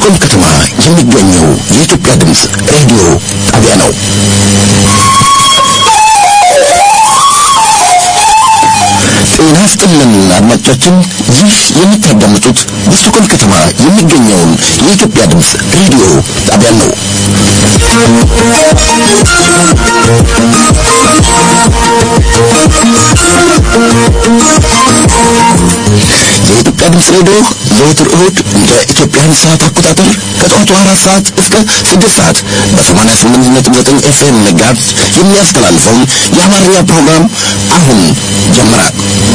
በስቶክሆልም ከተማ የሚገኘው የኢትዮጵያ ድምፅ ሬዲዮ ጣቢያ ነው። ጤና ይስጥልን አድማጮቻችን፣ ይህ የምታዳምጡት በስቶክሆልም ከተማ የሚገኘውን የኢትዮጵያ ድምፅ ሬዲዮ ጣቢያ ነው። የኢትዮጵያ ድምፅ ሬዲዮ ዘወትር እሁድ እንደ ኢትዮጵያን ሰዓት አቆጣጠር ከጠዋቱ አራት ሰዓት እስከ ስድስት ሰዓት በሰማንያ ስምንት ነጥብ ዘጠኝ ኤፍኤም መጋዝ የሚያስተላልፈውን የአማርኛ ፕሮግራም አሁን ጀምራል።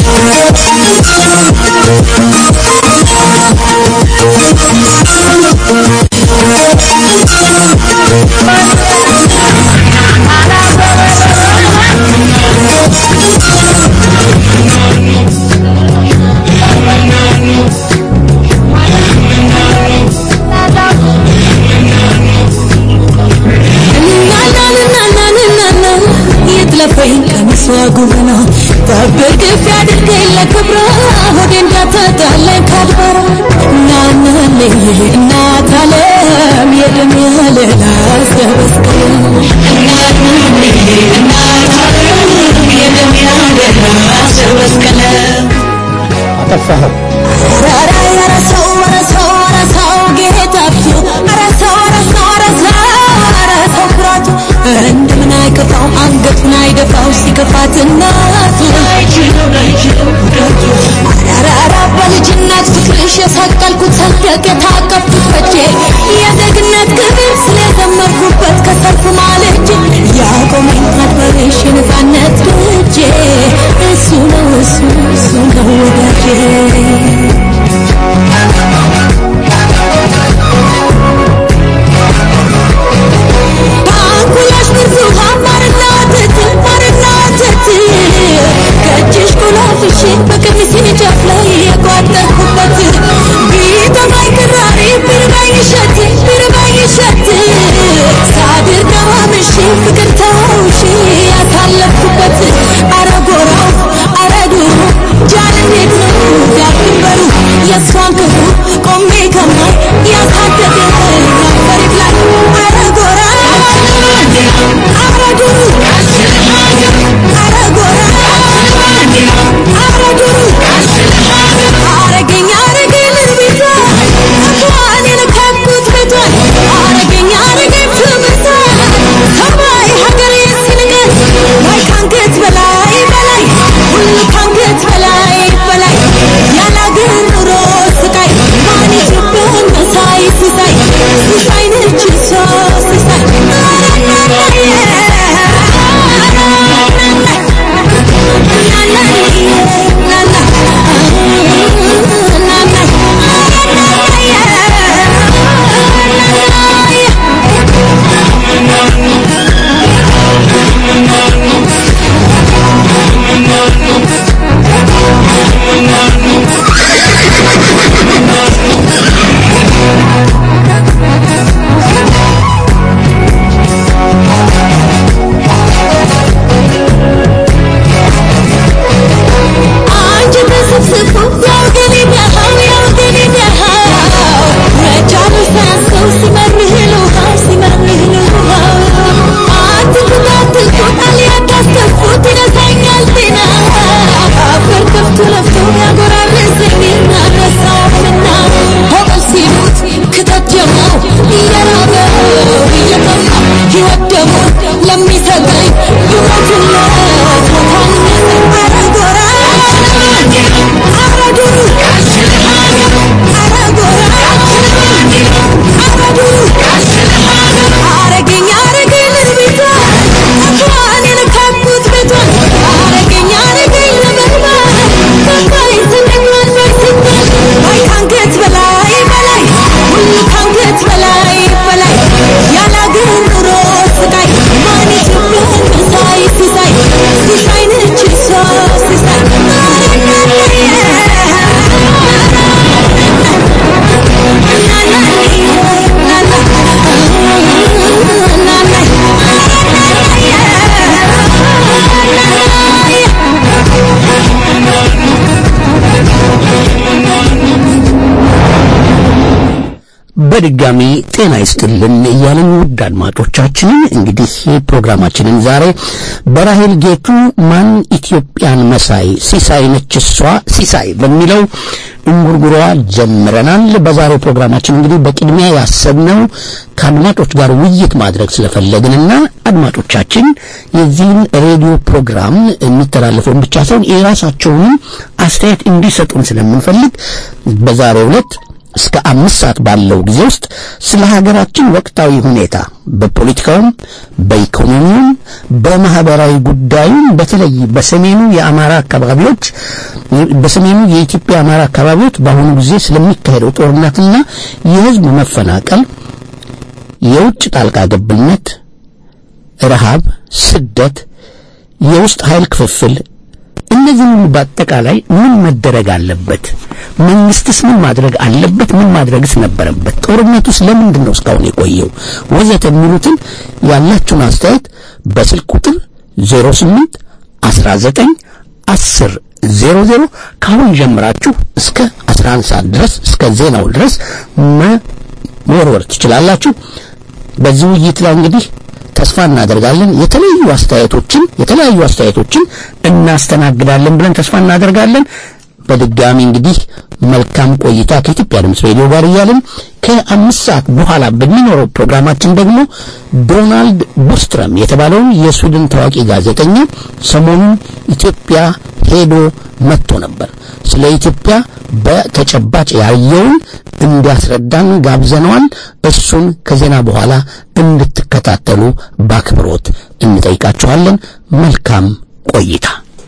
የጥለፈኝ ቀሚሷ ጉብና ጠብቅ ፍ ያድርገኝ ለክብራ ሆዴ እንዳትጣለኝ ካድበራ እናናለኝ እናት አለም የደም ያለላ አስገበስቀለ እናናለኝ እናት አለም የደም ያለላ አስገበስቀለ አጠፋኸው። ኧረ ኧረ ሰው ኧረ ሰው ኧረ ሰው ጌታቱ ኧረ ሰው ኧረ ሰው ኧረ ሰው ኧረ ሰው ኩራቱ እንደምን አይከፋው አንገቱን አይደፋው ሲከፋት እናቱ ኧረ ኧረ በልጅነት ፍቅርሽ የሰቀልኩት ሰንደቅ የታቀፍኩት በጄ የዜግነት ክብር ስለዘመርኩበት ከሰልፍ ማለጄ ያቆመኝ አድበሬሽ የነፃነት በጄ እሱ ነው እሱ እሱ ነው ወዳጄ ባንኩላሽ ብዙ ማርና ወተት ማርና ወተት ከእጅሽ ኩላፍሽ በቀሚሴ ጫፍ ላይ የቋጠርኩበት ቢጠማኝ ክራሪ ቢርባኝ እሸት ቢርባኝ እሸት ሳድር ደማምሽ ፍቅር ተውሽ ያሳለፍኩበት አረ ጎራው አረ ዱሩ ጃን እንዴት ነው ዳር ድንበሩ የእሷን ክፉ ቆሜ ከማይ ያሳደገ ነበር ይብላል አረ ጎራ አረ ዱሩ አረ ጎራ አረ ዱሩ አረገኝ አረገኝ ልርቢቷ እንኳን የነካኩት ቤቷን አረገኝ አረገኝ ትምህርቷ ሰማይ ሀገሬ ሲንገር ላይ ካንገት በላይ በላይ ሁሉ ካንገት በላይ በላይ ያላገር ኑሮ ስቃይ ማን ኢትዮጵያን መሳይ ሲሳይ በድጋሚ ጤና ይስጥልን እያለን ውድ አድማጮቻችንን እንግዲህ ፕሮግራማችንን ዛሬ በራሄል ጌቱ ማን ኢትዮጵያን መሳይ ሲሳይ ነች እሷ ሲሳይ በሚለው እንጉርጉሯ ጀምረናል። በዛሬው ፕሮግራማችን እንግዲህ በቅድሚያ ያሰብነው ከአድማጮች ጋር ውይይት ማድረግ ስለፈለግንና አድማጮቻችን የዚህን ሬዲዮ ፕሮግራም የሚተላለፈውን ብቻ ሳይሆን የራሳቸውንም አስተያየት እንዲሰጡን ስለምንፈልግ በዛሬው ዕለት እስከ አምስት ሰዓት ባለው ጊዜ ውስጥ ስለ ሀገራችን ወቅታዊ ሁኔታ በፖለቲካውም፣ በኢኮኖሚውም፣ በማህበራዊ ጉዳዩም በተለይ በሰሜኑ የአማራ አካባቢዎች በሰሜኑ የኢትዮጵያ አማራ አካባቢዎች በአሁኑ ጊዜ ስለሚካሄደው ጦርነትና የህዝብ መፈናቀል፣ የውጭ ጣልቃ ገብነት፣ ረሃብ፣ ስደት፣ የውስጥ ኃይል ክፍፍል እነዚህ ሁሉ በአጠቃላይ ምን መደረግ አለበት? መንግስትስ ምን ማድረግ አለበት? ምን ማድረግስ ነበረበት? ጦርነቱስ ለምንድን ነው እስካሁን የቆየው? ወዘተ የሚሉትን ያላችሁን አስተያየት በስልክ ቁጥር 08 19 10 00 ካሁን ጀምራችሁ እስከ 11 ሰዓት ድረስ እስከ ዜናው ድረስ መወርወር ትችላላችሁ። በዚህ ውይይት ላይ እንግዲህ ተስፋ እናደርጋለን የተለያዩ አስተያየቶችን የተለያዩ አስተያየቶችን እናስተናግዳለን ብለን ተስፋ እናደርጋለን። በድጋሚ እንግዲህ መልካም ቆይታ ከኢትዮጵያ ድምፅ ሬዲዮ ጋር እያልን ከአምስት ሰዓት በኋላ በሚኖረው ፕሮግራማችን ደግሞ ዶናልድ ቡስትረም የተባለውን የስዊድን ታዋቂ ጋዜጠኛ ሰሞኑን ኢትዮጵያ ሄዶ መጥቶ ነበር። ስለ ኢትዮጵያ በተጨባጭ ያየውን እንዲያስረዳን ጋብዘነዋል። እሱን ከዜና በኋላ እንድትከታተሉ በአክብሮት እንጠይቃችኋለን። መልካም ቆይታ።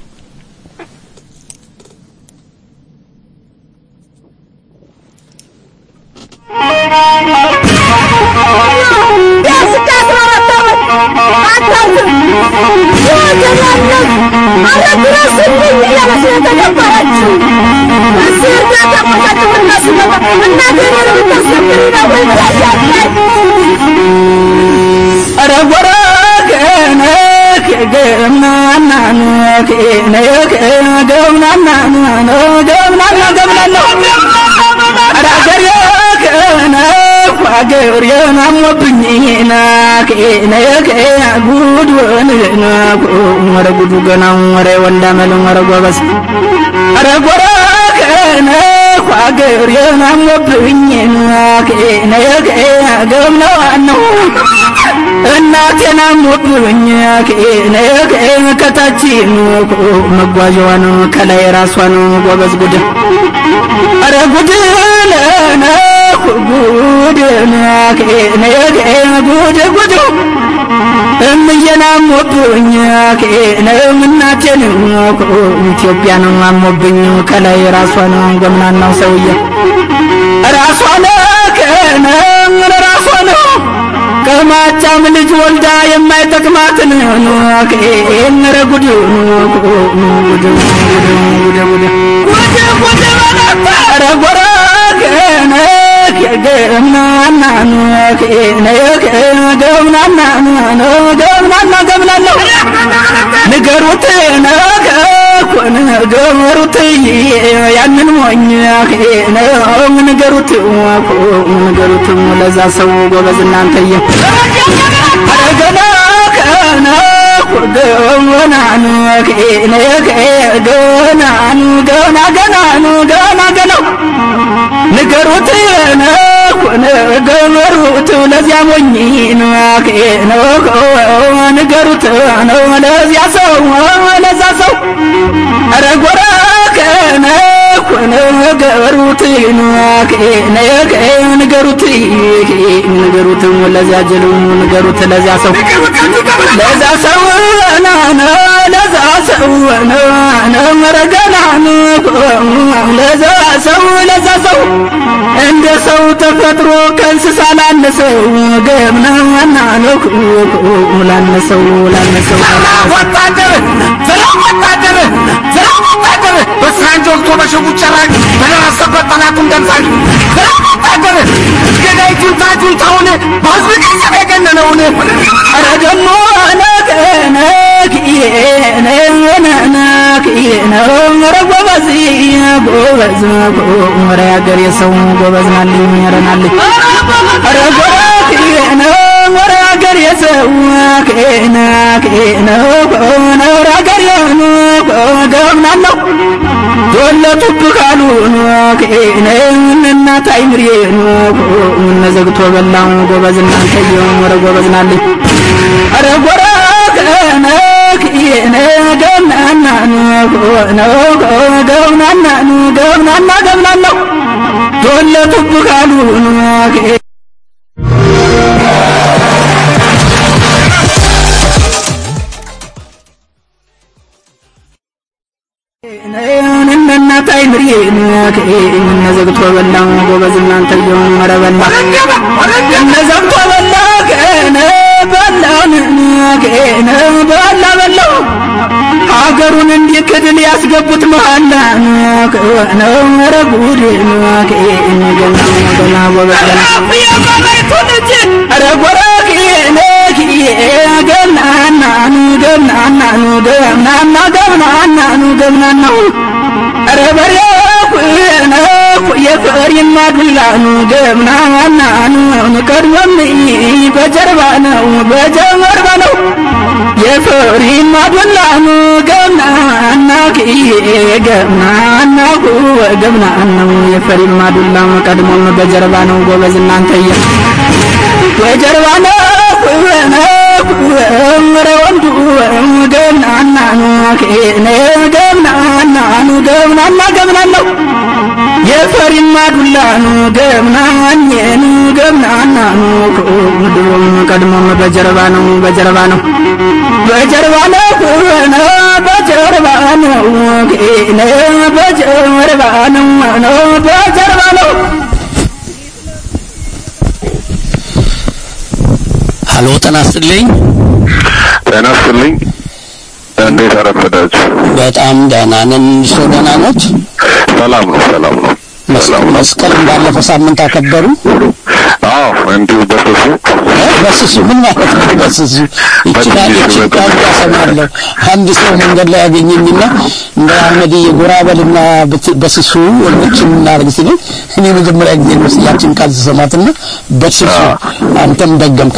ሀገር የናሞብኝና ከነከ ጉድ ወንና ወረ ጉዱ ገና ወረ ወንዳመል ወረ ጎበዝ አረ ጎረ ከነ ሀገር የናሞብኝና ከነከ ገምነዋን ነው እናቴን አሞብኝ ከነከ ከታች መጓዣዋን ከላይ ራሷን ጎበዝ ጉድ አረ ጉድ ለነ ጉድ ጉድ ጉድ እምዬን አሞብኝ ከነም እናቴን ኢትዮጵያን አሞብኝ ከላይ ራሷን ጎምናናው ሰውዬ ራሷን ከነም ራሷን ከማቻም ልጅ ወልዳ የማይጠቅማትን ከእነረ ጉድ ጉድ ጉድ ጉድ ጉድ ኧረ ጎረ ከነ ገምናና ገምናና ገምናና ገምናለሁ ንገሩት ነገ ኮነ ገመሩት ያንን ሞኝ ነው ንገሩት ንገሩት ለዛ ሰው ጎበዝ እናንተየ አረገና ከነ ገናኑ ገናኑ ገና ገናኑ ገና ገናው ንገሩት ነገሩት ለዚያ ሞኝ ነው ንገሩት ነው ለዚያ ሰው ለዛ ሰው ኧረ ጎረ ከነ ነገሩት ንገሩት ንገሩት ለዚያ ጅሉ ንገሩት ለዚያ ሰው ለዛ ሰው ናነ ለዛ ሰው ነመረገና ለዛ ሰው ለዛ ሰው እንደ ሰው ተፈጥሮ ከእንስሳ ላነሰው ገምናና ነው ላነሰው ላነሰው ወታደር ሰላም ወታደር ሰላም ወታደር በሳንጆ ወቅቶ በሽጉጥ ጨራሽ በደረሰበት ጠላቱን ደምሳሽ ሰላም ወታደር ገዳይ ጁንታ ጁንታውን በህዝብ ገንዘብ የገነነውን ኧረ ደሞ ነከነክ ነነክ ነው ኧረ ጎበዝ ጎበዝ ኧረ ያገሬ ሰው ጎበዝ ናልኝ ኧረ ናልኝ ኧረ ጎበዝ ነው ኧረ ያገሬ ሰው ኬና ኬነው ነው ኧረ ያገሬ ገብናለሁ ዶለቱብ ካሉ ኬነ እናት አይምሬ እነ ዘግቶ በላው ጎበዝ እናንተየው ኧረ ጎበዝ ናልኝ ኧረ ጎረ ከነ ኬነ ገምናና ነው ገምናና ገምናና ገምናለሁ ዶለቱብ ካሉ እናት አይምሪ እነ ዘግቶ በላ ጎበዝ እናንተ የሆኑ መረበላ እነ ዘግቶ በላ ከነ በላን ከነ በላ በላው ሀገሩን እንዲክድል ያስገቡት መሃላ ነው ኧረ ጉድ ከነ ገና ገና ጎበዝ ኧረ ጎረክ ገናናኑ ገናናኑ ገናና ገናናኑ ገናናው ኧረ በሬኩ ነኩ የፍሬማ ዱላኑ ገምናናኑ ቀድሞም በጀርባ ነው በጀርባ ነው የፍሬማ ዱላኑ ገምናና ገምናና ገምናናው የፍሬማ ዱላኑ ቀድሞም በጀርባ ነው ጎበዝ እናንተየ በጀርባ ነው ኧረ ወንዱ ገምናናኑ ኬነ ገምናናኑ ገምናና ገምናለሁ የፈሪማ ዱላኑ ገምናኘኑ ገምናናኑ ድሮም ቀድሞም በጀርባ ነው በጀርባ ነው በጀርባ ነው ነ በጀርባ ነው ኬነ በጀርባ ነው ነው በጀርባ ነው ሀሎ ጤና ይስጥልኝ። ጤና ይስጥልኝ። እንዴት አረፈዳችሁ? በጣም ደህና ነን። እርስዎ ደህና ኖት? ሰላም ነው፣ ሰላም ነው፣ ሰላም ነው። መስቀልን ባለፈው ሳምንት አከበሩ? አዎ፣ እንዲሁ በስሱ እ? በስሱ ምን ማለት ነው? በስሱ ይችላል በትንሹ ይችላል ቋንቋ እሰማለሁ። አንድ ሰው መንገድ ላይ ያገኘኝና እንደ አህመድ የጎራ በልና ብት- በስሱ ወንዶችን እናድርግ ሲለኝ እኔ መጀመሪያ ጊዜ ነው ያችን ቃል ስሰማትና በስሱ አንተም ደገም።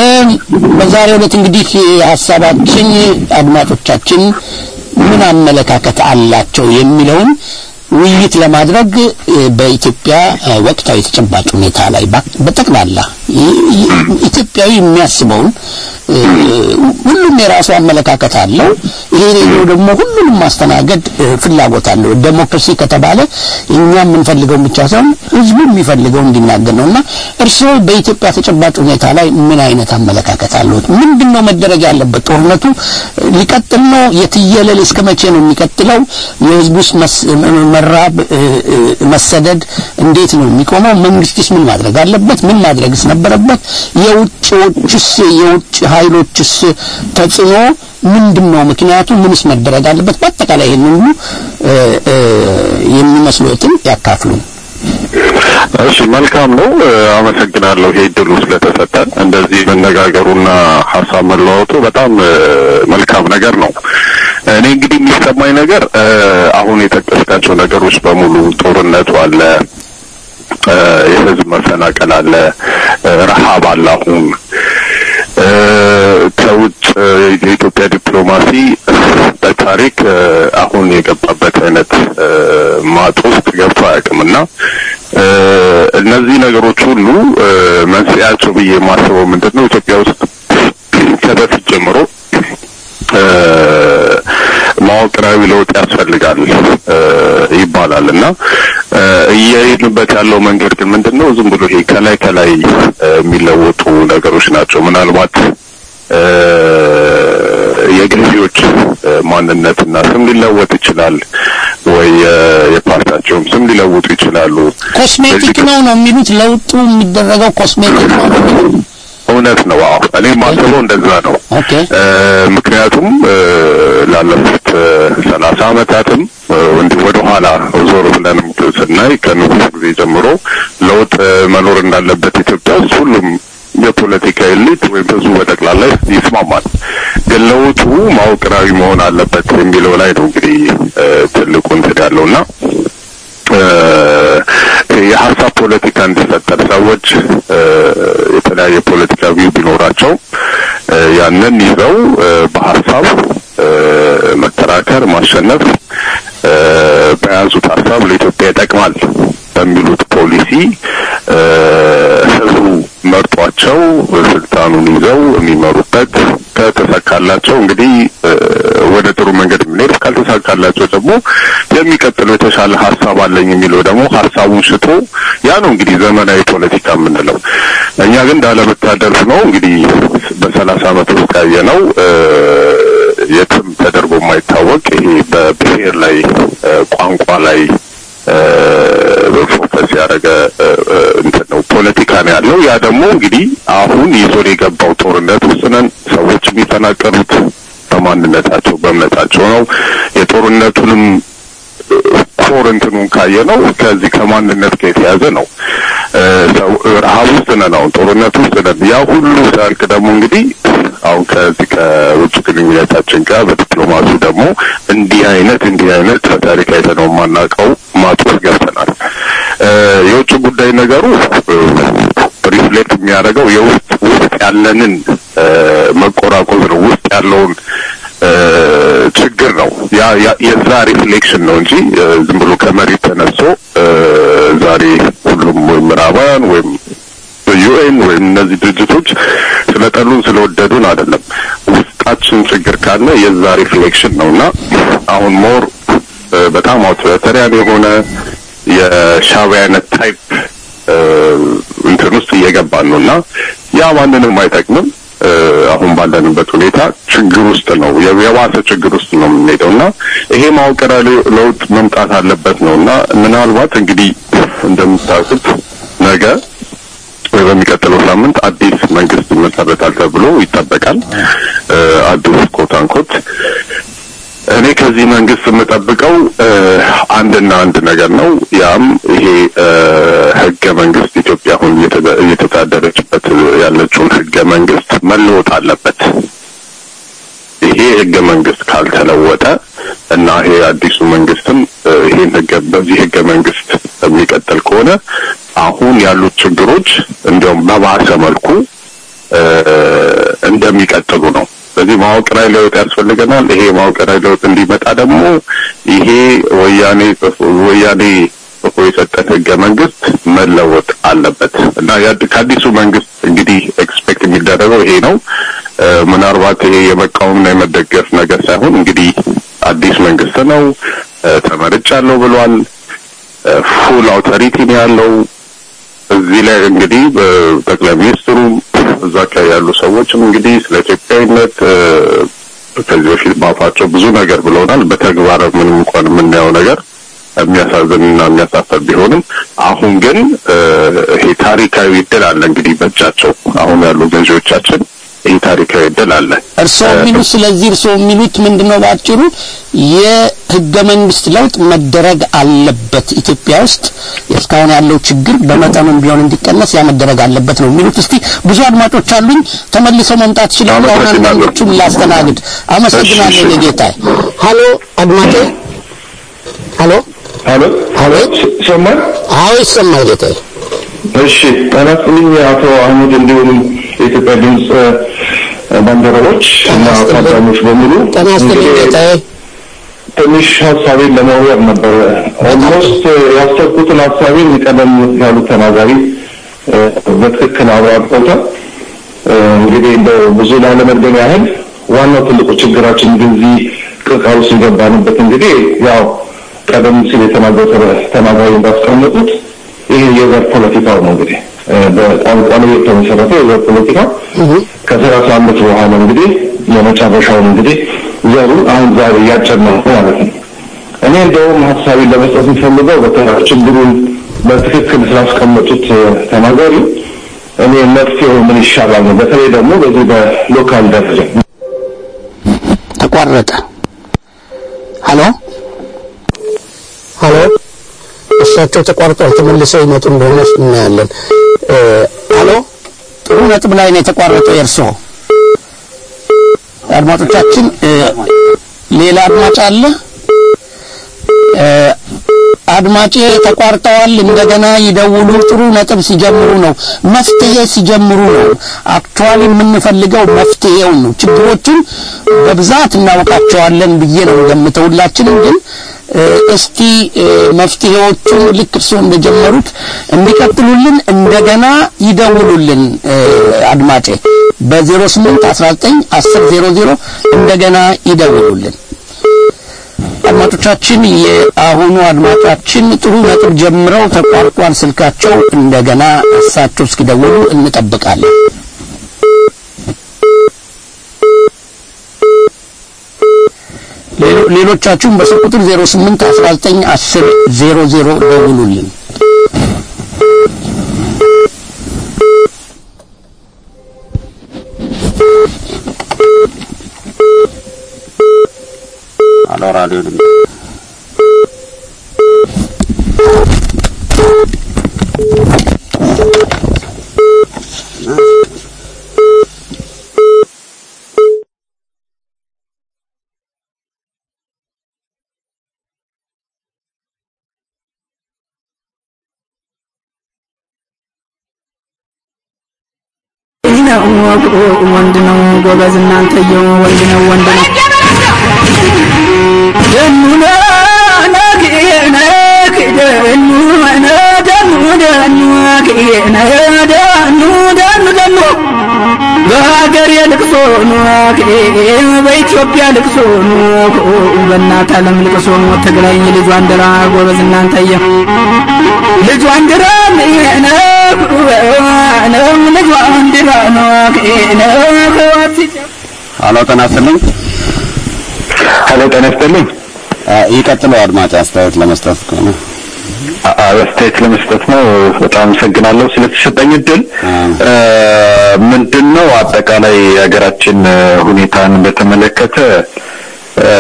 በዛሬው ዕለት እንግዲህ ሀሳባችን አድማጮቻችን ምን አመለካከት አላቸው የሚለውን ውይይት ለማድረግ እ፣ በኢትዮጵያ እ፣ ወቅታዊ ተጨባጭ ሁኔታ ላይ ባ- በጠቅላላ ይ- ይ- ኢትዮጵያዊ የሚያስበውን እ፣ ሁሉም የራሱ አመለካከት አለው። ይሄ ሬዲዮ ደግሞ ሁሉንም ማስተናገድ እ፣ ፍላጎት አለው። ዴሞክራሲ ከተባለ እኛ የምንፈልገው ብቻ ሳይሆን ህዝቡ የሚፈልገው እንዲናገር ነው እና እርስዎ በኢትዮጵያ ተጨባጭ ሁኔታ ላይ ምን አይነት አመለካከት አለዎት? ምንድን ነው መደረግ ያለበት? ጦርነቱ ሊቀጥል ነው? የትየለል እስከ መቼ ነው የሚቀጥለው? የህዝቡስ መስ- መራብ፣ እ፣ እ፣ መሰደድ እንዴት ነው የሚቆመው? መንግስትስ ምን ማድረግ አለበት? ምን ማድረግስ ነበረበት? የውጭዎችስ የውጭ ኃይሎችስ ተጽዕኖ ምንድን ነው? ምክንያቱ ምንስ መደረግ አለበት? በአጠቃላይ ይህን ሁሉ እ፣ እ፣ የሚመስሉትን ያካፍሉን። እሺ፣ መልካም ነው። እ፣ አመሰግናለሁ ይሄ እድሉ ስለተሰጠን። እንደዚህ መነጋገሩና ሀሳብ መለዋወጡ በጣም እ፣ መልካም ነገር ነው። እኔ እንግዲህ የሚሰማኝ ነገር እ፣ አሁን የጠቀስካቸው ነገሮች በሙሉ ጦርነቱ አለ፣ እ፣ የህዝብ መፈናቀል አለ፣ እ፣ ረሃብ አለ አሁን እ፣ ከውጭ እ፣ የኢትዮጵያ ዲፕሎማሲ በታሪክ እ፣ አሁን የገባበት አይነት እ፣ ማጥ ውስጥ ገብቶ አያውቅምና እ፣ እነዚህ ነገሮች ሁሉ እ፣ መንስኤያቸው ብዬ የማስበው ምንድን ነው ኢትዮጵያ ውስጥ ከበፊት ጀምሮ እ፣ መዋቅራዊ ለውጥ ያስፈልጋል እ፣ ይባላል እና እ፣ እየሄድንበት ያለው መንገድ ግን ምንድን ነው? ዝም ብሎ ይሄ ከላይ ከላይ እ፣ የሚለወጡ ነገሮች ናቸው። ምናልባት እ፣ የገዢዎች እ፣ ማንነትና ስም ሊለወጥ ይችላል ወይ እ፣ የፓርቲያቸውም ስም ሊለውጡ ይችላሉ። ኮስሜቲክ በዚህ- ነው ነው የሚሉት ለውጡ የሚደረገው ኮስሜቲክ ነው ነው የሚሉት እውነት ነው። አዎ እኔ የማስበው እንደዛ ነው። ኦኬ እ፣ ምክንያቱም እ፣ ላለፉት ሰላሳ አመታትም እ፣ እንዲህ ወደ ኋላ ዞር ብለን ስናይ ከንጉስ ጊዜ ጀምሮ ለውጥ እ፣ መኖር እንዳለበት ኢትዮጵያ ውስጥ ሁሉም የፖለቲካ ኤሊት ወይም ህዝቡ በጠቅላላ ይስማማል። ግን መለወጡ መዋቅራዊ መሆን አለበት የሚለው ላይ ነው እንግዲህ እ፣ ትልቁ እንትን ያለውና እ፣ የሀሳብ ፖለቲካ እንዲፈጠር ሰዎች እ፣ የተለያየ ፖለቲካ ቪው ቢኖራቸው እ፣ ያንን ይዘው እ፣ በሀሳብ እ፣ መከራከር፣ ማሸነፍ እ፣ በያዙት ሀሳብ ለኢትዮጵያ ይጠቅማል በሚሉት ፖሊሲ እ፣ ህዝቡ መርጧቸው ስልጣኑን ይዘው የሚመሩበት ከተሳካላቸው እንግዲህ እ፣ ወደ ጥሩ መንገድ የምንሄድ ካልተሳካላቸው ደግሞ የሚቀጥለው የተሻለ ሀሳብ አለኝ የሚለው ደግሞ ሀሳቡን ሽቶ ያ ነው እንግዲህ ዘመናዊ ፖለቲካ የምንለው። እኛ ግን እንዳለመታደል ነው እንግዲህ በሰላሳ ዓመት ውስጥ ያየ ነው የትም ተደርጎ የማይታወቅ ይሄ በብሔር ላይ እ፣ ቋንቋ ላይ ፎከስ ያደረገ እ፣ እ፣ እንትን ነው ፖለቲካ ነው ያለው። ያ ደግሞ እንግዲህ አሁን ይዞን የገባው ጦርነት ውስጥ ነን። ሰዎች የሚፈናቀሉት በማንነታቸው በእምነታቸው ነው። የጦርነቱንም ኮር እንትኑን ካየ ነው ከዚህ ከማንነት ጋር የተያዘ ነው። እ፣ ሰው ረሀብ ውስጥ ነን፣ አሁን ጦርነት ውስጥ ነን። ያ ሁሉ ሲያልቅ ደግሞ እንግዲህ አሁን ከዚህ ከውጭ ግንኙነታችን ጋር በዲፕሎማሲ ደግሞ እንዲህ አይነት እንዲህ አይነት በታሪክ አይተነው የማናውቀው ማጥ ውስጥ ገብተናል። እ፣ የውጭ ጉዳይ ነገሩ ሪፍሌክት የሚያደርገው የውስጥ ውስጥ ያለንን እ፣ መቆራቆዝ ነው ውስጥ ያለውን እ፣ ችግር ነው። ያ ያ- የዛ ሪፍሌክሽን ነው እንጂ እ፣ ዝም ብሎ ከመሬት ተነስቶ እ፣ ዛሬ ሁሉም ወይም ምዕራባውያን ወይም ዩኤን ወይም እነዚህ ድርጅቶች ስለጠሉን ስለወደዱን አይደለም። ውስጣችን ችግር ካለ የዛ ሪፍሌክሽን ነው እና አሁን ሞር እ፣ በጣም አውቶሪታሪያን የሆነ የሻዕቢያ አይነት ታይፕ እ፣ እንትን ውስጥ እየገባን ነው እና ያ ማንንም አይጠቅምም። እ፣ አሁን ባለንበት ሁኔታ ችግር ውስጥ ነው የ- የባሰ ችግር ውስጥ ነው የምንሄደው እና ይሄ መዋቅራዊ ለውጥ መምጣት አለበት ነው እና ምናልባት እንግዲህ እንደምታውቁት ነገ ወይ በሚቀጥለው ሳምንት አዲስ መንግስት ይመሰረታል ተብሎ ይጠበቃል። እ፣ አዲስ ኮት አንኮት እኔ ከዚህ መንግስት የምጠብቀው እ፣ አንድና አንድ ነገር ነው። ያም ይሄ እ፣ ህገ መንግስት ኢትዮጵያ አሁን እየተደ- እየተዳደረችበት ያለችውን ህገ መንግስት መለወጥ አለበት። ይሄ ህገ መንግስት ካልተለወጠ እና ይሄ አዲሱ መንግስትም እ፣ ይሄን ህገ በዚህ ህገ መንግስት የሚቀጥል ከሆነ አሁን ያሉት ችግሮች እንዲያውም በባሰ መልኩ እ፣ እንደሚቀጥሉ ነው። ስለዚህ መዋቅራዊ ለውጥ ያስፈልገናል። ይሄ መዋቅራዊ ለውጥ እንዲመጣ ደግሞ ይሄ ወያኔ ጽፎ- ወያኔ ጽፎ የሰጠን ህገ መንግስት መለወጥ አለበት እና ያድ- ከአዲሱ መንግስት እንግዲህ ኤክስፔክት የሚደረገው ይሄ ነው። እ፣ ምናልባት ይሄ የመቃወምና የመደገፍ ነገር ሳይሆን እንግዲህ አዲስ መንግስት ነው እ፣ ተመርጫለሁ ብሏል። ፉል አውቶሪቲ ነው ያለው። እዚህ ላይ እንግዲህ በጠቅላይ ሚኒስትሩም እዛ አካባቢ ያሉ ሰዎችም እንግዲህ ስለ ኢትዮጵያዊነት እ፣ ከዚህ በፊት ባፋቸው ብዙ ነገር ብለውናል። በተግባር ምንም እንኳን የምናየው ነገር የሚያሳዝንና የሚያሳፈር ቢሆንም አሁን ግን እ፣ ይሄ ታሪካዊ እድል አለ እንግዲህ በእጃቸው አሁን ያሉ ገዢዎቻችን ይህ ታሪካዊ እድል አለ። እርስዎ የሚሉት ስለዚህ እርስዎ የሚሉት ምንድነው? ባጭሩ የህገ መንግስት ለውጥ መደረግ አለበት ኢትዮጵያ ውስጥ እስካሁን ያለው ችግር በመጠኑም ቢሆን እንዲቀነስ ያ መደረግ አለበት ነው የሚሉት። እስቲ ብዙ አድማጮች አሉኝ፣ ተመልሰው መምጣት ይችላሉ። አሁን አመሰግናለሁ። አንዳንዶቹን ላስተናግድ። አመሰግናለሁ እሺ፣ እሺ። ጌታዬ። ሀሎ አድማጬ፣ ሀሎ አሎ አቤት። ይሰማል? አዎ ይሰማል ጌታዬ። እሺ ጤና ይስጥልኝ አቶ አህመድ እንዲሁም የኢትዮጵያ ድምፅ እ፣ ባልደረቦች እና ጤና ይስጥልኝ። ታዳሚዎች በሙሉ ጤና ይስጥልኝ እንግዲህ ጌታዬ። ትንሽ ሀሳቤን ለመወር ነበረ። ኦልሞስት ያሰብኩትን ሀሳቤን ቀደም ያሉት ተናጋሪ እ፣ በትክክል አብራርተውታል። እ፣ እንግዲህ እንደው ብዙ ላለመድገም ያህል ዋናው ትልቁ ችግራችን ግን እዚህ ቅርቃር ውስጥ የገባንበት እንግዲህ ያው ቀደም ሲል የተናገሩት ተናጋሪ እንዳስቀመጡት ይህ የዘር ፖለቲካው ነው እንግዲህ እ፣ በቋንቋ ላይ የተመሰረተ የዘር ፖለቲካ ከሰላሳ ዓመት በኋላ እንግዲህ የመጨረሻውን እንግዲህ ዘሩን አሁን ዛሬ እያጨድ ነው ማለት ነው። እኔ እንደውም ሀሳቤን ለመስጠት የሚፈልገው በተራ ችግሩን በትክክል ስላስቀመጡት እ፣ ተናጋሪ እኔ መፍትሄው ምን ይሻላል ነው። በተለይ ደግሞ በዚህ በሎካል ደረጃ ተቋረጠ። ሀሎ ሀሎ፣ እሳቸው ተቋርጧል። ተመልሰው ይመጡ እንደሆነ እናያለን። እ፣ ሀሎ ጥሩ ነጥብ ላይ ነው የተቋረጠው የእርስዎ። አድማጮቻችን እ፣ ሌላ አድማጭ አለ እ፣ አድማጬ ተቋርጠዋል እንደገና ይደውሉ ጥሩ ነጥብ ሲጀምሩ ነው መፍትሄ ሲጀምሩ ነው አክቹዋሊ የምንፈልገው መፍትሄውን ነው ችግሮቹን በብዛት እናውቃቸዋለን ብዬ ነው ገምተው ሁላችንም ግን እ፣ እስቲ እ፣ መፍትሄዎቹን ልክ እርስዎ እንደጀመሩት እንዲቀጥሉልን እንደገና ይደውሉልን እ፣ አድማጬ በ08 19 10 00 እንደገና ይደውሉልን አድማጮቻችን የአሁኑ አድማጫችን ጥሩ ነጥብ ጀምረው ተቋርጧል ስልካቸው እንደገና እሳቸው እስኪደውሉ እንጠብቃለን ሌሎ- ሌሎቻችሁም በስልክ ቁጥር 08 19 10 00 ደውሉልን አሎ ራዲዮ ድምፅ ነው ወንድ ነው ጎበዝ እናንተየው ወንድ ነው ወንድ ነው ደኑ ነክ ነክ ደኑ ነ ደኑ ደኑ ነ ደኑ ደኑ ደኑ በሀገር የልቅሶ ኖክ በኢትዮጵያ ልቅሶ ኖክ በእናት ዓለም ልቅሶ ትግራይ ልጇ አንድራ ጎበዝ እናንተየ ልጇ አንድራ ነክ ነው ልጇ አንድራ ኖክ ነክ አሎ ጤና ይስጥልኝ ሄሎ ጤና ይስጥልኝ አ፣ ይቀጥሉ አድማጭ አስተያየት ለመስጠት ከሆነ አ- አስተያየት ለመስጠት ነው። በጣም አመሰግናለሁ ስለተሰጠኝ እድል። እ፣ ምንድነው አጠቃላይ የሀገራችን እ፣ ሁኔታን በተመለከተ እ፣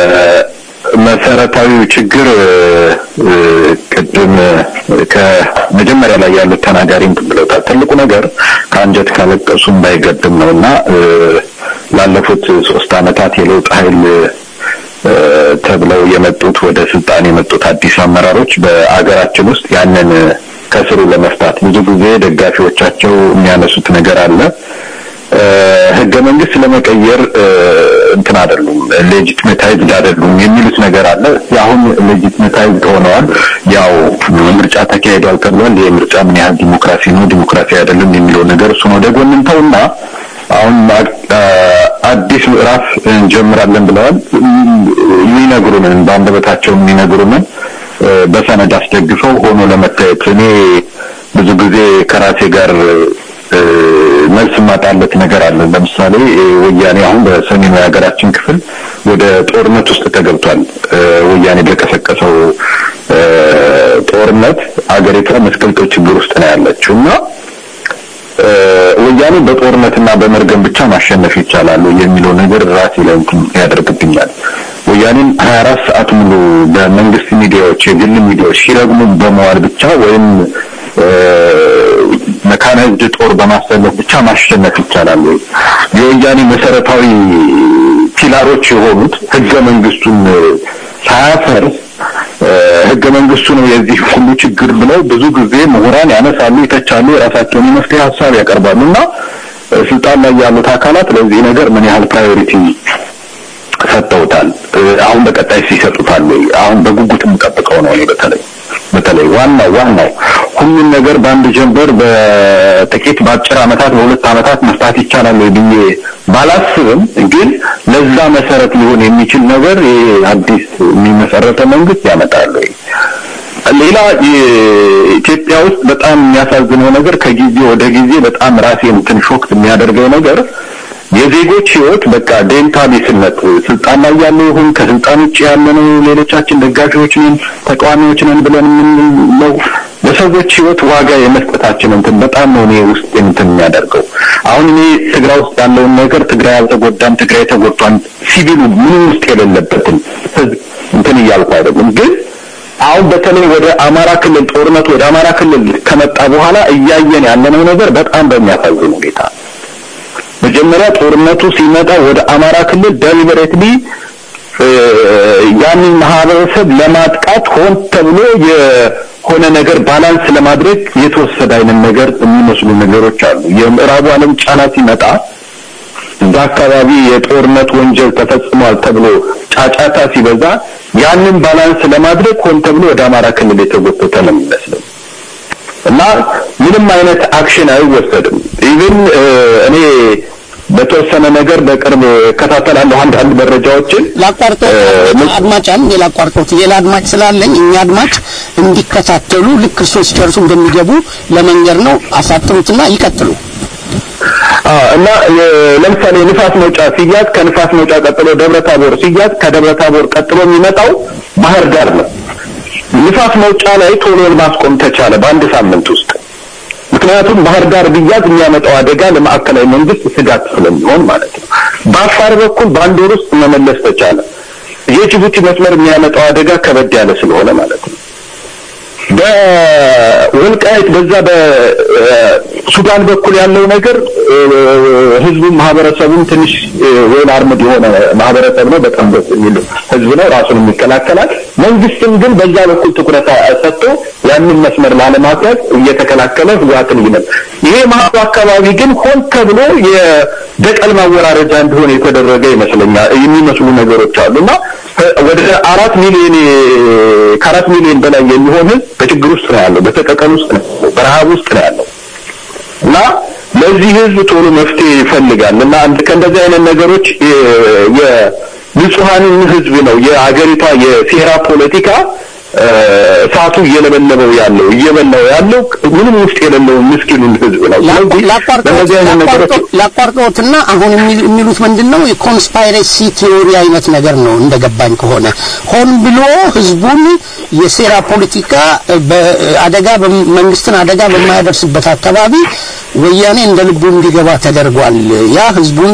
መሰረታዊው ችግር እ፣ እ፣ ቅድም እ፣ ከመጀመሪያ ላይ ያሉት ተናጋሪ እንትን ብለውታል። ትልቁ ነገር ከአንጀት ካለቀሱ እንዳይገድም ነው እና እ፣ ላለፉት ሶስት አመታት የለውጥ ኃይል እ፣ ተብለው የመጡት ወደ ስልጣን የመጡት አዲስ አመራሮች በአገራችን ውስጥ ያንን እ፣ ከስሩ ለመፍታት ብዙ ጊዜ ደጋፊዎቻቸው የሚያነሱት ነገር አለ። እ፣ ህገ መንግስት ለመቀየር እ፣ እንትን አይደሉም፣ ሌጂትሜታይዝድ አይደሉም የሚሉት ነገር አለ። አሁን ሌጂትሜታይዝድ ሆነዋል። ያው ምርጫ ተካሂዷል ተብሏል። ይህ ምርጫ ምን ያህል ዲሞክራሲ ነው ዲሞክራሲ አይደለም የሚለው ነገር እሱን ወደ ጎን እንተውና አሁን አ- አዲስ ምዕራፍ እንጀምራለን ብለዋል። የሚነግሩንን በአንደበታቸው የሚነግሩንን እ፣ በሰነድ አስደግፈው ሆኖ ለመታየት እኔ ብዙ ጊዜ ከራሴ ጋር እ፣ መልስ የማጣለት ነገር አለ። ለምሳሌ እ፣ ወያኔ አሁን በሰሜኑ የሀገራችን ክፍል ወደ ጦርነት ውስጥ ተገብቷል። እ፣ ወያኔ በቀሰቀሰው እ፣ ጦርነት አገሪቷ መስቀልቅል ችግር ውስጥ ነው ያለችው እና እ፣ ወያኔ በጦርነትና በመርገም ብቻ ማሸነፍ ይቻላል የሚለው ነገር ራሴ ላይ እንትን ያደርግብኛል። ወያኔን 24 ሰዓት ሙሉ በመንግስት ሚዲያዎች፣ የግል ሚዲያዎች ሲረግሙ በመዋል ብቻ ወይም እ፣ መካናይዝድ ጦር በማሰለፍ ብቻ ማሸነፍ ይቻላል ወይ? የወያኔ መሰረታዊ ፒላሮች የሆኑት ህገ መንግስቱን እ፣ ሳያፈርስ እ፣ ህገ መንግስቱ ነው የዚህ ሁሉ ችግር ብለው ብዙ ጊዜ ምሁራን ያነሳሉ፣ ይተቻሉ፣ የራሳቸውን የመፍትሄ ሀሳብ ያቀርባሉ እና እ፣ ስልጣን ላይ ያሉት አካላት ለዚህ ነገር ምን ያህል ፕራዮሪቲ ሰጥተውታል? እ፣ አሁን በቀጣይ ሲሰጡታል ወይ? አሁን በጉጉት የምጠብቀው ነው እኔ በተለይ በተለይ ዋናው ዋናው ሁሉም ነገር በአንድ ጀንበር በጥቂት በአጭር አመታት በሁለት አመታት መፍታት ይቻላል ወይ ብዬ ባላስብም ግን ለዛ መሰረት ሊሆን የሚችል ነገር ይሄ አዲስ የሚመሰረተ መንግስት ያመጣል ወይ? ሌላ የኢትዮጵያ ውስጥ በጣም የሚያሳዝነው ነገር ከጊዜ ወደ ጊዜ በጣም ራሴን እንትን ሾክት የሚያደርገው ነገር የዜጎች ህይወት በቃ ዴንታ ቢስነት ስልጣን ላይ ያለው ይሁን ከስልጣን ውጭ ያለ ነው ሌሎቻችን ደጋፊዎች ነን ተቃዋሚዎች ነን ብለን የምንለው ለሰዎች ህይወት ዋጋ የመስጠታችን እንትን በጣም ነው እኔ ውስጥ እንትን የሚያደርገው አሁን እኔ ትግራይ ውስጥ ያለውን ነገር ትግራይ አልተጎዳም ትግራይ ተጎድቷል ሲቪሉ ምንም ውስጥ የሌለበትን ህዝብ እንትን እያልኩ አይደለም ግን አሁን በተለይ ወደ አማራ ክልል ጦርነት ወደ አማራ ክልል ከመጣ በኋላ እያየን ያለነው ነገር በጣም በሚያሳዝን ሁኔታ መጀመሪያ ጦርነቱ ሲመጣ ወደ አማራ ክልል ደሊበሬትሊ ያንን ማህበረሰብ ለማጥቃት ሆን ተብሎ የሆነ ነገር ባላንስ ለማድረግ የተወሰደ አይነት ነገር የሚመስሉ ነገሮች አሉ። የምዕራቡ ዓለም ጫና ሲመጣ እዛ አካባቢ የጦርነት ወንጀል ተፈጽሟል ተብሎ ጫጫታ ሲበዛ ያንን ባላንስ ለማድረግ ሆን ተብሎ ወደ አማራ ክልል የተጎተተ ነው የሚመስለው እና ምንም አይነት አክሽን አይወሰድም። ኢቭን እኔ በተወሰነ ነገር በቅርብ እከታተላለሁ አንዳንድ መረጃዎችን ላቋርጠው አድማጭ አለ ሌላ አቋርጠውት ሌላ አድማጭ ስላለኝ እኛ አድማጭ እንዲከታተሉ ልክ እርስዎ ሲጨርሱ እንደሚገቡ ለመንገር ነው። አሳጥሩትና ይቀጥሉ። እና ለምሳሌ ንፋስ መውጫ ሲያዝ ከንፋስ መውጫ ቀጥሎ ደብረ ታቦር ሲያዝ ከደብረ ታቦር ቀጥሎ የሚመጣው ባህር ዳር ነው። ንፋስ መውጫ ላይ ቶሎ ማስቆም ተቻለ በአንድ ሳምንት ውስጥ። ምክንያቱም ባህር ዳር ቢያዝ የሚያመጣው አደጋ ለማዕከላዊ መንግስት ስጋት ስለሚሆን ማለት ነው። በአፋር በኩል በአንድ ወር ውስጥ መመለስ ተቻለ። የጅቡቲ መስመር የሚያመጣው አደጋ ከበድ ያለ ስለሆነ ማለት ነው። በወልቃይት በዛ በሱዳን በኩል ያለው ነገር ህዝቡ ማህበረሰቡም ትንሽ ወይል አርምድ የሆነ ማህበረሰብ ነው። በጣም ደስ የሚል ህዝብ ነው። ራሱን ይከላከላል። መንግስትም ግን በዛ በኩል ትኩረት ሰጥቶ ያንን መስመር ላለማስያዝ እየተከላከለ ህወሓትን ይመል ይሄ መሀሉ አካባቢ ግን ሆን ተብሎ የበቀል ማወራረጃ እንዲሆን የተደረገ ይመስለኛል የሚመስሉ ነገሮች አሉ እና ወደ አራት ሚሊዮን ከአራት ሚሊዮን በላይ የሚሆን ህዝብ በችግር ውስጥ ነው ያለው፣ በተቀቀል ውስጥ ነው በረሃብ ውስጥ ነው ያለው እና ለዚህ ህዝብ ቶሎ መፍትሄ ይፈልጋል እና አንድ ከእንደዚህ አይነት ነገሮች የንጹሐንን ህዝብ ነው የአገሪቷ የሴራ ፖለቲካ እሳቱ እየለበለበው ያለው እየበላው ያለው ምንም ውስጥ የሌለው ምስኪኑን ህዝብ ነው። ስለዚህ በእነዚህ አይነት ነገሮች ላቋርጠዎትና አሁን የሚሉት ምንድን ነው? የኮንስፓይሬሲ ቲዮሪ አይነት ነገር ነው እንደገባኝ ከሆነ ሆን ብሎ ህዝቡን የሴራ ፖለቲካ በአደጋ መንግስትን አደጋ በማያደርስበት አካባቢ ወያኔ እንደ ልቡ እንዲገባ ተደርጓል። ያ ህዝቡን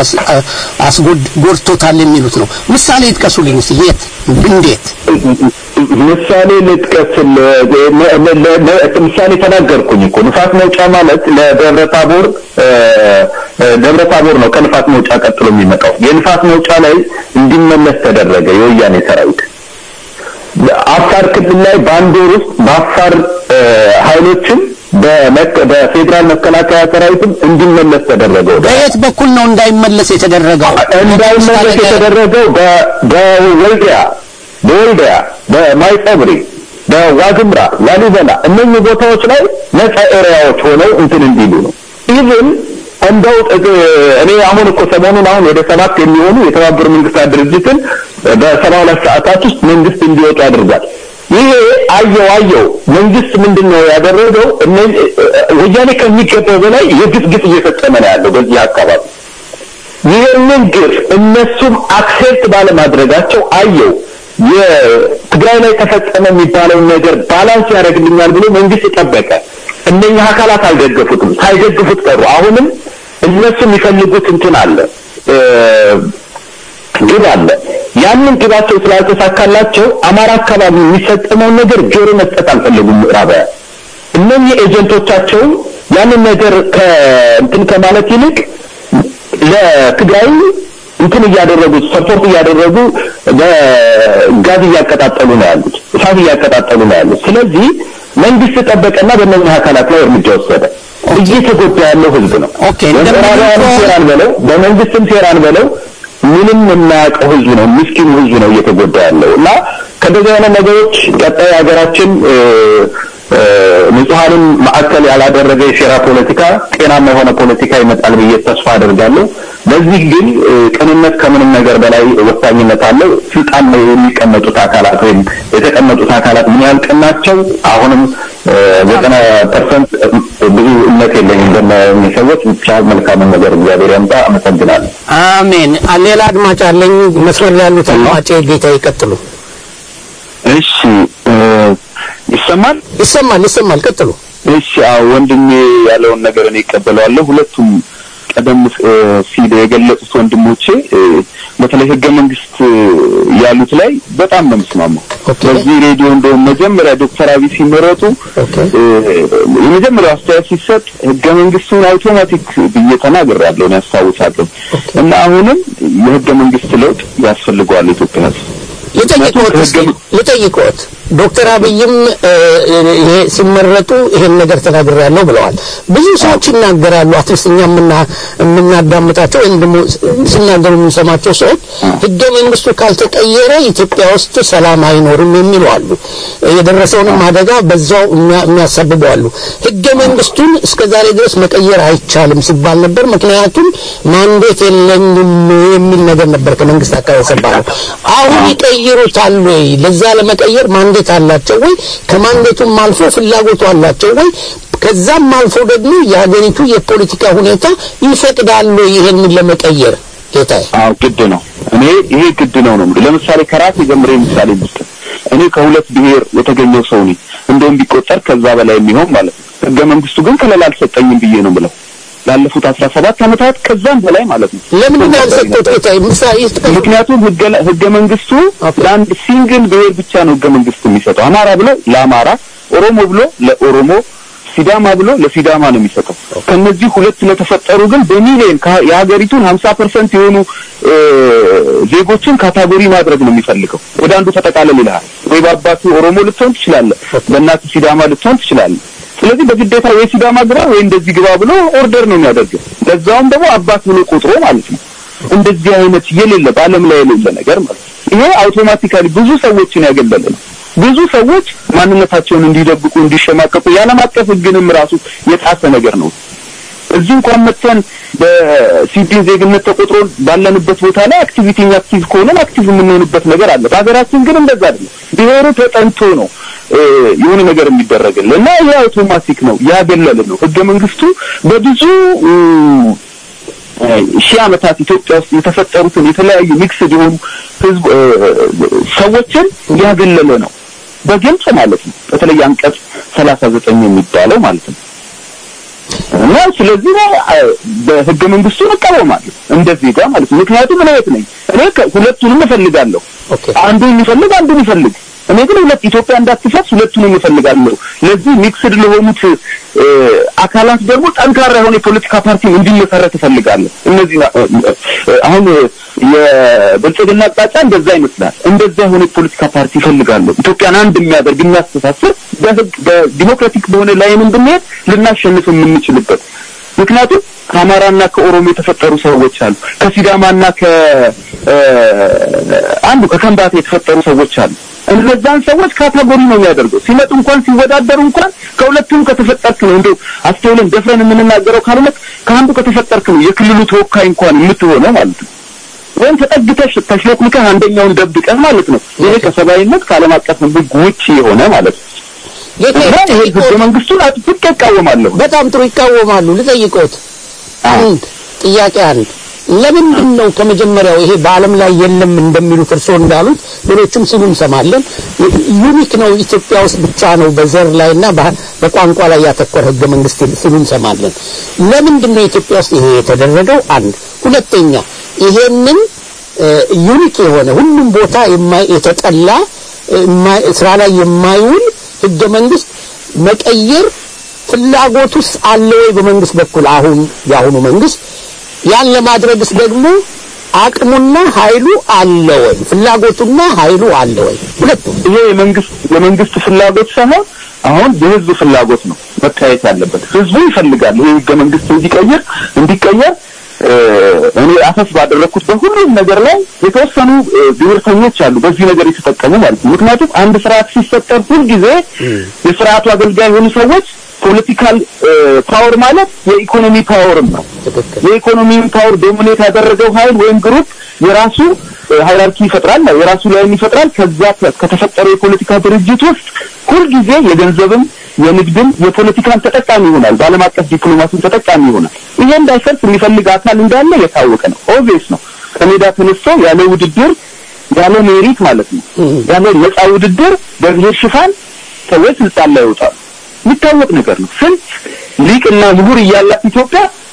አስጎድቶታል የሚሉት ነው። ምሳሌ ይጥቀሱልኝ እስኪ። የት እንዴት? ምሳሌ ልጥቀስል ምሳሌ ተናገርኩኝ እኮ ንፋስ መውጫ ማለት ለደብረ ታቦር ደብረ ታቦር ነው ከንፋስ መውጫ ቀጥሎ የሚመጣው የንፋስ መውጫ ላይ እንዲመለስ ተደረገ የወያኔ ሰራዊት አፋር ክልል ላይ በአንድ ወር ውስጥ በአፋር ኃይሎችም በፌዴራል መከላከያ ሰራዊትም እንዲመለስ ተደረገ በየት በኩል ነው እንዳይመለስ የተደረገው እንዳይመለስ የተደረገው በወልዲያ በወልዲያ በማይጸብሪ በዋግምራ ላሊበላ እነኚህ ቦታዎች ላይ ነፃ ኤሪያዎች ሆነው እንትን እንዲሉ ነው ኢቭን እንደው እኔ አሁን እኮ ሰሞኑን አሁን ወደ ሰባት የሚሆኑ የተባበሩ መንግስታት ድርጅትን በሰባ ሁለት ሰዓታት ውስጥ መንግስት እንዲወጡ አድርጓል። ይሄ አየው አየው መንግስት ምንድን ነው ያደረገው? ወያኔ ከሚገባው በላይ የግፍ ግፍ እየፈጸመ ነው ያለው በዚህ አካባቢ። ይህንን ግፍ እነሱም አክሴፕት ባለማድረጋቸው አየው የትግራይ ላይ ተፈጸመ የሚባለውን ነገር ባላንስ ያደርግልኛል ብሎ መንግስት ጠበቀ። እነኛ አካላት አልደገፉትም። ሳይደግፉት ቀሩ። አሁንም እነሱ የሚፈልጉት እንትን አለ ግብ አለ። ያንን ግባቸው ስላልተሳካላቸው አማራ አካባቢ የሚፈጸመውን ነገር ጆሮ መስጠት አልፈለጉም ምዕራባውያን። እነኚህ ኤጀንቶቻቸውን ያንን ነገር ከእንትን ከማለት ይልቅ ለትግራይ እንትን እያደረጉ ሰፖርት እያደረጉ በጋዝ እያቀጣጠሉ ነው ያሉት፣ እሳት እያቀጣጠሉ ነው ያሉት። ስለዚህ መንግስት ጠበቀና በእነዚህ አካላት ላይ እርምጃ ወሰደ። እየተጎዳ ያለው ህዝብ ነው። ኦኬ በምዕራባውያንም ሴራን በለው በመንግስትም ሴራን በለው ምንም የማያውቀው ህዝብ ነው፣ ምስኪኑ ህዝብ ነው እየተጎዳ ያለው እና ከእንደዚህ አይነት ነገሮች ቀጣይ ሀገራችን ንጹሐንን ማዕከል ያላደረገ የሴራ ፖለቲካ፣ ጤናማ የሆነ ፖለቲካ ይመጣል ብዬ ተስፋ አደርጋለሁ። ለዚህ ግን ቅንነት ከምንም ነገር በላይ ወሳኝነት አለው። ስልጣን ላይ የሚቀመጡት አካላት ወይም የተቀመጡት አካላት ምን ያህል ቅን ናቸው? አሁንም ዘጠና ፐርሰንት ብዙ እምነት የለኝም በእነዚህ ሰዎች። ብቻ መልካምን ነገር እግዚአብሔር ያምጣ። አመሰግናለሁ። አሜን። ሌላ አድማጭ አለኝ። መስመር ላይ ያሉት አድማጭ ጌታ ይቀጥሉ። እሺ ይሰማል ይሰማል፣ ይሰማል። ቀጥሉ። እሺ አዎ፣ ወንድሜ ያለውን ነገር እኔ እቀበለዋለሁ። ሁለቱም ቀደም እ፣ ሲል የገለጹት ወንድሞቼ እ፣ በተለይ ህገ መንግስት እ፣ ያሉት ላይ በጣም ነው የምስማማው። ኦኬ። በዚህ ሬዲዮ እንደውም መጀመሪያ ዶክተር አብይ ሲመረጡ ኦኬ። እ፣ የመጀመሪያው አስተያየት ሲሰጥ ህገ መንግስቱን አውቶማቲክ ብዬ ተናግሬያለሁ እኔ ያስታውሳለሁ። እና አሁንም የህገ መንግስት ለውጥ ያስፈልገዋል ኢትዮጵያ ህዝብ። ልጠይቅዎት እስኪ ልጠይቅዎት ዶክተር አብይም እ፣ ይሄ ሲመረጡ ይሄን ነገር ተናግሬያለሁ ብለዋል። ብዙ ሰዎች ይናገራሉ። አትሊስት እኛ የምና- የምናዳምጣቸው ወይም ደግሞ ሲናገሩ የምንሰማቸው ሰዎች ህገ መንግስቱ ካልተቀየረ ኢትዮጵያ ውስጥ ሰላም አይኖርም የሚሉ አሉ። የደረሰውንም አደጋ በዛው የሚያ- የሚያሳብቡ አሉ። ህገ መንግስቱን እስከ ዛሬ ድረስ መቀየር አይቻልም ሲባል ነበር። ምክንያቱም ማንዴት የለኝም የሚል ነገር ነበር ከመንግስት አካባቢ ሰባለው። አሁን ይቀይሩታል ወይ? ለዛ ለመቀየር ማንዴት አላቸው ወይ? ከማንዴቱም አልፎ ፍላጎቱ አላቸው ወይ? ከዛም አልፎ ደግሞ የሀገሪቱ የፖለቲካ ሁኔታ ይፈቅዳል ወይ ይሄንን ለመቀየር? ጌታዬ አዎ ግድ ነው። እኔ ይሄ ግድ ነው ነው የምልህ። ለምሳሌ ከራሴ ጀምሬ ምሳሌ ልስጥ። እኔ ከሁለት ብሔር የተገኘው ሰው ነኝ። እንደውም ቢቆጠር ከዛ በላይ የሚሆን ማለት ነው። ህገ መንግስቱ ግን ከለላ አልሰጠኝም ብዬ ነው የምለው። ላለፉት አስራ ሰባት ዓመታት ከዛም በላይ ማለት ነው። ለምንድን ነው ያልሰጡት? ጌታዬ ምሳሌ ይስጥቀኝ። ምክንያቱም ህገ ህገ መንግስቱ ለአንድ ሲንግል ብሔር ብቻ ነው ህገ መንግስት የሚሰጠው። አማራ ብሎ ለአማራ፣ ኦሮሞ ብሎ ለኦሮሞ፣ ሲዳማ ብሎ ለሲዳማ ነው የሚሰጠው። ከነዚህ ሁለት ለተፈጠሩ ግን በሚሊዮን ከ- የሀገሪቱን ሀምሳ ፐርሰንት የሆኑ እ፣ ዜጎችን ካታጎሪ ማድረግ ነው የሚፈልገው። ወደ አንዱ ተጠቃለል ይልሃል። ወይ በአባቱ ኦሮሞ ልትሆን ትችላለህ፣ በእናቱ ሲዳማ ልትሆን ትችላለህ። ስለዚህ በግዴታ ወይ ሲዳማ ግባ ወይ እንደዚህ ግባ ብሎ ኦርደር ነው የሚያደርገው። ለዛውም ደግሞ አባት ብሎ ቆጥሮ ማለት ነው። እንደዚህ አይነት የሌለ በዓለም ላይ የሌለ ነገር ማለት ነው። ይሄ አውቶማቲካሊ ብዙ ሰዎችን ያገለለ ነው። ብዙ ሰዎች ማንነታቸውን እንዲደብቁ እንዲሸማቀቁ የዓለም አቀፍ ሕግንም ራሱ የጣሰ ነገር ነው። እዚህ እንኳን መተን በሲቪል ዜግነት ተቆጥሮ ባለንበት ቦታ ላይ አክቲቪቲ አክቲቭ ከሆነን አክቲቭ የምንሆንበት ነገር አለ። በሀገራችን ግን እንደዛ አይደለም። ብሔሩ ተጠንቶ ነው እ፣ የሆነ ነገር የሚደረግልን እና ይሄ አውቶማቲክ ነው፣ ያገለለ ነው። ህገ መንግስቱ በብዙ እ፣ ሺህ ዓመታት ኢትዮጵያ ውስጥ የተፈጠሩትን የተለያዩ ሚክስድ የሆኑ ህዝብ እ፣ ሰዎችን ያገለለ ነው በግልጽ ማለት ነው። በተለይ አንቀጽ ሰላሳ ዘጠኝ የሚባለው ማለት ነው። እና ስለዚህ እ፣ በህገ መንግስቱን እቃወማለሁ እንደዚህ ጋር ማለት ነው። ምክንያቱም እኔ የት ነኝ? እኔ ከ- ሁለቱንም እፈልጋለሁ። ኦኬ አንዱን የሚፈልግ አንዱን ይፈልግ። እኔ ግን ሁለት ኢትዮጵያ እንዳትፈርስ ሁለቱንም እፈልጋለሁ። ለዚህ ሚክስድ ለሆኑት እ፣ አካላት ደግሞ ጠንካራ የሆነ የፖለቲካ ፓርቲ እንዲመሰረት እፈልጋለሁ። እነዚህ እ፣ እ፣ አሁን የብልጽግና አቅጣጫ እንደዛ ይመስላል። እንደዛ የሆነ የፖለቲካ ፓርቲ እፈልጋለሁ። ኢትዮጵያን አንድ የሚያደርግ የሚያስተሳስር በህግ በዲሞክራቲክ በሆነ ላይን እንድንሄድ ልናሸንፍ የምንችልበት ምክንያቱም ከአማራና ከኦሮሞ የተፈጠሩ ሰዎች አሉ። ከሲዳማና ከ እ፣ አንዱ ከከምባታ የተፈጠሩ ሰዎች አሉ። እነዛን ሰዎች ካታጎሪ ነው የሚያደርገው። ሲመጡ እንኳን ሲወዳደሩ እንኳን ከሁለቱም ከተፈጠርክ ነው እንደው አስተውለን ደፍረን የምንናገረው ካልሆነ ከአንዱ ከተፈጠርክ ነው የክልሉ ተወካይ እንኳን የምትሆነው ማለት ነው። ወይም ተጠግተሽ ተሽሎክልከህ አንደኛውን ደብቀህ ማለት ነው። ይሄ ከሰብአዊነት ከዓለም አቀፍ ሕግ ውጭ የሆነ ማለት ነው። ጌታዬ እና ይሄ ህገ ልጠይቅዎት። መንግስቱን አጥብቄ እቃወማለሁ። በጣም ጥሩ ይቃወማሉ። ልጠይቅዎት አንድ ጥያቄ አንድ ለምንድን ነው ከመጀመሪያው ይሄ በዓለም ላይ የለም እንደሚሉት እርስዎ እንዳሉት ሌሎችም ሲሉ እንሰማለን። ዩኒክ ነው ኢትዮጵያ ውስጥ ብቻ ነው በዘር ላይና በ- በቋንቋ ላይ ያተኮረ ህገ መንግስት ሲሉ እንሰማለን። ለምንድን ነው ኢትዮጵያ ውስጥ ይሄ የተደረገው? አንድ ሁለተኛ ይሄንን ዩኒክ የሆነ ሁሉም ቦታ የማይ- የተጠላ የማይ- ስራ ላይ የማይውል ህገ መንግስት መቀየር ፍላጎት ውስጥ አለ ወይ በመንግስት በኩል አሁን የአሁኑ መንግስት ያን ለማድረግስ ደግሞ አቅሙና ኃይሉ አለ ወይ ፍላጎቱና ኃይሉ አለ ወይ ሁለቱም ይሄ የመንግስት የመንግስት ፍላጎት ሳይሆን አሁን የህዝብ ፍላጎት ነው መታየት ያለበት። ህዝቡ ይፈልጋል ይሄ ህገ መንግስት እንዲቀየር እንዲቀየር እ፣ እኔ አፈስ ባደረግኩት በሁሉም ነገር ላይ የተወሰኑ እ፣ ብሔርተኞች አሉ በዚህ ነገር የተጠቀሙ ማለት ነው። ምክንያቱም አንድ ስርዓት ሲፈጠር ሁልጊዜ የስርዓቱ አገልጋይ የሆኑ ሰዎች ፖለቲካል ፓወር ማለት የኢኮኖሚ ፓወርም ነው። ትክክል የኢኮኖሚውን ፓወር ዶሚኔት ያደረገው ኃይል ወይም ግሩፕ የራሱ ሃይራርኪ ይፈጥራል፣ የራሱ ላይን ይፈጥራል። ከዛ ከተፈጠረው የፖለቲካ ድርጅት ውስጥ ሁልጊዜ የገንዘብም የንግድም የፖለቲካን ተጠቃሚ ይሆናል። በዓለም አቀፍ ዲፕሎማሲን ተጠቃሚ ይሆናል። ይሄ እንዳይፈርስ የሚፈልግ አካል እንዳለ የታወቀ ነው። ኦብቪየስ ነው። ከሜዳ ተነስቶ ያለ ውድድር ያለ ሜሪት ማለት ነው ያለ ነፃ ውድድር በብሔር ሽፋን ሰዎች ስልጣን ላይ ይወጣሉ። የሚታወቅ ነገር ነው። ስንት ሊቅና ምሁር እያላት ኢትዮጵያ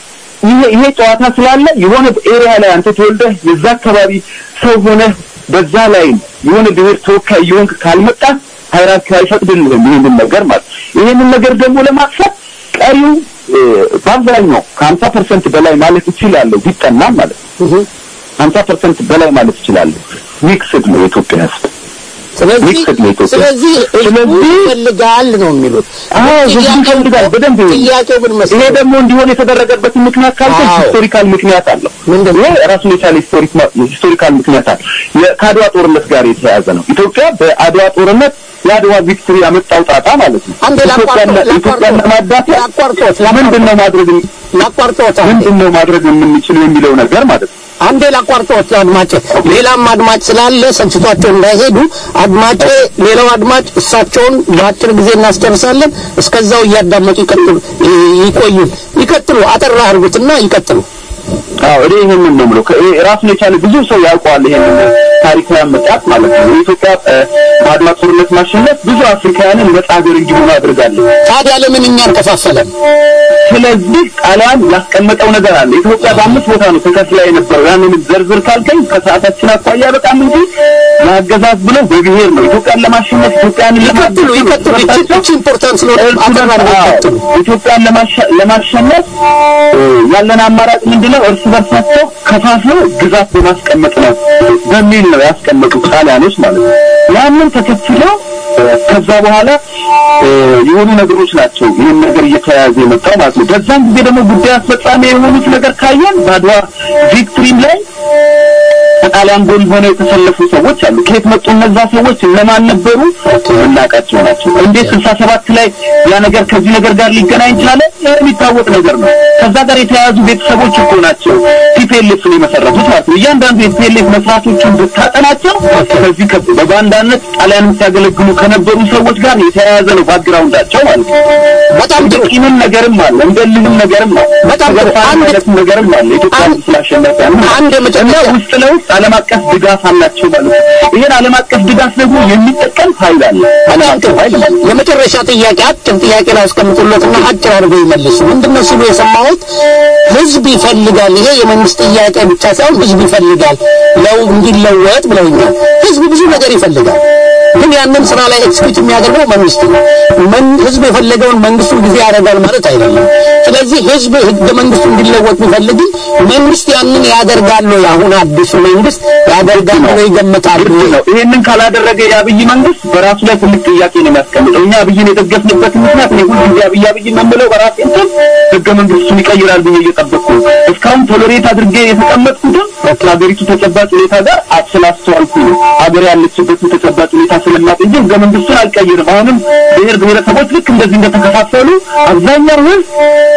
ይሄ ይሄ ጨዋታ ስላለ የሆነ ኤሪያ ላይ አንተ ተወልደህ የዛ አካባቢ ሰው ሆነህ በዛ ላይ የሆነ ብሔር ተወካይ የሆንክ ካልመጣ ሃይራርኪ አይፈቅድልህም ይህንን ነገር ማለት ይህንን ነገር ደግሞ ለማጥፋት ቀሪው እ፣ በአብዛኛው ከሀምሳ ፐርሰንት በላይ ማለት እችላለሁ ቢጠና ማለት ነው ሀምሳ ፐርሰንት በላይ ማለት እችላለሁ ሚክስድ ነው የኢትዮጵያ ህዝብ ስለዚህ ሚክስድ ነው ኢትዮጵያ ስለዚህ ህዝቡ ስለዚህ ይፈልጋል ነው የሚሉት። አዎ ህዝቡ ጥያቄው ይፈልጋል በደንብ ጥያቄው ግን ይሄ መሰለህ ደግሞ እንዲሆን የተደረገበትን ምክንያት ካልከኝ አዎ። ሂስቶሪካል ምክንያት አለው። ምንድን ነው? ይሄ ራሱን የቻለ ሂስቶሪክ ሂስቶሪካል ምክንያት አለው። የ- ከአድዋ ጦርነት ጋር የተያያዘ ነው። ኢትዮጵያ በአድዋ ጦርነት የአድዋ ቪክቶሪ ያመጣው ጣጣ ማለት ነው። አንዴ ኢትዮጵያን ላቋርጦ- ኢትዮጵያን ለማዳፈር ላቋርጦት ምንድን ነው ማድረግ ላቋርጦት አንዴ ምንድን ነው ማድረግ የምንችለው የሚለው ነገር ማለት ነው። አንዴ ላቋርጦት አድማጭ ሌላም አድማጭ ስላለ ሰልችቷቸው እንዳይሄዱ አድማጭ ሌላው አድማጭ እሳቸውን በአጭር ጊዜ እናስጨርሳለን። እስከዛው እያዳመጡ ይቀጥሉ ይቆዩ ይቀጥሉ። አጠራ አድርጉትና ይቀጥሉ። አዎ እኔ ይሄንን ነው የምለው። ከ- ይሄ ራሱን የቻለ ብዙ ሰው ያውቀዋል ይሄንን ታሪካዊ አመጣጥ ማለት ነው። የኢትዮጵያ እ፣ በአድዋ ጦርነት ማሸነፍ ብዙ አፍሪካውያንን ነጻ ሀገር እንዲሆኑ አድርጋለች። ታዲያ ለምን እኛን ከፋፈለን? ስለዚህ ጣሊያን ያስቀመጠው ነገር አለ። ኢትዮጵያ በአምስት ቦታ ነው ተከፍላ የነበረው። ያንን ዘርዝር ካልከኝ ከሰዓታችን አኳያ በጣም እንጂ ለአገዛዝ ብለው በብሔር ነው ኢትዮጵያን ለማሸነፍ ኢትዮጵያን ይቀጥሉ ይቀጥሉ። ይቺ ይቺ ኢምፖርታንት ስለሆነ አጠራ አድርገው ይቀጥሉ። ኢትዮጵያን ለማሸ- ለማሸነፍ እ፣ ያለን አማራጭ ምንድነው? እርስ በርሳቸው ከፋፍለው ግዛት በማስቀመጥ ነው በሚል ነው ያስቀመጡት ጣሊያኖች ማለት ነው። ያንን ተከትለው እ፣ ከዛ በኋላ እ፣ የሆኑ ነገሮች ናቸው ይህን ነገር እየተያያዘ የመጣው ማለት ነው። በዛን ጊዜ ደግሞ ጉዳይ አስፈጻሚ የሆኑት ነገር ካየን በአድዋ ቪክትሪም ላይ ከጣሊያን ጎን ሆነው የተሰለፉ ሰዎች አሉ። ከየት መጡ እነዛ ሰዎች? እነማን ነበሩ? የምናውቃቸው ናቸው። እንዴት ስልሳ ሰባት ላይ ያ ነገር ከዚህ ነገር ጋር ሊገናኝ ቻለ? ይህ የሚታወቅ ነገር ነው። ከዛ ጋር የተያያዙ ቤተሰቦች እኮ ናቸው ቲፒኤልኤፍን የመሰረቱት ማለት ነው። እያንዳንዱ የቲፒኤልኤፍ መስራቶችን ብታጠናቸው ከዚህ ከ- በባንዳነት ጣሊያንን ሲያገለግሉ ከነበሩ ሰዎች ጋር የተያያዘ ነው ባክግራውንዳቸው ማለት ነው። በጣም ጥሩ። ቂምም ነገርም አለ፣ እንደ ልህም ነገርም አለ፣ በጣም ጥሩ። ተገፋ አንድ- አይነት ነገርም አለ። ኢትዮጵያ አንድ- ስላሸነፈ አንድ የመጨረሻ እና ውስጥ ለውስጥ ዓለም አቀፍ ድጋፍ አላቸው ማለት ነው። ይሄን ዓለም አቀፍ ድጋፍ ደግሞ የሚጠቀም ኃይል አለ። በጣም ጥሩ። የመጨረሻ ጥያቄ አጭር ጥያቄ ላይ አስቀምጡለትና አጭር አድርገው ይመልሱ። ምንድነው ሲሉ የሰማሁት ህዝብ ይፈልጋል። ይሄ የመንግስት ጥያቄ ብቻ ሳይሆን ህዝብ ይፈልጋል ለው እንዲለወጥ ብለውኛል። ህዝብ ብዙ ነገር ይፈልጋል። ግን ያንን ስራ ላይ ኤክስኪዩት የሚያደርገው መንግስት ነው። መን ህዝብ የፈለገውን መንግስቱ ጊዜ ያደርጋል ማለት አይደለም። ስለዚህ ህዝብ ህገ መንግስቱ እንዲለወጥ ቢፈልግም መንግስት ያንን ያደርጋል ወይ? አሁን አዲሱ መንግስት ያደርጋል ብለው ይገምታሉ? ግድ ነው። ይሄንን ካላደረገ የአብይ መንግስት በራሱ ላይ ትልቅ ጥያቄ ነው የሚያስቀምጠው። እኛ አብይን የደገፍንበት ምክንያት እኔ ሁልጊዜ አብይ አብይ የምንለው በራሴ እንትን ህገ መንግስቱን ይቀይራል ብዬ እየጠበቅኩ ነው። እስካሁን ቶሎሬት አድርጌ የተቀመጥኩትም ከሀገሪቱ ተጨባጭ ሁኔታ ጋር ስላስተዋልኩ ነው። ሀገር ያለችበትን ተጨባጭ ሁኔታ ስለማቅ እንጂ ህገ መንግስቱን አልቀይርም። አሁንም ብሔር ብሔረሰቦች ልክ እንደዚህ እንደተከፋፈሉ አብዛኛው ህዝብ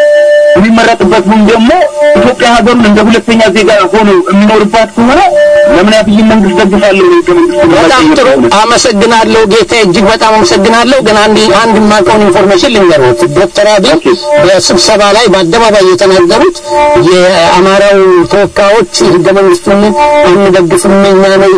የሚመረጥበት ወይም ደግሞ ኢትዮጵያ ሀገሩን እንደ ሁለተኛ ዜጋ ሆኖ የሚኖርባት ከሆነ ለምን አብይን መንግስት ደግፋለሁ ነው ህገ መንግስቱን በጣም የማይቀይር ጥሩ ከሆነ? አመሰግናለሁ ጌታ እጅግ በጣም አመሰግናለሁ ግን አንድ አንድ የማውቀውን ኢንፎርሜሽን ልንገሩት ዶክተር አብይ በስብሰባ ላይ በአደባባይ የተናገሩት የአማራው ተወካዮች ህገ መንግስቱን አንደግፍም እኛ ነው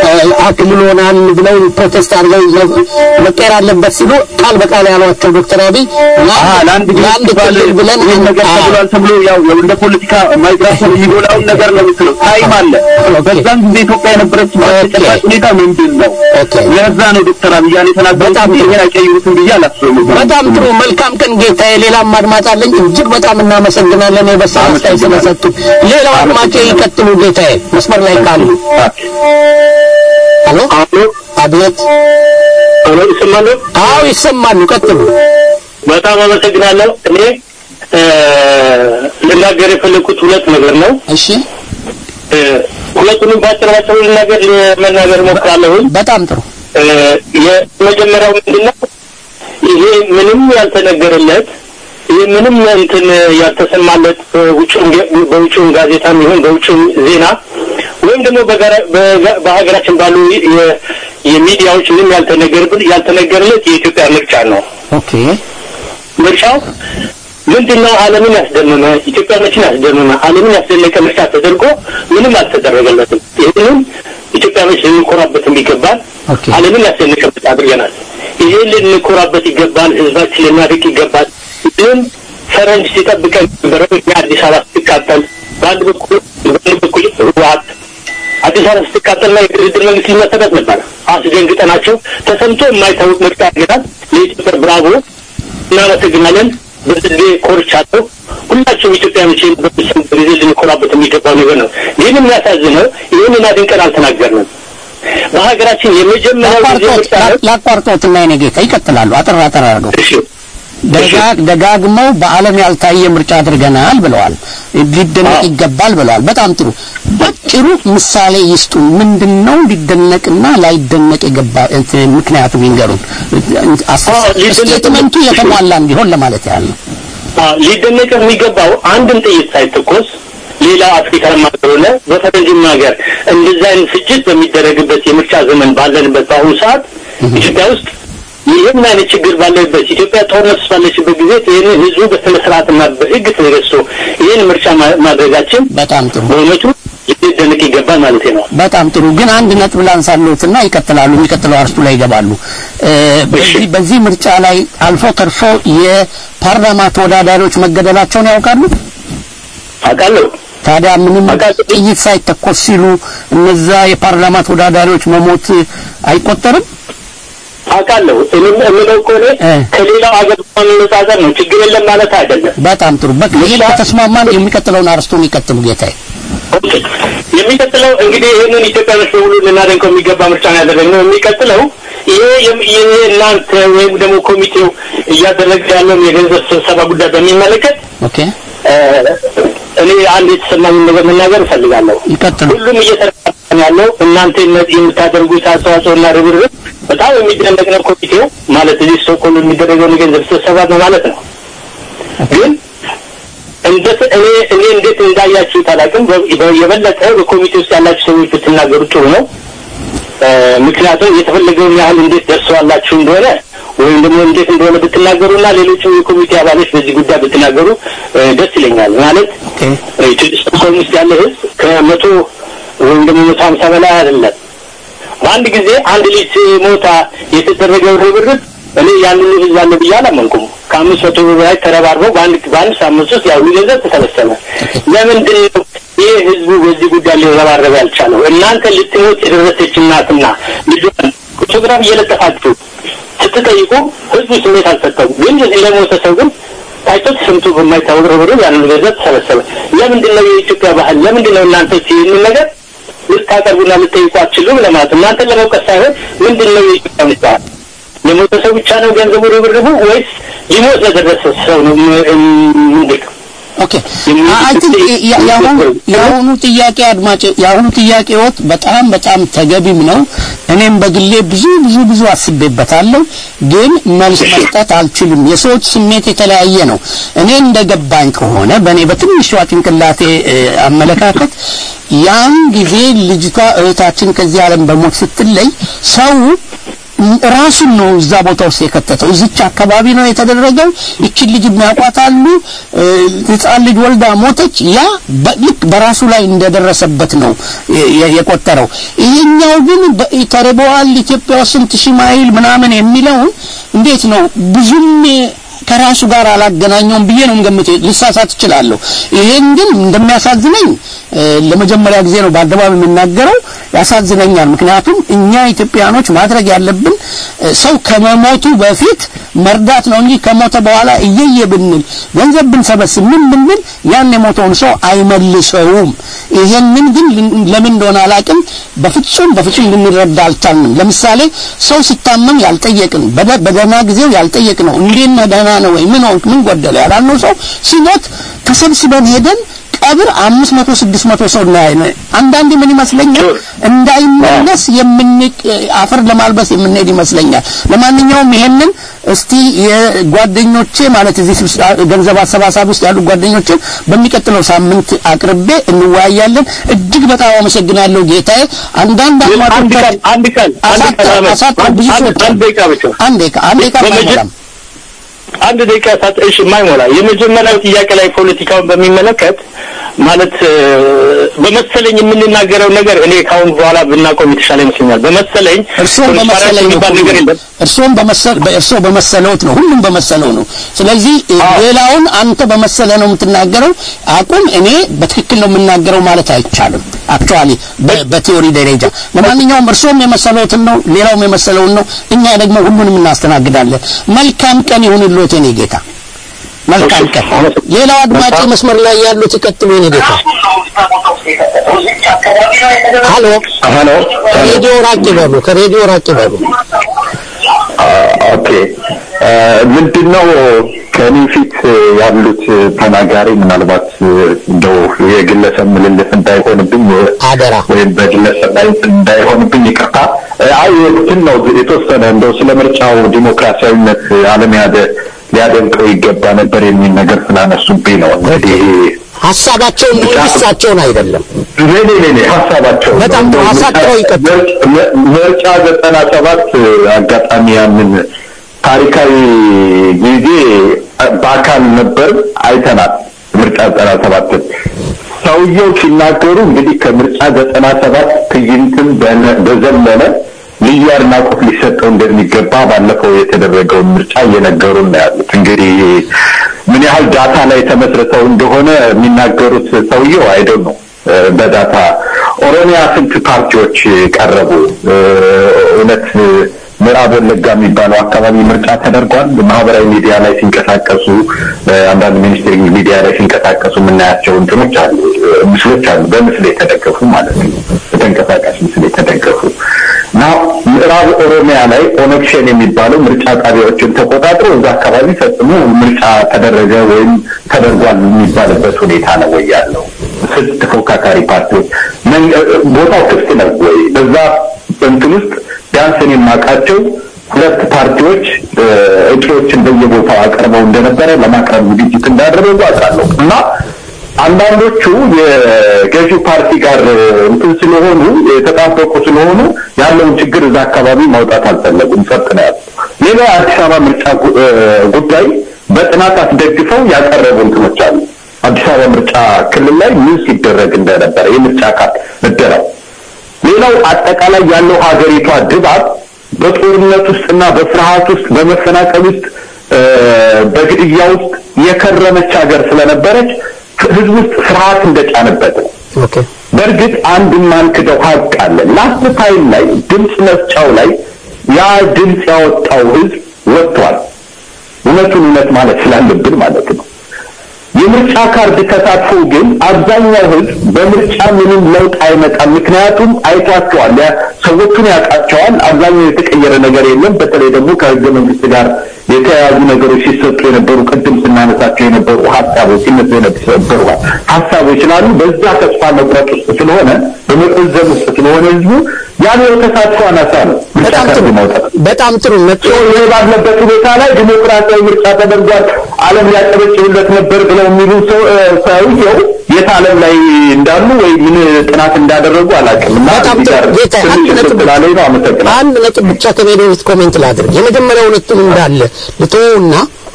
አክልሎናል ብለው ፕሮቴስት አድርገው መቀየር አለበት ሲሉ ቃል በቃል ያሏቸው ዶክተር አብይ አሀ ለአንድ ጊዜ ለአንድ ሲባል ክልል ብለን ይህን ነገር አዎ። ተብሏል ተብሎ ያው ያው እንደ ፖለቲካ ማይግራፎን የሚጎላውን ነገር ነው የምትለው። ታይም አለ። በዛን ጊዜ ኢትዮጵያ የነበረችበት ኦኬ። ተጨባጭ ሁኔታ ምንድን ነው? ኦኬ። ለዛ ነው ዶክተር አብይ ያን የተናገሩት በጣም እንጂ ጥሩ። ይሄን አይቀይሩትም ብዬ አላስብም። በጣም ጥሩ መልካም ቀን ጌታዬ። ሌላም አድማጭ አለኝ። እጅግ በጣም እናመሰግናለን የበሰለ አስተያየት ስለሰጡ። ሌላው አድማጭ ይቀጥሉ ጌታዬ፣ መስመር ላይ ካሉ። ሄሎ፣ አቤት። ሄሎ፣ ይሰማሉ? አዎ ይሰማሉ፣ ቀጥሉ። በጣም አመሰግናለሁ። እኔ እ፣ ልናገር የፈለኩት ሁለት ነገር ነው። እሺ፣ እ፣ ሁለቱንም ባጭር ባጭሩ ልናገር ለመናገር እሞክራለሁኝ። በጣም ጥሩ። እ፣ የመጀመሪያው ምንድነው ይሄ ምንም ያልተነገረለት ይሄ ምንም እንትን ያልተሰማለት በውጭም በውጭም ጋዜጣም ይሁን በውጭም ዜና ወይም ደግሞ በጋራ- በጋ- በሀገራችን ባሉ የ- የሚዲያዎች ምንም ያልተነገርብል ያልተነገረለት የኢትዮጵያ ምርጫ ነው። ኦኬ፣ ምርጫው ምንድን ነው? ዓለምን ያስደመመ ኢትዮጵያኖችን ያስደመመ ዓለምን ያስደነቀ ምርጫ ተደርጎ ምንም አልተደረገለትም። ይህንም ኢትዮጵያኖች ልንኮራበትም ይገባል። ኦኬ። ዓለምን ያስደነቀ ምርጫ አድርገናል። ይሄን ልንኮራበት ይገባል። ህዝባችን ልናድቅ ይገባል። ግን ፈረንጅ ሲጠብቀን ነበረው እኛ አዲስ አበባ ስትቃጠል በአንድ በኩል በአንድ በኩል ህወሓት አዲስ አበባ ስትቃጠልና የድርድር መንግስት ሊመሰረት ነበር። አስደንግጠናቸው ተሰምቶ የማይታወቅ ምርጫ አድርገናል። ለኢትዮጵያ ብራቮ እናመሰግናለን። በስዴ ኮርቻለሁ። ሁላችሁም ኢትዮጵያኖች በሚሰሙ ጊዜ ልንኮራበት የሚገባው ነገር ነው። ግን የሚያሳዝነው ይህንን አድንቀን አልተናገርንም። በሀገራችን የመጀመሪያው ጊዜ ምርጫ ነው። ላቋርጦትና የኔ ጌታ ይቀጥላሉ። አጠር አጠር አድርገው ደጋ- ደጋግመው በዓለም ያልታየ ምርጫ አድርገናል ብለዋል። ሊደነቅ ይገባል ብለዋል። በጣም ጥሩ። ባጭሩ ምሳሌ ይስጡ። ምንድን ነው ሊደነቅና ላይደነቅ የገባ እንትን ምክንያቱም ይንገሩን። ስቴትመንቱ የተሟላ እንዲሆን ለማለት ያህል ነው። አዎ፣ ሊደነቅ የሚገባው አንድም ጥይት ሳይተኮስ ሌላው አፍሪካ ማገሩለ በፈረንጅም ሀገር እንደዛ አይነት ፍጅት በሚደረግበት የምርጫ ዘመን ባለንበት በአሁኑ ሰዓት ኢትዮጵያ ውስጥ ይህን አይነት ችግር ባለበት ኢትዮጵያ ጦርነት ውስጥ ባለችበት ጊዜ ይህንን ህዝቡ በስነ ስርዓትና በህግ ተገዝቶ ይህን ምርጫ ማ- ማድረጋችን በጣም ጥሩ በእውነቱ ሊደነቅ ይገባል ማለት ነው። በጣም ጥሩ ግን አንድ ነጥብ ላንሳለሁትና ይቀጥላሉ የሚቀጥለው አርስቱ ላይ ይገባሉ እ፣ በዚህ በዚህ ምርጫ ላይ አልፎ ተርፎ የፓርላማ ተወዳዳሪዎች መገደላቸውን ያውቃሉ አውቃለሁ ታዲያ ምንም ጥይት ሳይተኮስ ሲሉ እነዛ የፓርላማ ተወዳዳሪዎች መሞት አይቆጠርም አውቃለሁ እኔም የምለው ከሆነ ከሌላው ሀገር ማነጻጸር ነው። ችግር የለም ማለት አይደለም። በጣም ጥሩ በቃ ይሄን ከተስማማን የሚቀጥለውን አርስቱን ይቀጥሉ ጌታዬ ኦኬ። የሚቀጥለው እንግዲህ ይህንን ኢትዮጵያኖች በሙሉ ልናደንቀው የሚገባ ምርጫ ነው ያደረግነው። የሚቀጥለው ይሄ የም- ይሄ እናንተ ወይም ደግሞ ኮሚቴው እያደረገ ያለውን የገንዘብ ስብሰባ ጉዳይ በሚመለከት ኦኬ እ፣ እኔ አንድ የተሰማኝ ነገር መናገር እፈልጋለሁ። ይቀጥሉ ሁሉም እየተረዳ ያለው እናንተ የምት- የምታደርጉት አስተዋጽኦና ርብርብ በጣም የሚደነቅ ነው። ኮሚቴው ማለት እዚህ ስቶክሆልም የሚደረገውን የገንዘብ ስብሰባ ነው ማለት ነው። ግን እንደ እኔ እኔ እንዴት እንዳያችሁት አላውቅም። በ- በ- የበለጠ በኮሚቴ ውስጥ ያላችሁ ሰዎች ብትናገሩ ጥሩ ነው። እ፣ ምክንያቱም የተፈለገውን ያህል እንዴት ደርሰዋላችሁ እንደሆነ ወይም ደግሞ እንዴት እንደሆነ ብትናገሩና ሌሎችም የኮሚቴ አባሎች በዚህ ጉዳይ ብትናገሩ እ፣ ደስ ይለኛል። ማለት እ፣ ኢትዮጵያ ስቶክሆልም ውስጥ ያለ ህዝብ ከመቶ ወይም ደግሞ መቶ ሀምሳ በላይ አይደለም። በአንድ ጊዜ አንድ ልጅ ሞታ የተደረገው ርብርብ እኔ ያንን ህዝብ አለ ብዬ አላመንኩም። ከአምስት መቶ ብር በላይ ተረባርበው በአንድ በአንድ ሳምንት ውስጥ ያው ገንዘብ ተሰበሰበ። ለምንድን ነው ይህ ህዝቡ በዚህ ጉዳይ ሊረባረብ ያልቻለው? እናንተ ልትሞት የደረሰች እናትና ልጇን ፎቶግራፍ እየለጠፋችሁ ስትጠይቁ ህዝቡ ስሜት አልሰጠውም። ግን እዚህ ለሞተ ሰው ግን ታይቶ ተሰምቶ በማይታወቅ ርብርብ ያንን ገንዘብ ተሰበሰበ። ለምንድን ነው የኢትዮጵያ ባህል? ለምንድን ነው እናንተ ይህንን ነገር ልታቀርቡና ልጠይቁ አትችሉም ለማለት ነው። እናንተን ለመውቀስ ሳይሆን ምንድን ነው የኢትዮጵያ ባህል? ለሞተ ሰው ብቻ ነው ገንዘቡ ርብርቡ ወይስ ሊሞት ለደረሰ ሰው ነው? ም- ም- ምንድን ነው? ኦኬ አይ ቲንክ የአሁኑ የአሁኑ ጥያቄ አድማጭ የአሁኑ ጥያቄዎት በጣም በጣም ተገቢም ነው። እኔም በግሌ ብዙ ብዙ ብዙ አስቤበታለሁ፣ ግን መልስ መስጠት አልችልም። የሰዎች ስሜት የተለያየ ነው። እኔ እንደገባኝ ከሆነ በእኔ በትንሿ ጭንቅላቴ እ፣ አመለካከት ያን ጊዜ ልጅቷ እህታችን ከዚህ ዓለም በሞት ስትለይ ሰው ራሱን ነው እዛ ቦታ ውስጥ የከተተው። እዚች አካባቢ ነው የተደረገው። ይችን ልጅ የሚያውቋታሉ። እ፣ ህፃን ልጅ ወልዳ ሞተች። ያ በ- ልክ በራሱ ላይ እንደደረሰበት ነው የ- የ- የቆጠረው። ይሄኛው ግን በ- ተርበዋል ኢትዮጵያ ውስጥ ስንት ሺህ ማይል ምናምን የሚለውን እንዴት ነው ብዙም ከራሱ ጋር አላገናኘውም ብዬ ነው የምገምተው። ልሳሳት እችላለሁ። ይሄን ግን እንደሚያሳዝነኝ እ፣ ለመጀመሪያ ጊዜ ነው በአደባባይ የምናገረው። ያሳዝነኛል። ምክንያቱም እኛ ኢትዮጵያኖች ማድረግ ያለብን እ፣ ሰው ከመሞቱ በፊት መርዳት ነው እንጂ ከሞተ በኋላ እየየ ብንል ገንዘብ ብንሰበስብ ምን ብንል ያን የሞተውን ሰው አይመልሰውም። ይሄንን ግን ልን- ለምን እንደሆነ አላውቅም። በፍጹም በፍጹም ልንረዳ አልቻልንም። ለምሳሌ ሰው ሲታመም ያልጠየቅን በደ- በደህና ጊዜው ያልጠየቅነው እንዴት ነህ ደህና ነው ወይ ምን ሆንክ ምን ጎደለ ያላልነው ሰው ሲሞት ተሰብስበን ሄደን ቀብር አምስት መቶ ስድስት መቶ ሰው እናያለን። አንዳንዴ ምን ይመስለኛል እንዳይመለስ የምንቅ አፈር ለማልበስ የምንሄድ ይመስለኛል። ለማንኛውም ይሄንን እስቲ የጓደኞቼ ማለት እዚህ ስብሰባ ገንዘብ አሰባሳቢ ውስጥ ያሉ ጓደኞችን በሚቀጥለው ሳምንት አቅርቤ እንወያያለን። እጅግ በጣም አመሰግናለሁ ጌታዬ። አንዳንድ አንድ ቀን አንድ ቀን አንድ ቀን አመት አሳጣ ብዙ አንድ ሰዎች አንድ ደቂቃ ብቻ አንድ ደቂቃ አንድ ደቂቃ በመጀ- አይሞላም። አንድ ደቂቃ ሳት እሺ የማይሞላ የመጀመሪያው ጥያቄ ላይ ፖለቲካውን በሚመለከት ማለት እ፣ በመሰለኝ የምንናገረው ነገር እኔ ካሁን በኋላ ብናቆም የተሻለ ይመስለኛል። በመሰለኝ እርስዎም በመሰለኝ ነው የሚባል ነገር የለም። እርስዎም በመሰል በእርስዎ በመሰለውት ነው ሁሉም በመሰለው ነው ስለዚህ ሌላውን አንተ በመሰለ ነው የምትናገረው አቁም እኔ በትክክል ነው የምናገረው ማለት አይቻልም አክቹአሊ በቲዮሪ ደረጃ ለማንኛውም እርስዎም የመሰለውትን ነው ሌላውም የመሰለውን ነው እኛ ደግሞ ሁሉንም እናስተናግዳለን መልካም ቀን ይሁንልዎት የኔ ጌታ መልካም ቀን ሌላው አድማጭ መስመር ላይ ያሉት ይቀጥሉ የኔ ጌታ ሀሎ ሀሎ ከሬዲዮ ራቅ ይበሉ ከሬዲዮ ራቅ ይበሉ ኦኬ ምንድን ነው ከኔ ፊት ያሉት ተናጋሪ ምናልባት እንደው የግለሰብ ምልልስ እንዳይሆንብኝ አደራ ወይም በግለሰብ ላይ እንዳይሆንብኝ ይቅርታ። አይ እንትን ነው የተወሰነ እንደው ስለ ምርጫው ዲሞክራሲያዊነት ዓለም ያደ ሊያደንቀው ይገባ ነበር የሚል ነገር ስላነሱብኝ ነው እንግዲህ ሀሳባቸውን ነው እንጂ እሳቸውን አይደለም ኔ ኔ ኔ ሀሳባቸው በጣም ጥሩ ሀሳባቸው ይቀጥል ምርጫ ዘጠና ሰባት አጋጣሚ ያንን ታሪካዊ ጊዜ በአካል ነበር አይተናል። ምርጫ ዘጠና ሰባትን ሰውየው ሲናገሩ እንግዲህ ከምርጫ ዘጠና ሰባት ትዕይንትን በነ- በዘለለ ልዩ አድናቆት ሊሰጠው እንደሚገባ ባለፈው የተደረገውን ምርጫ እየነገሩን ነው ያሉት። እንግዲህ ምን ያህል ዳታ ላይ ተመስርተው እንደሆነ የሚናገሩት ሰውየው አይደል ነው በዳታ ኦሮሚያ ስንት ፓርቲዎች ቀረቡ? እ፣ እውነት ምዕራብ ወለጋ የሚባለው አካባቢ ምርጫ ተደርጓል። ማህበራዊ ሚዲያ ላይ ሲንቀሳቀሱ እ፣ አንዳንድ ሚኒስቴር ሚዲያ ላይ ሲንቀሳቀሱ የምናያቸው እንትኖች አሉ፣ እ፣ ምስሎች አሉ፣ በምስል የተደገፉ ማለት ነው፣ በተንቀሳቃሽ ምስል የተደገፉ እና ምዕራብ ኦሮሚያ ላይ ኦነግ ሸኔ የሚባለው ምርጫ ጣቢያዎችን ተቆጣጥሮ እዛ አካባቢ ፈጽሞ ምርጫ ተደረገ ወይም ተደርጓል የሚባልበት ሁኔታ ነው ወይ ያለው? ስንት ተፎካካሪ ፓርቲዎች መን- ቦታው ክፍት ነው ወይ? በዛ እንትን ውስጥ ቢያንስ እኔ የማውቃቸው ሁለት ፓርቲዎች እ፣ እጩዎችን በየቦታው አቅርበው እንደነበረ ለማቅረብ ዝግጅት እንዳደረጉ አውቃለሁ እና አንዳንዶቹ የገዢው ፓርቲ ጋር እንትን ስለሆኑ የተጣበቁ ስለሆኑ ያለውን ችግር እዛ አካባቢ ማውጣት አልፈለጉም። ጸጥ ነው ያሉት። ሌላ የአዲስ አበባ ምርጫ ጉ- እ፣ ጉዳይ በጥናት አስደግፈው ያቀረቡ እንትኖች አሉ። አዲስ አበባ ምርጫ ክልል ላይ ምን ሲደረግ እንደነበረ የምርጫ ካርድ እደራው ሌላው አጠቃላይ ያለው ሀገሪቷ ድባብ በጦርነት ውስጥና በፍርሃት ውስጥ በመፈናቀል ውስጥ እ፣ በግድያ ውስጥ የከረመች ሀገር ስለነበረች ህዝብ ውስጥ ፍርሃት እንደጫነበት ነው። ኦኬ በእርግጥ አንድ የማንክደው ሀቅ አለ። ላስት ታይም ላይ ድምፅ መስጫው ላይ ያ ድምፅ ያወጣው ህዝብ ወጥቷል። እውነቱን እውነት ማለት ስላለብን ማለት ነው። የምርጫ ካርድ ተሳትፎ ግን አብዛኛው ህዝብ በምርጫ ምንም ለውጥ አይመጣም። ምክንያቱም አይቷቸዋል፣ ያ- ሰዎቹን ያውቃቸዋል። አብዛኛው የተቀየረ ነገር የለም። በተለይ ደግሞ ከህገ መንግስት ጋር የተያያዙ ነገሮች ሲሰጡ የነበሩ ቅድም ስናነሳቸው የነበሩ ሀሳቦች ሲነሱ የነበሩ ሀሳቦች ስላሉ በዛ ተስፋ መቁረጥ ውስጥ ስለሆነ በመቆዘም ውስጥ ስለሆነ ህዝቡ ያለው ተሳትፎ አናሳ ነው። ምርጫ በጣም ጥሩ ካርድ ማውጣት በጣም ጥሩ ነጥብ ይህ ባለበት ሁኔታ ላይ ዲሞክራሲያዊ ምርጫ ተደርጓል፣ ዓለም ሊያጨበጭብለት ነበር ብለው የሚሉ ሰው እ፣ ሰውየው የት ዓለም ላይ እንዳሉ ወይ ምን ጥናት እንዳደረጉ አላውቅም እና በጣም እዚህ ጥሩ ጋር ጌታ ትንሽ አንድ ነጥብ ስላለኝ ነው። አመሰግናለሁ። አንድ ነጥብ ብቻ ከሜዳ በፊት ኮሜንት ላድርግ የመጀመሪያው ነጥብ እንዳለ ልተውና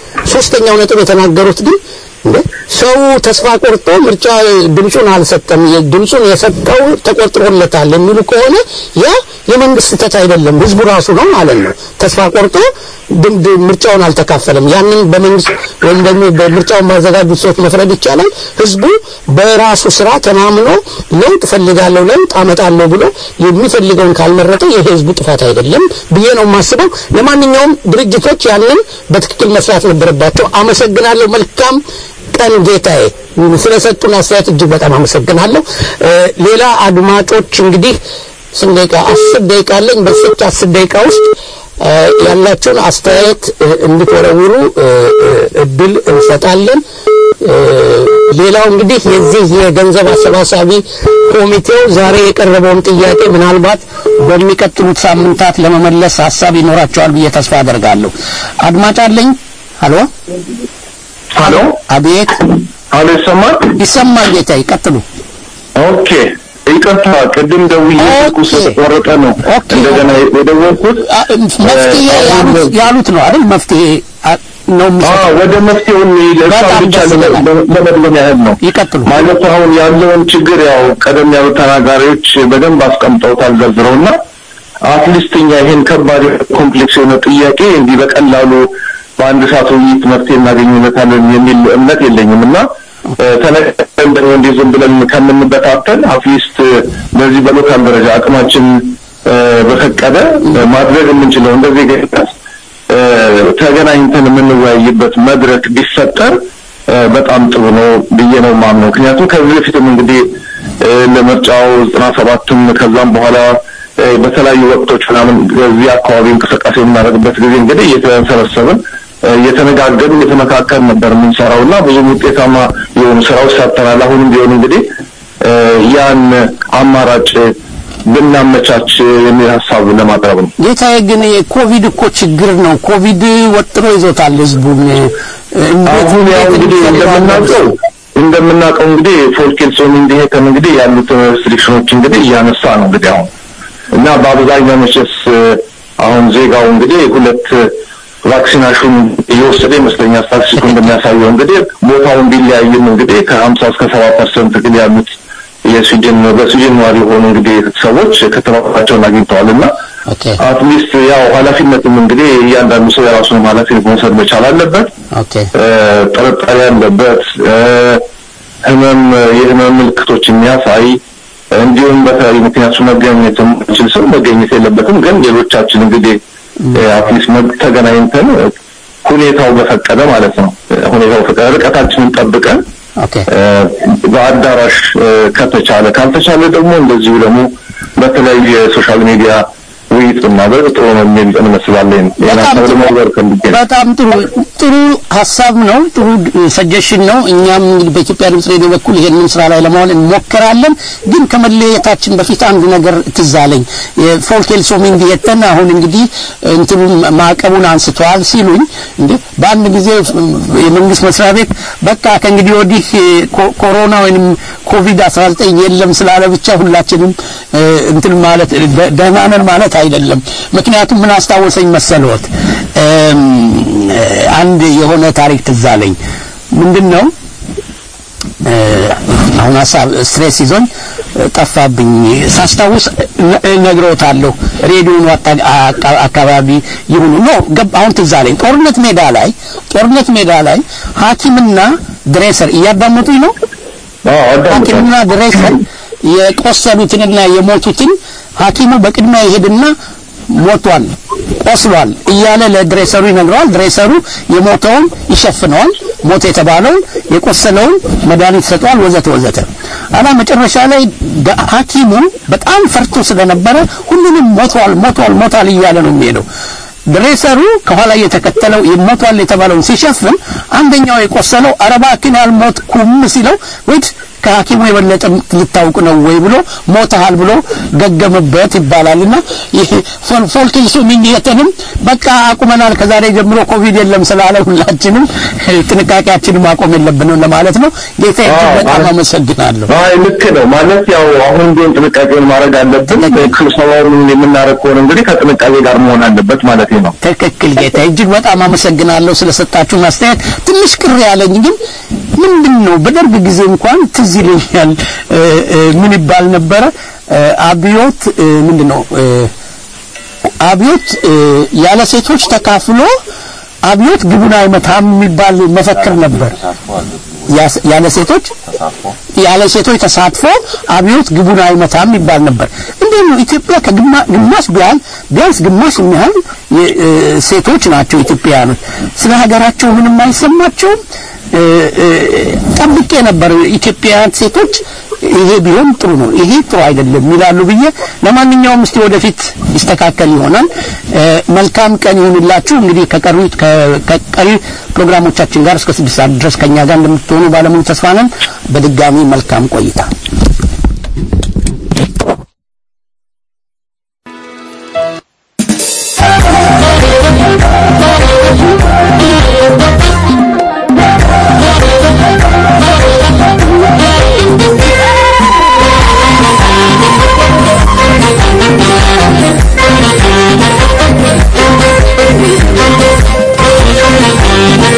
ሶስተኛው ነጥብ የተናገሩት ግን እንደ ሰው ተስፋ ቆርጦ ምርጫ ድምፁን አልሰጠም የ- ድምፁን የሰጠው ተቆጥሮለታል የሚሉ ከሆነ ያ የመንግስት ስህተት አይደለም ህዝቡ ራሱ ነው ማለት ነው ተስፋ ቆርጦ ድም- ድም- ምርጫውን አልተካፈለም ያንን በመንግስት ወይም ደግሞ በምርጫውን ባዘጋጁት ሰዎች መፍረድ ይቻላል ህዝቡ በራሱ ስራ ተማምኖ ለውጥ ፈልጋለሁ ለውጥ አመጣለሁ ብሎ የሚፈልገውን ካልመረጠ የህዝቡ ጥፋት አይደለም ብዬ ነው የማስበው ለማንኛውም ድርጅቶች ያንን በትክክል መስራት ነበረባቸው አመሰግናለሁ መልካም ቀን ጌታዬ ስለሰጡን አስተያየት እጅግ በጣም አመሰግናለሁ እ፣ ሌላ አድማጮች እንግዲህ ስንት ደቂቃ አስር ደቂቃ አለኝ በስች አስር ደቂቃ ውስጥ እ፣ ያላችሁን አስተያየት እ፣ እንድትወረውሩ እ፣ እ፣ እድል እንሰጣለን እ፣ ሌላው እንግዲህ የዚህ የገንዘብ አሰባሳቢ ኮሚቴው ዛሬ የቀረበውን ጥያቄ ምናልባት በሚቀጥሉት ሳምንታት ለመመለስ ሀሳብ ይኖራቸዋል ብዬ ተስፋ አደርጋለሁ አድማጭ አለኝ ሀሎ ሀሎ አቤት ሀሎ ይሰማል? ይሰማል ጌታ ይቀጥሉ ኦኬ ይቅርታ፣ ቅድም ደውዬ ስልኩ ስለተቆረጠ ነው እንደገና የደወልኩት። መፍትሄ ያሉት- ያሉት ነው አይደል መፍትሄ አ- ነው አዎ ወደ መፍትሄው እንሂድ። እሷን በጣም ብቻ ደስ ይለናል። ለመ- ለመድገም ያህል ነው። ይቀጥሉ። ማለት አሁን ያለውን ችግር ያው ቀደም ያሉ ተናጋሪዎች በደንብ አስቀምጠውታል ዘርዝረውና አትሊስት እኛ ይሄን ከባድ ኮምፕሌክስ የሆነ ጥያቄ እንዲህ በቀላሉ በአንድ ሰዓት ውይይት መፍትሄ እናገኝለታለን የሚል እምነት የለኝም እና ተነቀን ደግሞ እንዲህ ዝም ብለን ከምንበታተን አትሊስት በዚህ በሎካል ደረጃ አቅማችን እ፣ በፈቀደ እ፣ ማድረግ የምንችለው እንደዚህ ገኝታስ ተገናኝተን የምንወያይበት መድረክ ቢፈጠር እ፣ በጣም ጥሩ ነው ብዬ ነው የማምነው። ምክንያቱም ከዚህ በፊትም እንግዲህ እ፣ ለምርጫው ዘጠና ሰባትም ከዛም በኋላ እ፣ በተለያዩ ወቅቶች ምናምን በዚህ አካባቢ እንቅስቃሴ የምናደርግበት ጊዜ እንግዲህ እየተሰበሰብን እ፣ እየተነጋገርን እየተመካከርን ነበር የምንሰራው እና ብዙም ውጤታማ የሆኑ ስራዎች ሰርተናል። አሁንም ቢሆን እንግዲህ እ፣ ያን አማራጭ ብናመቻች የሚል ሀሳብ ለማቅረብ ነው። ጌታዬ ግን የኮቪድ እኮ ችግር ነው። ኮቪድ ወጥሮ ይዞታል ህዝቡን። እንዴት አሁን ያው እንዴት እንግዲህ እንፈልገዋለን? እንደምናውቀው እንደምናውቀው እንግዲህ ፎልኬልሶን እንዲሄተን እንግዲህ ያሉትን ሪስትሪክሽኖች እንግዲህ እያነሳ ነው እንግዲህ አሁን እና በአብዛኛው መቼስ አሁን ዜጋው እንግዲህ ሁለት ቫክሲናሽን እየወሰደ ይመስለኛል ስታቲስቲኩ እንደሚያሳየው እንግዲህ ቦታውን ቢለያይም እንግዲህ ከሀምሳ እስከ ሰባ ፐርሰንት ግን ያሉት የስዊድን በስዊድን ነዋሪ የሆኑ እንግዲህ ሰዎች ክትባታቸውን አግኝተዋል እና ኦኬ አትሊስት ያው ኃላፊነትም እንግዲህ እያንዳንዱ ሰው የራሱን ኃላፊነት መውሰድ መቻል አለበት። ኦኬ እ፣ ጥርጣሬ ያለበት እ፣ ህመም የህመም ምልክቶች የሚያሳይ እንዲሁም በተለያዩ ምክንያቱ መገኘት የማይችል ሰው መገኘት የለበትም። ግን ሌሎቻችን እንግዲህ አትሊስት ተገናኝተን እ፣ ሁኔታው በፈቀደ ማለት ነው እ፣ ሁኔታው በፈቀደ ርቀታችንን ጠብቀን ኦኬ እ፣ በአዳራሽ እ፣ ከተቻለ ካልተቻለ ደግሞ እንደዚሁ ደግሞ በተለያዩ የሶሻል ሚዲያ ውይይት ብናደርግ ጥሩ ነው የሚል እንመስላለን። ሌላ በጣም ሰው ጥሩ ለማወር ፈልጌ ነው። በጣም ጥሩ ጥሩ ሀሳብ ነው። ጥሩ ሰጀሽን ነው። እኛም እንግዲህ በኢትዮጵያ ድምጽ ሬዲዮ በኩል ይሄንን ስራ ላይ ለማዋል እንሞክራለን። ግን ከመለየታችን በፊት አንድ ነገር ትዝ አለኝ። የፎልኬልሶ ሚንዲየተን አሁን እንግዲህ እንትኑ ማዕቀቡን አንስተዋል ሲሉኝ እንዴ በአንድ ጊዜ የመንግስት መስሪያ ቤት በቃ ከእንግዲህ ወዲህ ኮ- ኮሮና ወይንም ኮቪድ 19 የለም ስላለ ብቻ ሁላችንም እ፣ እንትን ማለት ደ- ደህና ነን ማለት አይደለም። ምክንያቱም ምን አስታወሰኝ መሰልዎት እም፣ እ፣ አንድ የሆነ ታሪክ ትዝ አለኝ። ምንድን ነው እ፣ አሁን ሀሳብ ስትሬስ ይዞኝ እ፣ ጠፋብኝ። ሳስታውስ ነ- እነግረውታለሁ። ሬዲዮኑ አጣ- አቃ- አካባቢ ይሁኑ ኖ ገብ አሁን ትዝ አለኝ። ጦርነት ሜዳ ላይ ጦርነት ሜዳ ላይ ሐኪምና ድሬሰር እያዳመጡኝ ነው። አዎ አዳምጣለሁ። ሐኪምና ድሬሰር የቆሰሉትንና የሞቱትን ሐኪሙ በቅድሚያ ይሄድና ሞቷል፣ ቆስሏል እያለ ለድሬሰሩ ይነግረዋል። ድሬሰሩ የሞተውን ይሸፍነዋል፣ ሞት የተባለውን የቆሰለውን መድኃኒት ይሰጠዋል፣ ወዘተ ወዘተ። አላ መጨረሻ ላይ ደ- ሐኪሙ በጣም ፈርቶ ስለነበረ ሁሉንም ሞቷል፣ ሞቷል፣ ሞቷል እያለ ነው የሚሄደው። ድሬሰሩ ከኋላ እየተከተለው ሞቷል የተባለውን ሲሸፍን አንደኛው የቆሰለው አረባክን ያልሞትኩም ሲለው ወይት ከሐኪሙ የበለጠ ልታውቅ ነው ወይ ብሎ ሞተሃል ብሎ ገገመበት ይባላልና ይሄ ፎል- ፎልክልሱ ሚኒየተንም በቃ አቁመናል ከዛሬ ጀምሮ ኮቪድ የለም ስላለ ሁላችንም ጥንቃቄያችንን ማቆም የለብንም ለማለት ነው። ጌታ አዎ፣ በጣም ማለት- አመሰግናለሁ። አይ ልክ ነው ማለት ያው አሁን ቢሆን ጥንቃቄውን ማድረግ አለብን። ስብሰባውን የምናደርግ ከሆነ እንግዲህ ከጥንቃቄ ጋር መሆን አለበት ማለት ነው። ትክክል ጌታ፣ እጅግ በጣም አመሰግናለሁ ስለሰጣችሁን አስተያየት። ትንሽ ቅር ያለኝ ግን ምንድን ነው በደርግ ጊዜ እንኳን ትዝ ይለኛል እ፣ እ፣ ምን ይባል ነበረ እ፣ አብዮት እ፣ ምንድን ነው እ፣ አብዮት እ፣ ያለ ሴቶች ተካፍሎ አብዮት ግቡን አይመታም የሚባል መፈክር ነበር። ያስ- ያለ ሴቶች ያለ ሴቶች ተሳትፎ አብዮት ግቡን አይመታም ይባል ነበር። እንዴት ነው ኢትዮጵያ ከግማሽ ቢያህል ቢያንስ ግማሽ የሚያህል የ- እ፣ ሴቶች ናቸው ኢትዮጵያውያኖች። ስለ ሀገራቸው ምንም አይሰማቸውም። እ፣ እ፣ ጠብቄ ነበር ኢትዮጵያውያን ሴቶች ይሄ ቢሆን ጥሩ ነው፣ ይሄ ጥሩ አይደለም ይላሉ ብዬ። ለማንኛውም እስቲ ወደፊት ይስተካከል ይሆናል። እ፣ መልካም ቀን ይሁንላችሁ። እንግዲህ ከቀሪ ከ- ከቀሪ ፕሮግራሞቻችን ጋር እስከ ስድስት ሰዓት ድረስ ከኛ ጋር እንደምትሆኑ ባለሙሉ ተስፋ ነን። በድጋሚ መልካም ቆይታ። Thank you.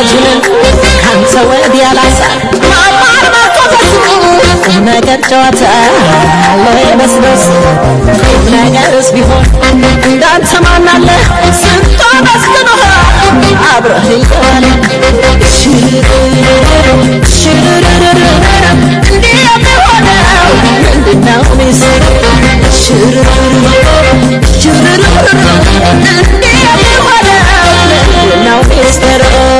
ወዳጅንን ካንተ ወዲያ ላሳ ማማር መርቶ በስቁ ቁም ነገር ጨዋታ አለ መስበስ ቁም ነገርስ ቢሆን እንዳንተ ማናለ ስንቶ መስግኖሃል አብረህ እየዋለ ሽርርርርርር እንዲህ የሚሆነው ምንድነው ሚስጥር ሽርርርርር ሽርርርርር እንዲህ የሚሆነው ምንድነው ሚስጥር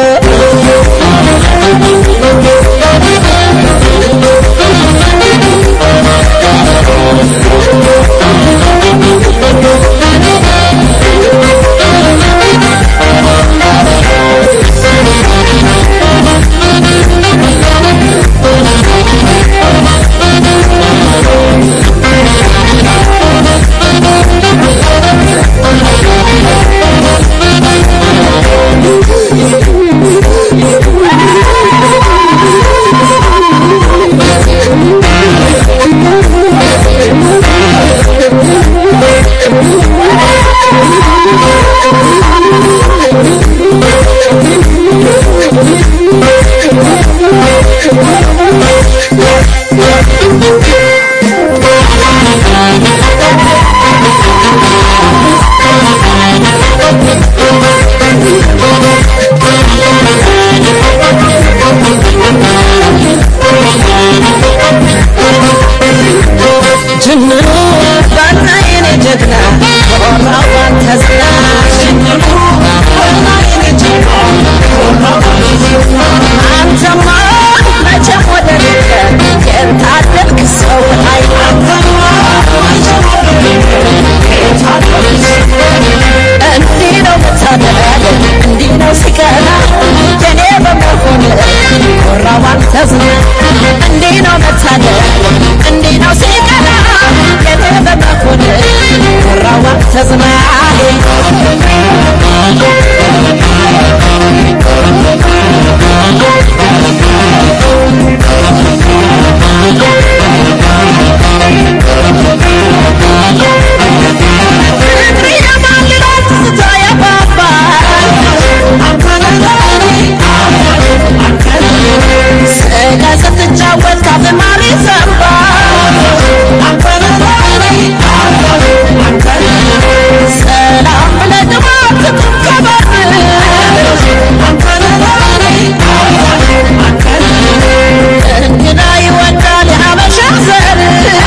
ጅምሩ ባና የኔ ጀግና ኮራው ባንተ ዝና ጅምሩ ባና የኔ ጀግና ኮራው ባንተ ዝና አንተማ መቼም ወደ ሌለ የታደልክ ሰው አይ አንተማ መቼም ወደ ሌለ የታደልክ ሰው እንዲህ ነው መታደል እንዲህ ነው ሲቀና የኔ በመሆን ኮራው ባንተ ዝና እንዲህ ነው መታደል እንዲህ ነው ሲቀና የኔ በመሆን ኮራው ባንተ ዝና ፍቅር የማልላት ትዝታ ያባባል ስጋ ስትጫወት ካፍ ማር ይዘንባል ሰላም ብለህ ግባ ትቁም ከበር እንግዳ ይወዳል የሀበሻ ዘር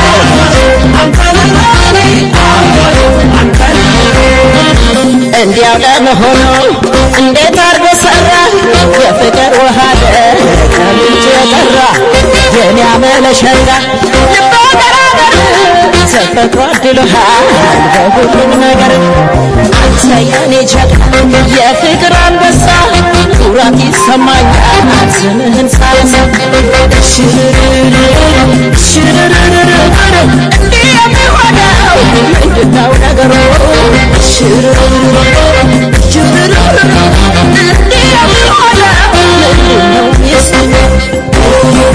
እንዲያው ለመሆኑ እንዴት አርጎ ሰራ የፍቅር ውሃ ከምንጭ የጠራ የኔ አመለሸጋ ልቦ ገራገር ተፈጥሮ አድሎሃል በሁሉም ነገር አንተ የኔ ጀግና የፍቅር አንበሳ ኩራት ይሰማኛል ስምህን ሳነሳ ሽርርር ሽርርር እንዲህ የሚሆነው ምንድነው ነገሩ ሽርርር ሽርርር እንዲህ የሚሆነው ምንድነው ሚስጥሩ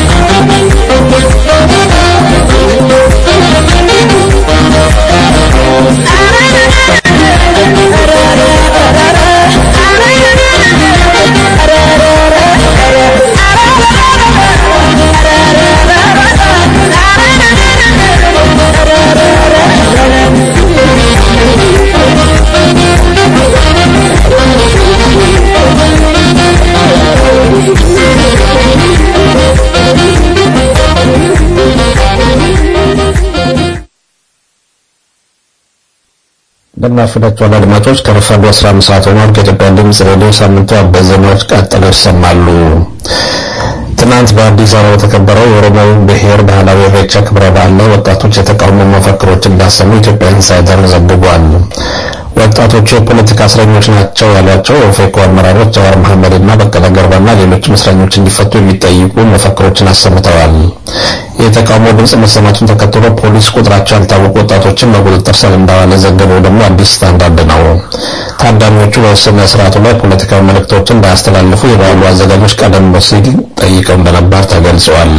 እንደምናፈዳችኋል አድማጮች ከረፋዱ 15 ሰዓት ሆኗል። ከኢትዮጵያ ድምፅ ሬዲዮ ሳምንቱ አበይት ዜናዎች ቀጥለው ይሰማሉ። ትናንት በአዲስ አበባ በተከበረው የኦሮሞ ብሔር ባህላዊ ኢሬቻ ክብረ በዓል ላይ ወጣቶች የተቃውሞ መፈክሮችን እንዳሰሙ ኢትዮጵያ ኢንሳይደር ዘግቧል። ወጣቶቹ የፖለቲካ እስረኞች ናቸው ያሏቸው የኦፌኮ አመራሮች ጀዋር መሐመድና በቀለ ገርባና ሌሎችም እስረኞች እንዲፈቱ የሚጠይቁ መፈክሮችን አሰምተዋል። የተቃውሞ ድምፅ መሰማቱን ተከትሎ ፖሊስ ቁጥራቸው ያልታወቁ ወጣቶችን በቁጥጥር ስር እንዳዋለ የዘገበው ደግሞ አዲስ ስታንዳርድ ነው። ታዳሚዎቹ በውሳኔ ስርዓቱ ላይ ፖለቲካዊ መልእክቶችን እንዳያስተላልፉ የበዓሉ አዘጋጆች ቀደም ሲል ጠይቀው እንደነበር ተገልጿል።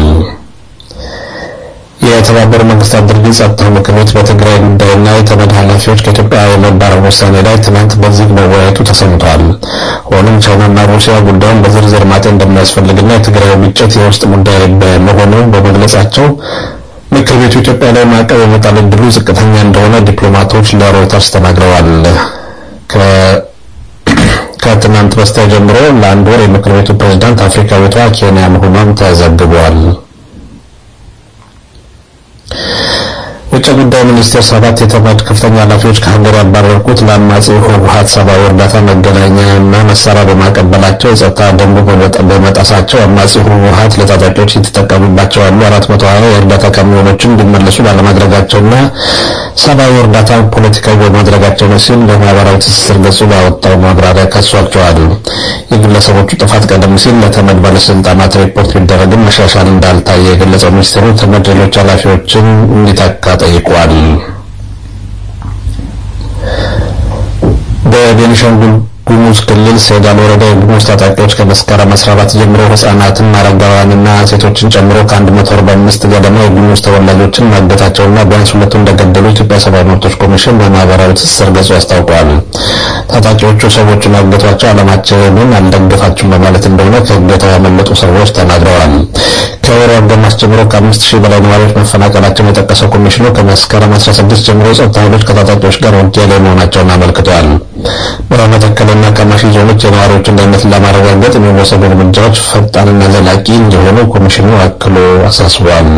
የተባበሩ መንግስታት ድርጅት ጸጥታው ምክር ቤት በትግራይ ጉዳይና የተመድ ኃላፊዎች ከኢትዮጵያ የመባረር ውሳኔ ላይ ትናንት በዚህ መወያየቱ ተሰምቷል። ሆኖም ቻይናና ሩሲያ ጉዳዩን በዝርዝር ማጤን እንደሚያስፈልግና የትግራይ ግጭት የውስጥ ጉዳይ በመሆኑ በመግለጻቸው ምክር ቤቱ ኢትዮጵያ ላይ ማዕቀብ የመጣል ዕድሉ ዝቅተኛ እንደሆነ ዲፕሎማቶች ለሮይተርስ ተናግረዋል። ከትናንት በስቲያ ጀምሮ ለአንድ ወር የምክር ቤቱ ፕሬዝዳንት አፍሪካዊቷ ኬንያ መሆኗም ተዘግቧል። ውጭ ጉዳይ ሚኒስቴር ሰባት የተመድ ከፍተኛ ኃላፊዎች ከሀገር ያባረርኩት ለአማጺው ህወሓት ሰብአዊ እርዳታ መገናኛና መሳሪያ በማቀበላቸው የጸጥታ ደንቡ በመጣሳቸው አማጺው ህወሓት ለታጣቂዎች የተጠቀሙባቸው ያሉ አራት መቶ ሀያ የእርዳታ ካሚዮኖችን እንዲመለሱ ባለማድረጋቸውና ሰብአዊ እርዳታ ፖለቲካዊ በማድረጋቸው ነው ሲል በማህበራዊ ትስስር ገጹ ባወጣው ማብራሪያ ከሷቸዋል። የግለሰቦቹ ጥፋት ቀደም ሲል ለተመድ ባለስልጣናት ሪፖርት ቢደረግም መሻሻል እንዳልታየ የገለጸው ሚኒስቴሩ ተመድ ሌሎች ኃላፊዎችን እንዲተካ ጠይቋል። በቤኒሻንጉል ጉሙዝ ክልል ሴዳል ወረዳ የጉሙዝ ታጣቂዎች ከመስከረም 14 ጀምሮ ህጻናትን፣ አረጋውያንና ሴቶችን ጨምሮ ከ145 ገደማ የጉሙዝ ተወላጆችን ማገታቸውና ቢያንስ ሁለቱ እንደገደሉ ኢትዮጵያ ሰብአዊ መብቶች ኮሚሽን በማህበራዊ ትስስር ገጹ አስታውቋል። ታጣቂዎቹ ሰዎቹን ያገቷቸው ዓላማችንን አልደግፋችሁም በማለት እንደሆነ ከእገታው ያመለጡ ሰዎች ተናግረዋል። ከወሩ አጋማሽ ጀምሮ ከአምስት ሺህ በላይ ነዋሪዎች መፈናቀላቸውን የጠቀሰው ኮሚሽኑ ከመስከረም 16 ጀምሮ የጸጥታ ኃይሎች ከታጣቂዎች ጋር ውጊያ ላይ መሆናቸውን አመልክቷል። በመተከልና ከማሺ ዞኖች የነዋሪዎችን ደህንነት ለማረጋገጥ የሚወሰዱ እርምጃዎች ፈጣንና ዘላቂ እንዲሆኑ ኮሚሽኑ አክሎ አሳስቧል።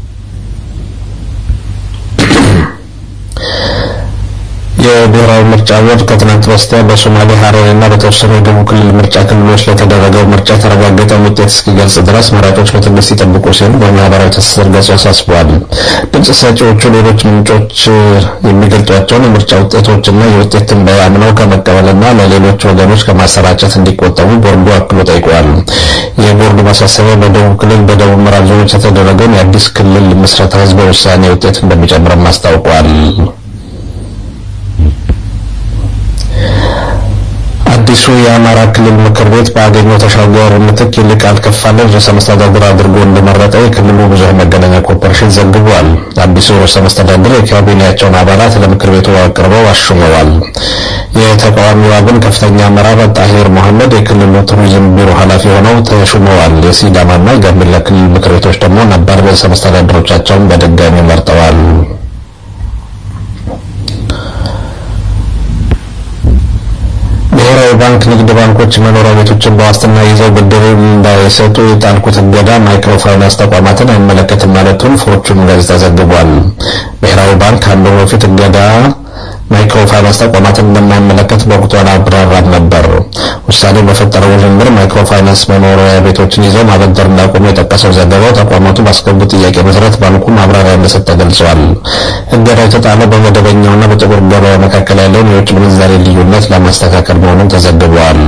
የብሔራዊ ምርጫ ቦርድ ከትናንት በስቲያ በሶማሌ ሀረሪና በተወሰኑ የደቡብ ክልል ምርጫ ክልሎች ለተደረገው ምርጫ የተረጋገጠውን ውጤት እስኪገልጽ ድረስ መራጮች በትዕግስት ይጠብቁ ሲል በማህበራዊ ትስስር ገጹ አሳስበዋል። ድምፅ ሰጪዎቹ ሌሎች ምንጮች የሚገልጧቸውን የምርጫ ውጤቶችና የውጤት ትንበያ አምነው ከመቀበልና ለሌሎች ወገኖች ከማሰራጨት እንዲቆጠቡ ቦርዱ አክሎ ጠይቋል። የቦርዱ ማሳሰቢያ በደቡብ ክልል በደቡብ ምዕራብ ዞኖች የተደረገውን የአዲስ ክልል ምስረታ ህዝበ ውሳኔ ውጤት እንደሚጨምርም አስታውቋል። አዲሱ የአማራ ክልል ምክር ቤት በአገኘው ተሻገር ምትክ ይልቃል ከፋለን ርዕሰ መስተዳድር አድርጎ እንደመረጠ የክልሉ ብዙኃን መገናኛ ኮርፖሬሽን ዘግቧል። አዲሱ ርዕሰ መስተዳድር የካቢኔያቸውን አባላት ለምክር ቤቱ አቅርበው አሹመዋል። የተቃዋሚው አብን ከፍተኛ አመራር ጣሂር መሐመድ የክልሉ ቱሪዝም ቢሮ ኃላፊ ሆነው ተሹመዋል። የሲዳማና የጋምቤላ ክልል ምክር ቤቶች ደግሞ ነባር ርዕሰ መስተዳድሮቻቸውን በድጋሚ መርጠዋል። ብሔራዊ ባንክ ንግድ ባንኮች መኖሪያ ቤቶችን በዋስትና ይዘው ብድር እንዳይሰጡ የጣልኩት እገዳ ማይክሮ ፋይናንስ ተቋማትን አይመለከትም ማለቱን ፎርቹን ጋዜጣ ዘግቧል። ብሔራዊ ባንክ ከአንድ ወር በፊት እገዳ ማይክሮ ፋይናንስ ተቋማትን እንደማይመለከት በወቅቱ አላብራራም ነበር። ውሳኔው በፈጠረው ውዥንብር ማይክሮ ፋይናንስ መኖሪያ ቤቶችን ይዘው ማበደር እንዳቆሙ የጠቀሰው ዘገባው ተቋማቱ ባስገቡት ጥያቄ መሰረት ባንኩ ማብራሪያ እንደሰጠ ገልጿል። እገዳው የተጣለው በመደበኛውና በጥቁር ገበያ መካከል ያለውን የውጭ ምንዛሬ ልዩነት ለማስተካከል መሆኑን ተዘግቧል።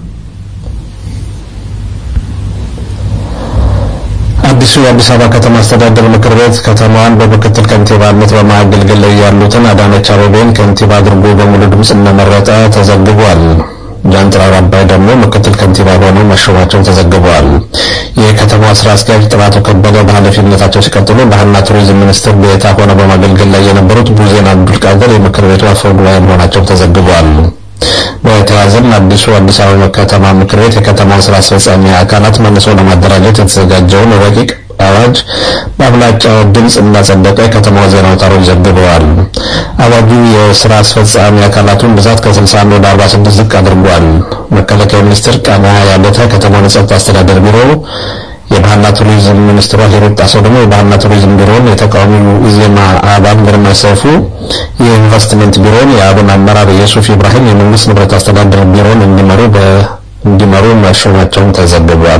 አዲሱ የአዲስ አበባ ከተማ አስተዳደር ምክር ቤት ከተማዋን በምክትል ከንቲባነት በማገልገል ላይ ያሉትን አዳነች አቤቤን ከንቲባ አድርጎ በሙሉ ድምፅ እንደመረጠ ተዘግቧል። ጃንጥራር አባይ ደግሞ ምክትል ከንቲባ ሆነው መሾማቸው ተዘግቧል። የከተማዋ ስራ አስኪያጅ ጥራቱ ከበደ በኃላፊነታቸው ሲቀጥሉ ባህልና ቱሪዝም ሚኒስትር ዴኤታ ሆነው በማገልገል ላይ የነበሩት ቡዜን አብዱልቃድር የምክር ቤቱ አፈ ጉባኤ መሆናቸው ተዘግቧል። በተያያዘም አዲሱ አዲስ አበባ ከተማ ምክር ቤት የከተማውን ስራ አስፈጻሚ አካላት መልሶ ለማደራጀት የተዘጋጀውን ረቂቅ አዋጅ በአብላጫ ድምፅ እንዳጸደቀ የከተማው ዜና አውታሮች ዘግበዋል። አዋጁ የስራ አስፈጻሚ አካላቱን ብዛት ከ61 ወደ 46 ዝቅ አድርጓል። መከላከያ ሚኒስትር ቃና ያለተ ከተማውን የጸጥታ አስተዳደር ቢሮ የባህልና ቱሪዝም ሚኒስትሯ ሂሩት ጣሰው ደግሞ የባህልና ቱሪዝም ቢሮን፣ የተቃዋሚው ኢዜማ አባል ግርማ ሰይፉ የኢንቨስትመንት ቢሮን፣ የአብን አመራር የሱፍ ኢብራሂም የመንግስት ንብረት አስተዳደር ቢሮን እንዲመሩ እንዲመሩ መሾማቸውን ተዘግቧል።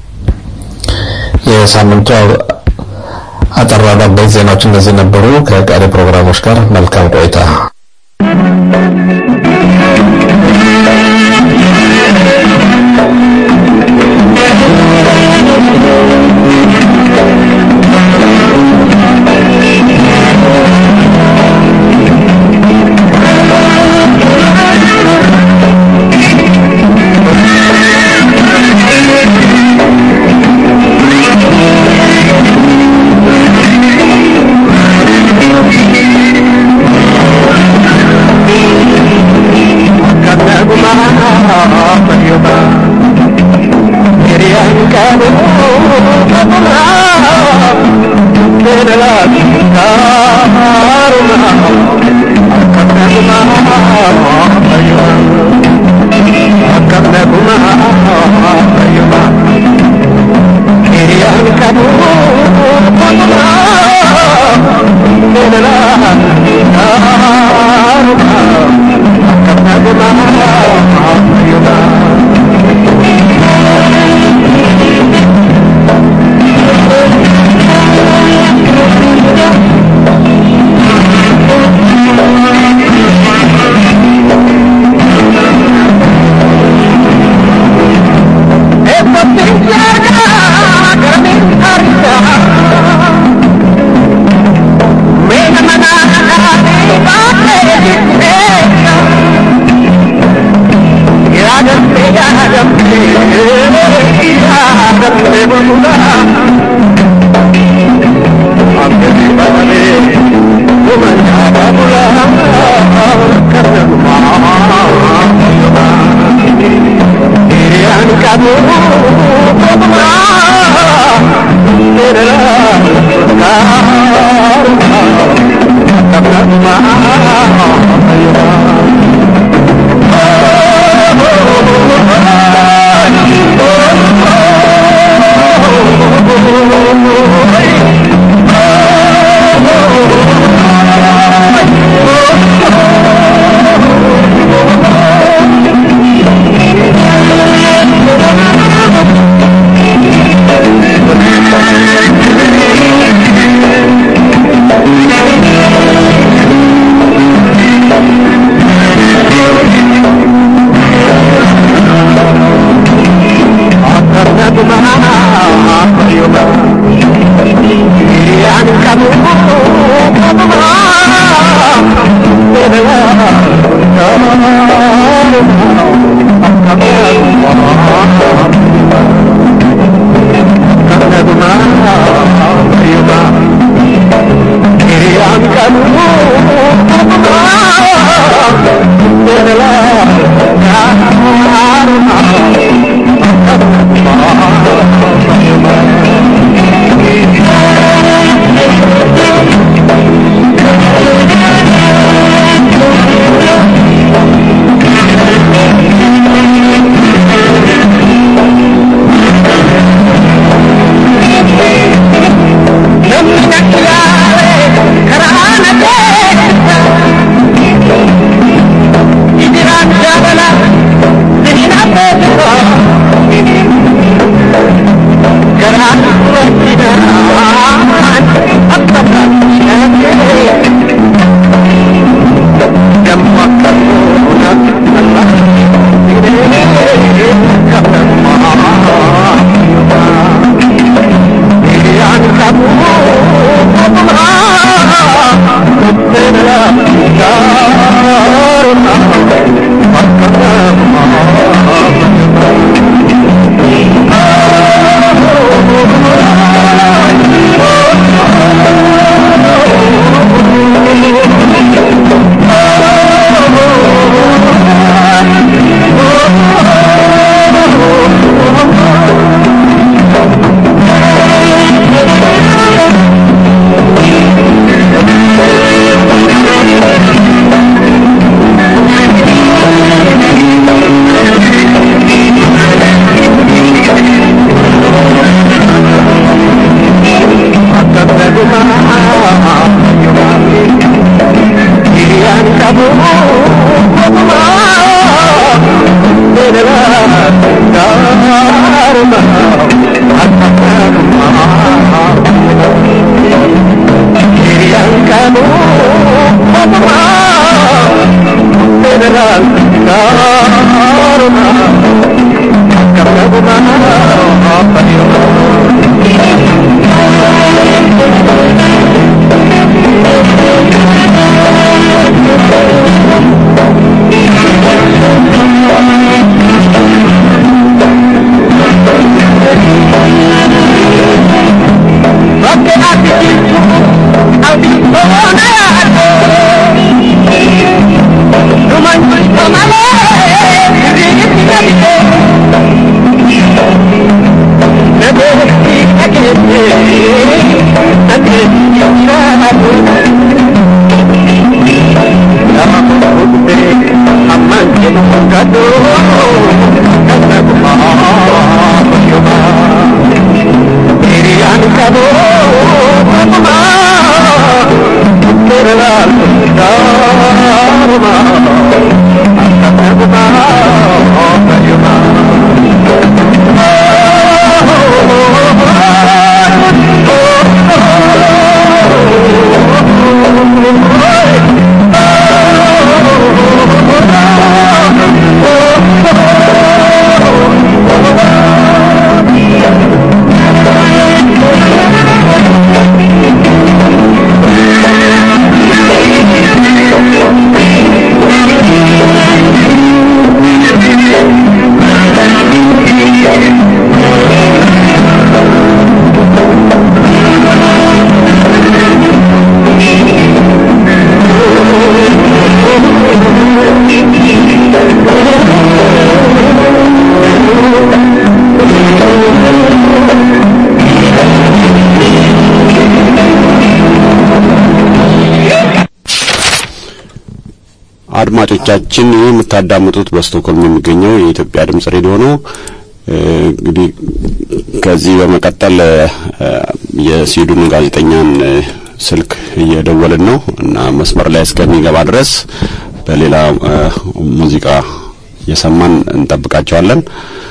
የሳምንቱ አጠር ያሉ አበይት ዜናዎች እነዚህ ነበሩ። ከቀሪ ፕሮግራሞች ጋር መልካም ቆይታ። Thank you. Thank you. አድማጮቻችን ይህ የምታዳምጡት በስቶክሆልም የሚገኘው የኢትዮጵያ ድምጽ ሬዲዮ ነው። እንግዲህ ከዚህ በመቀጠል የስዊድኑ ጋዜጠኛን ስልክ እየደወልን ነው እና መስመር ላይ እስከሚገባ ድረስ በሌላ ሙዚቃ እየሰማን እንጠብቃቸዋለን።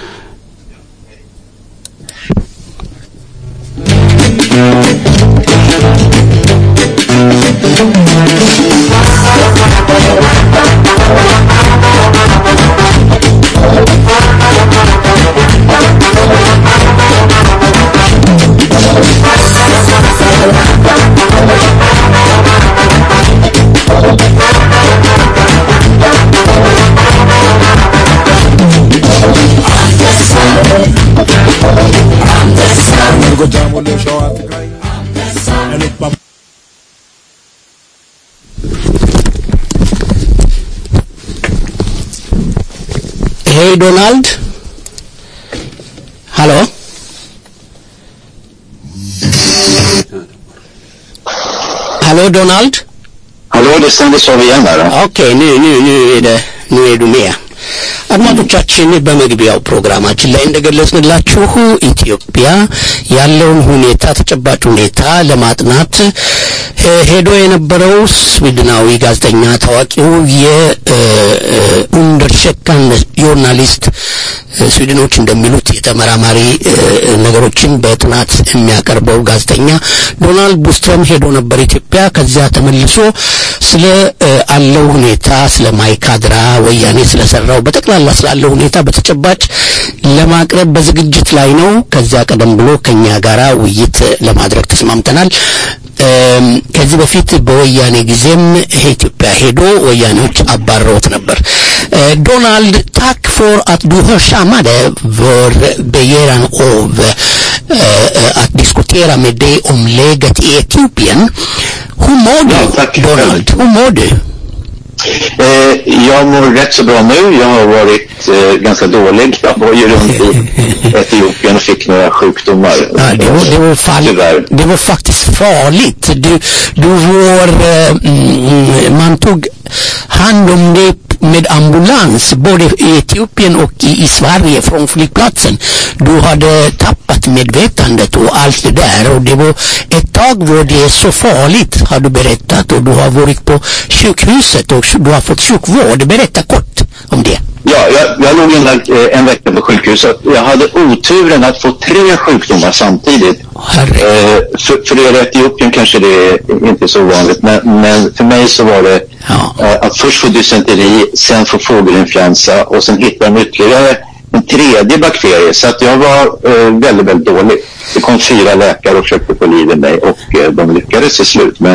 Hej Donald. Hallå? Hallå Donald? Hallå, det stämdes av igen här. Okej, nu, nu, nu är det, nu är du med. አድማጮቻችን በመግቢያው ፕሮግራማችን ላይ እንደገለጽንላችሁ ኢትዮጵያ ያለውን ሁኔታ ተጨባጭ ሁኔታ ለማጥናት ሄዶ የነበረው ስዊድናዊ ጋዜጠኛ ታዋቂው የኡንደርሸካን ጆርናሊስት ስዊድኖች እንደሚሉት የተመራማሪ ነገሮችን በጥናት የሚያቀርበው ጋዜጠኛ ዶናልድ ቡስትረም ሄዶ ነበር ኢትዮጵያ። ከዚያ ተመልሶ ስለ አለው ሁኔታ ስለ ማይካድራ ወያኔ ስለሰራው በጠቅላላ ስላለው ሁኔታ በተጨባጭ ለማቅረብ በዝግጅት ላይ ነው። ከዚያ ቀደም ብሎ ከኛ ጋራ ውይይት ለማድረግ ተስማምተናል። ከዚህ በፊት በወያኔ ጊዜም ኢትዮጵያ ሄዶ ወያኔዎች አባረውት ነበር። ዶናልድ ታክ ፎር att du hörsammade vår begäran av att diskutera med dig om läget i Etiopien. Hur mår du, Donald? Hur mår du? Eh, jag mår rätt så bra nu. Jag har varit eh, ganska dålig. Jag var ju runt i Etiopien och fick några sjukdomar. Ja, det, var, det, var fall, det var faktiskt farligt. Du, du var, eh, mm, man tog hand om dig med ambulans både i Etiopien och i, i Sverige från flygplatsen. Du hade tappat medvetandet och allt det där och det var ett tag var det så farligt har du berättat och du har varit på sjukhuset och du har fått sjukvård. Berätta kort om det. Ja, jag, jag låg inlagd eh, en vecka på sjukhuset. Jag hade oturen att få tre sjukdomar samtidigt. Eh, för, för er i Etiopien kanske det är inte så vanligt, men, men för mig så var det eh, att först få dysenteri, sen få fågelinfluensa och sen hitta en ytterligare en tredje bakterie. Så att jag var eh, väldigt, väldigt dålig. Det kom fyra läkare och försökte få liv i mig och eh, de lyckades till slut. Men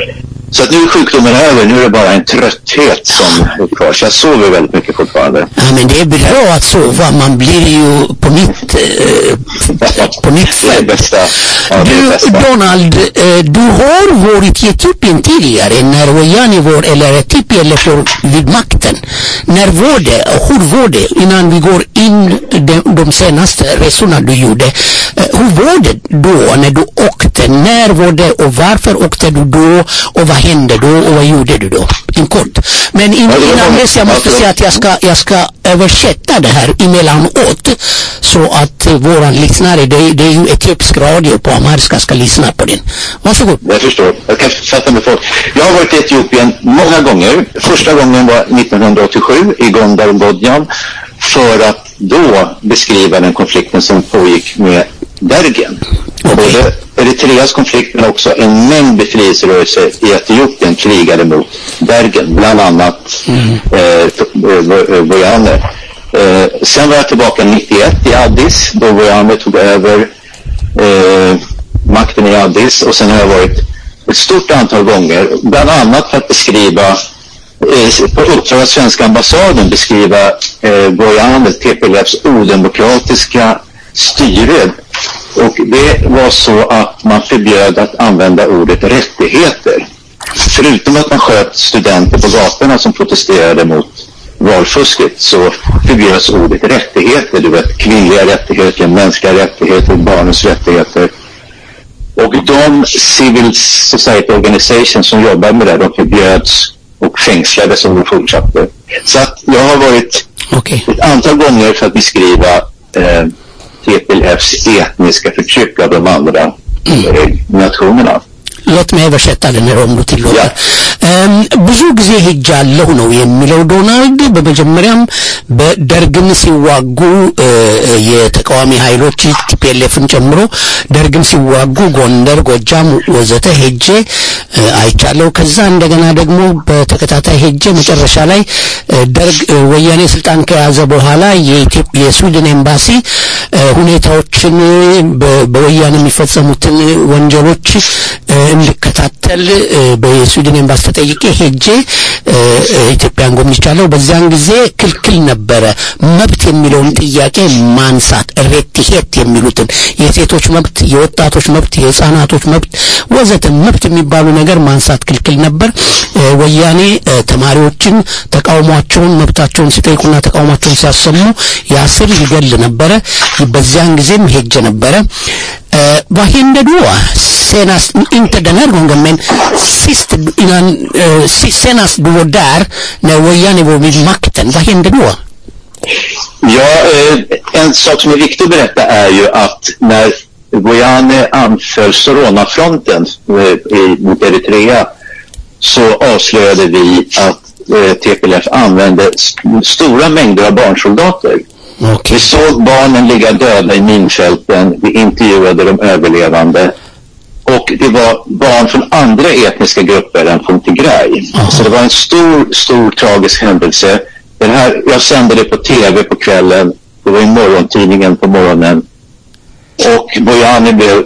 så att nu är sjukdomen över, nu är det bara en trötthet som är kvar. Så jag sover väldigt mycket fortfarande. Ja, men det är bra att sova. Man blir ju på nytt, eh, på nytt Det är det bästa. Ja, det är det Du, bästa. Donald, eh, du har varit i Etiopien tidigare när Wojani var, eller TPLF var vid makten. När var det och hur var det innan vi går in de, de senaste resorna du gjorde? Eh, hur var det då när du åkte? När var det och varför åkte du då och vad hände då och vad gjorde du då? En kort. Men in, Ja, det var innan många- dess jag måste alltså- säga att jag ska, jag ska översätta det här emellanåt så att eh, våra lyssnare, det, är- det är ju etiopisk radio på amhariska, ska lyssna på den. Varsågod. Jag förstår. Jag kan fatta mig folk. Jag har varit i Etiopien många gånger. Första gången var 1987 i Gondar och Bodjan för att då beskriva den konflikten som pågick med Dergen. Både Eritreas konflikt men också en mängd befrielserörelser i Etiopien krigade mot Dergen, bland annat eh, Bo- eh, Bojane. Eh, sen var jag tillbaka 91 i Addis då Bojane tog över eh, makten i Addis och sen har jag varit ett stort antal gånger, bland annat för att beskriva eh, på uppdrag av svenska ambassaden beskriva eh, Bojane, TPLFs odemokratiska styre. Och det var så att man förbjöd att använda ordet rättigheter. Förutom att man sköt studenter på gatorna som protesterade mot valfusket så förbjöds ordet rättigheter. Du vet, kvinnliga rättigheter, mänskliga rättigheter, barnens rättigheter. Och de civil society organizations som jobbar med det, de förbjöds och fängslade som de fortsatte. Så att jag har varit ett antal gånger för att beskriva eh, TPLFs etniska förtryck av de andra eh, nationerna. ሎት መበሸታ ልንለው ትሎታ ብዙ ጊዜ ሄጃለሁ ነው የሚለው ዶናልድ። በመጀመሪያም በደርግን ሲዋጉ የተቃዋሚ ኃይሎች ቲፒኤልኤፍን ጨምሮ ደርግን ሲዋጉ ጎንደር፣ ጎጃም ወዘተ ሄጄ አይቻለሁ። ከዛ እንደገና ደግሞ በተከታታይ ሄጄ መጨረሻ ላይ ደርግ ወያኔ ስልጣን ከያዘ በኋላ የስዊድን ኤምባሲ ሁኔታዎችን በወያኔ የሚፈጸሙትን ወንጀሎች እንድከታተል በስዊድን ኤምባሲ ተጠይቄ ሄጄ ኢትዮጵያን ጎብኝቻለሁ። በዚያን ጊዜ ክልክል ነበረ መብት የሚለውን ጥያቄ ማንሳት ሬቲሄት የሚሉትን የሴቶች መብት፣ የወጣቶች መብት፣ የህፃናቶች መብት ወዘተ መብት የሚባሉ ነገር ማንሳት ክልክል ነበር። ወያኔ ተማሪዎችን ተቃውሟቸውን መብታቸውን ሲጠይቁና ተቃውሟቸውን ሲያሰሙ ያስር ይገል ነበረ። በዚያን ጊዜም ሄጄ ነበረ። Uh, vad hände då? Senast, inte den här gången, men sist, innan, uh, senast du var där, när Wojane var vid makten, vad hände då? Ja, eh, en sak som är viktig att berätta är ju att när Guyane anföll Sorona-fronten eh, mot Eritrea så avslöjade vi att eh, TPLF använde st stora mängder av barnsoldater. Okay. Vi såg barnen ligga döda i minfälten, vi intervjuade de överlevande och det var barn från andra etniska grupper än från Tigray. Så det var en stor, stor tragisk händelse. Den här, jag sände det på tv på kvällen, det var i morgontidningen på morgonen och Bojani blev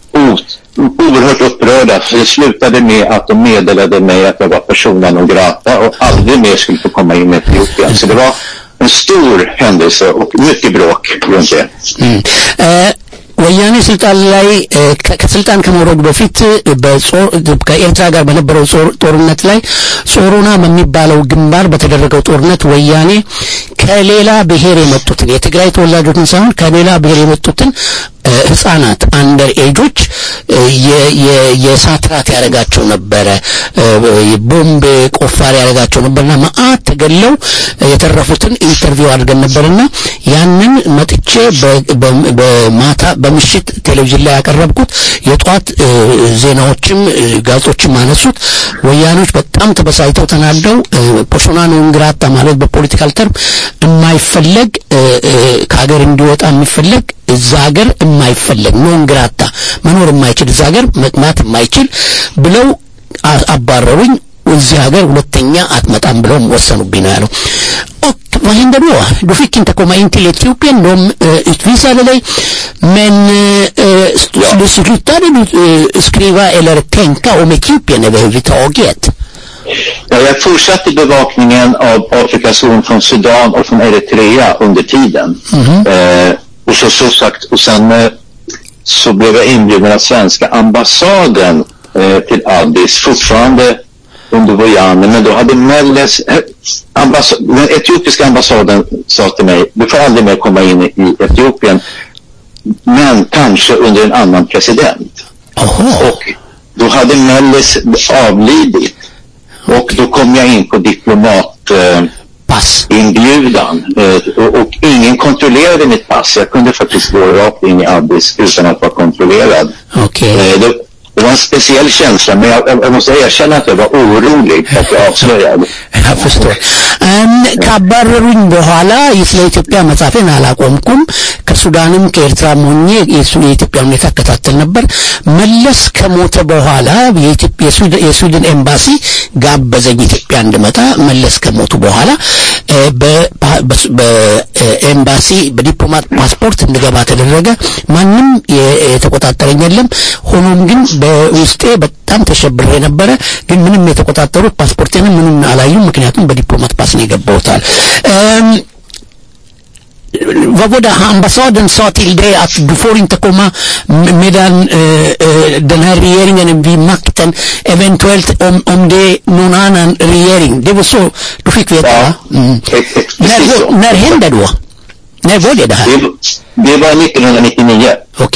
oerhört upprörda för det slutade med att de meddelade mig att jag var persona non grata och aldrig mer skulle få komma in i Etiopien. Så det var en stor händelse och mycket bråk runt det. Mm. Uh, ወያኔ ስልጣን ላይ ከስልጣን ከመውረዱ በፊት ከኤርትራ ጋር በነበረው ጦርነት ላይ ጾሮና በሚባለው ግንባር በተደረገው ጦርነት ወያኔ ከሌላ ብሔር የመጡትን የትግራይ ተወላጆችን ሳይሆን ከሌላ ብሔር የመጡትን ህጻናት አንደር ኤጆች የሳትራት ያደረጋቸው ነበረ። ቦምብ ቆፋሪ ያደረጋቸው ነበርና መአት ተገለው የተረፉትን ኢንተርቪው አድርገን ነበርና ያንን መጥቼ በማታ በምሽት ቴሌቪዥን ላይ ያቀረብኩት የጧት ዜናዎችም ጋዜጦችም አነሱት። ወያኖች በጣም ተበሳይተው ተናደው ፖርሶና ኖን ግራታ ማለት በፖለቲካል ተርም የማይፈለግ ከሀገር እንዲወጣ የሚፈለግ እዛ ሀገር የማይፈለግ ኖን ግራታ መኖር የማይችል እዛ ሀገር መቅማት የማይችል ብለው አባረሩኝ። እዚህ ሀገር ሁለተኛ አትመጣም ብለው ወሰኑብኝ ነው ያለው። Och vad hände då? Du fick inte komma in till Etiopien. De uh, utvisade dig. Men uh, du slutade du uh, skriva eller tänka om Etiopien överhuvudtaget? Ja, jag fortsatte bevakningen av Afrikas horn från Sudan och från Eritrea under tiden. Eh, och så, så sagt, och sen eh, så blev jag inbjuden av svenska ambassaden eh, till Addis, fortfarande under Bojane, men då hade Melles, ambass den etiopiska ambassaden sa till mig, du får aldrig mer komma in i, i Etiopien, men kanske under en annan president. Och då hade Melles avlidit. Och då kom jag in på diplomat eh, inbjudan eh, och, och ingen kontrollerade mitt pass. Jag kunde faktiskt gå rakt in i Addis utan att vara kontrollerad. Okay. Eh, det, det var en speciell känsla, men jag, jag, jag måste erkänna att jag var orolig för att jag avslöjade. Jag förstår. ካባረሩኝ በኋላ ስለ ኢትዮጵያ መጻፌን አላቆምኩም። ከሱዳንም ከኤርትራም ሆኜ የኢትዮጵያ ሁኔታ እከታተል ነበር። መለስ ከሞተ በኋላ የስዊድን ኤምባሲ ጋበዘኝ ኢትዮጵያ እንድመጣ። መለስ ከሞቱ በኋላ በኤምባሲ በዲፕሎማት ፓስፖርት እንድገባ ተደረገ። ማንም የተቆጣጠረኝ የለም። ሆኖም ግን በውስጤ በጣም ተሸብሬ ነበረ። ግን ምንም የተቆጣጠሩት ፓስፖርቴንም ምንም አላዩም። ምክንያቱም በዲፕሎማት ፓስ ነው የገባሁታል። vad var det ambassaden sa till dig att du får inte komma medan eh, eh, den här regeringen är vid makten eventuellt om, om det är någon annan regering. Det var så du fick veta va? Mm. När, när hände då? När var det det här? Det, det var 1999. ኦኬ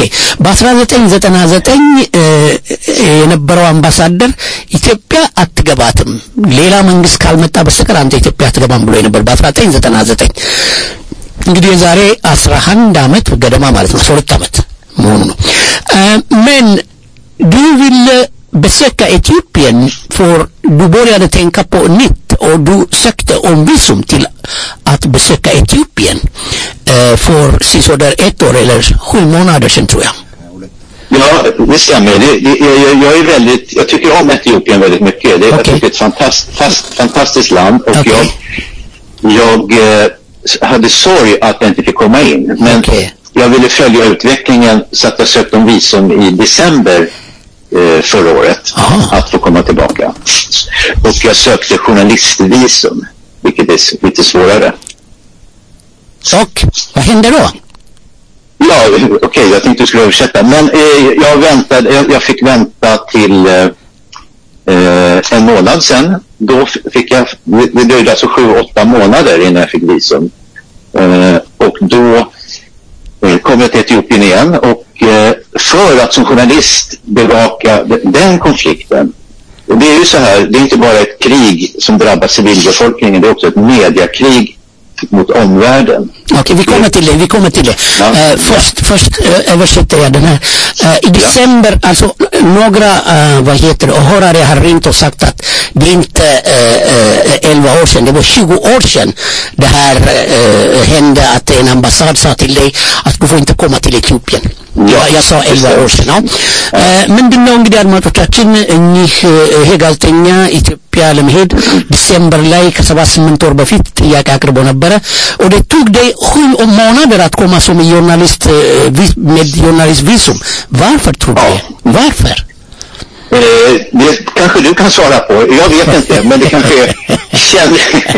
በ1999 የነበረው አምባሳደር ኢትዮጵያ አትገባትም ሌላ መንግስት ካልመጣ በስተቀር አንተ ኢትዮጵያ አትገባም ብሎ ነበር በ1999 እንግዲህ የዛሬ 11 ዓመት ገደማ ማለት ነው 12 ዓመት መሆኑ ነው men du ville besöka Etiopien för du började tänka på nytt och du sökte om visum till att besöka Etiopien eh, för sisådär ett år eller sju månader sedan tror jag. Ja, det stämmer. Det, det, jag, jag är väldigt, jag tycker om Etiopien väldigt mycket. Det, Jag tycker det är ett fantast, fast, fantastiskt land och jag, jag eh, hade sorg att jag inte fick komma in. Men jag ville följa utvecklingen så att jag sökte om visum i december eh, förra året att få komma tillbaka. Och jag sökte journalistvisum, vilket är s- lite svårare. Och vad hände då? Ja, okej, jag tänkte du skulle översätta. Men eh, jag väntade, jag, jag fick vänta till eh, eh, en månad sen. Då f- fick jag, det det dröjde alltså sju, åtta månader innan jag fick visum. Eh, och då eh, kom jag till Etiopien igen och eh, för att som journalist bevaka de- den konflikten. Och det är ju så här, det är inte bara ett krig som drabbar civilbefolkningen, det är också ett mediakrig mot omvärlden. Okej, vi kommer till det. Vi kommer till det. Eh, först först eh, översätter jag den här. Eh, I december, alltså några, eh, vad heter det, åhörare har ringt och sagt att det är inte eh, eh, 11 år sedan, det var 20 år sedan det här eh, hände att en ambassad sa till dig att du får inte komma till Etiopien. Ja, jag sa 11 år sedan. Ja. Eh, ምንድን ነው እንግዲህ አድማጮቻችን እኚህ እ፣ ይሄ ጋዜጠኛ ኢትዮጵያ ለመሄድ ዲሴምበር ላይ ከሰባ ስምንት ወር በፊት ጥያቄ አቅርቦ ነበረ och det tog dig sju månader att komma som journalist eh, vis- med journalistvisum varför tror du det varför Eh, det kanske du kan svara på. Jag vet inte, men det kanske är, känn,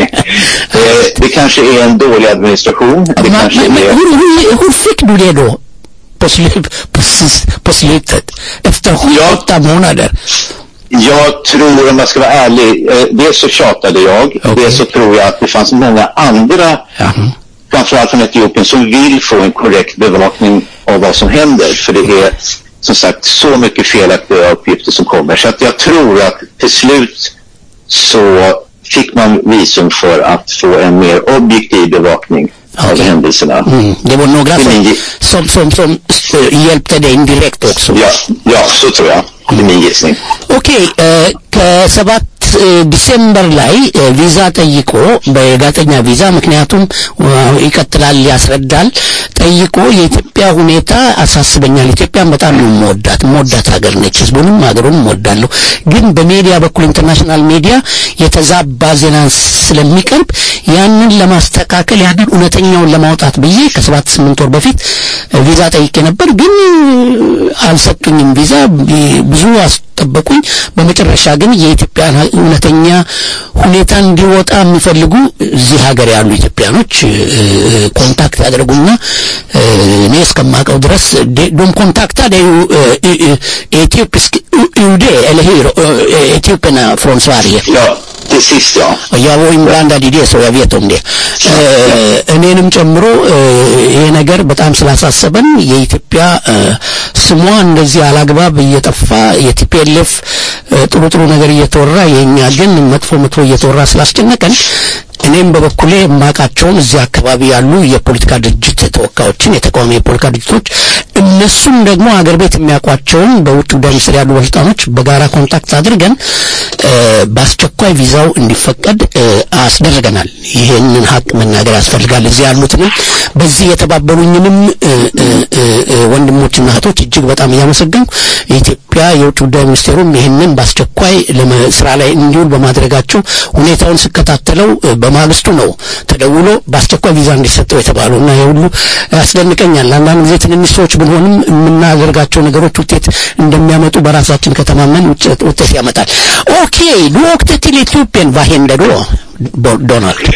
eh, det kanske är en dålig administration. Det kanske men, men är, hur, hur, hur fick du det då på, slut, på, sis- på slutet efter sju åtta månader jag tror, om jag ska vara ärlig, eh, dels så tjatade jag, dels så tror jag att det fanns många andra, framförallt från Etiopien, som vill få en korrekt bevakning av vad som händer. För det är som sagt så mycket felaktiga uppgifter som kommer. Så att jag tror att till slut så fick man visum för att få en mer objektiv bevakning av händelserna. Mm, det var några som, som, som, som eh, hjälpte dig indirekt också. Ja, ja, så tror jag. Det är min gissning. ኦኬ እ፣ ከሰባት እ፣ ዲሴምበር ላይ እ፣ ቪዛ ጠይቆ በጋዜጠኛ ቪዛ ምክንያቱም እ፣ ይቀጥላል ያስረዳል ጠይቆ የኢትዮጵያ ሁኔታ አሳስበኛል ኢትዮጵያን በጣም ነው የምወዳት የምወዳት ሀገር ነች ህዝቡንም ሀገሩንም እወዳለሁ ግን በሚዲያ በኩል ኢንተርናሽናል ሚዲያ የተዛባ ዜና ስለሚቀርብ ያንን ለማስተካከል ያንን እውነተኛውን ለማውጣት ብዬ ከሰባት ስምንት ወር በፊት እ፣ ቪዛ ጠይቄ ነበር ግን እ፣ አልሰጡኝም ቪዛ ቢ- ብዙ አስጠበቁኝ በመጨረሻ ግን የኢትዮጵያን ሀ- እውነተኛ ሁኔታ እንዲወጣ የሚፈልጉ እዚህ ሀገር ያሉ ኢትዮጵያኖች እ፣ እ፣ ኮንታክት ያደርጉና እ፣ እኔ እስከማውቀው ድረስ ደ- ዶም ኮንታክታ ደ ኢትዮጵስክ ዩዴ eller hur Eh, Etiopien från Sverige Ja, till sist ja. jag var inblandad i det så jag vet om det Eh, እኔንም ጨምሮ እ፣ ይሄ ነገር በጣም ስላሳሰበን የኢትዮጵያ እ፣ ስሟ እንደዚህ አላግባብ እየጠፋ የቲፒኤልኤፍ ጥሩ ጥሩ ነገር እየተወራ የእኛ ግን መጥፎ መጥፎ እየተወራ ስላስጨነቀን እኔም በበኩሌ የማውቃቸውን እዚህ አካባቢ ያሉ የፖለቲካ ድርጅት ተወካዮችን የተቃዋሚ የፖለቲካ ድርጅቶች እነሱም ደግሞ አገር ቤት የሚያውቋቸውን በውጭ ጉዳይ ሚኒስቴር ያሉ ባለስልጣኖች በጋራ ኮንታክት አድርገን እ፣ በአስቸኳይ ቪዛው እንዲፈቀድ እ፣ አስደርገናል። ይሄንን ሀቅ መናገር ያስፈልጋል። እዚህ ያሉትንም በዚህ የተባበሩኝንም እ፣ እ፣ እ፣ እ፣ ወንድሞችና እህቶች እጅግ በጣም እያመሰገንኩ የኢትዮጵያ የውጭ ጉዳይ ሚኒስቴሩም ይህንን በአስቸኳይ ለመ- ስራ ላይ እንዲውል በማድረጋቸው ሁኔታውን ስከታተለው እ፣ በማግስቱ ነው ተደውሎ በአስቸኳይ ቪዛ እንዲሰጠው የተባለው እና ይህ ሁሉ ያስደንቀኛል። አንዳንድ ጊዜ ትንንሽ ሰዎች ብንሆንም የምናደርጋቸው ነገሮች ውጤት እንደሚያመጡ በራሳችን ከተማመን ውጤት ውጤት ያመጣል። ኦኬ du åkte till Etiopien. Vad hände då, Bo- Donald?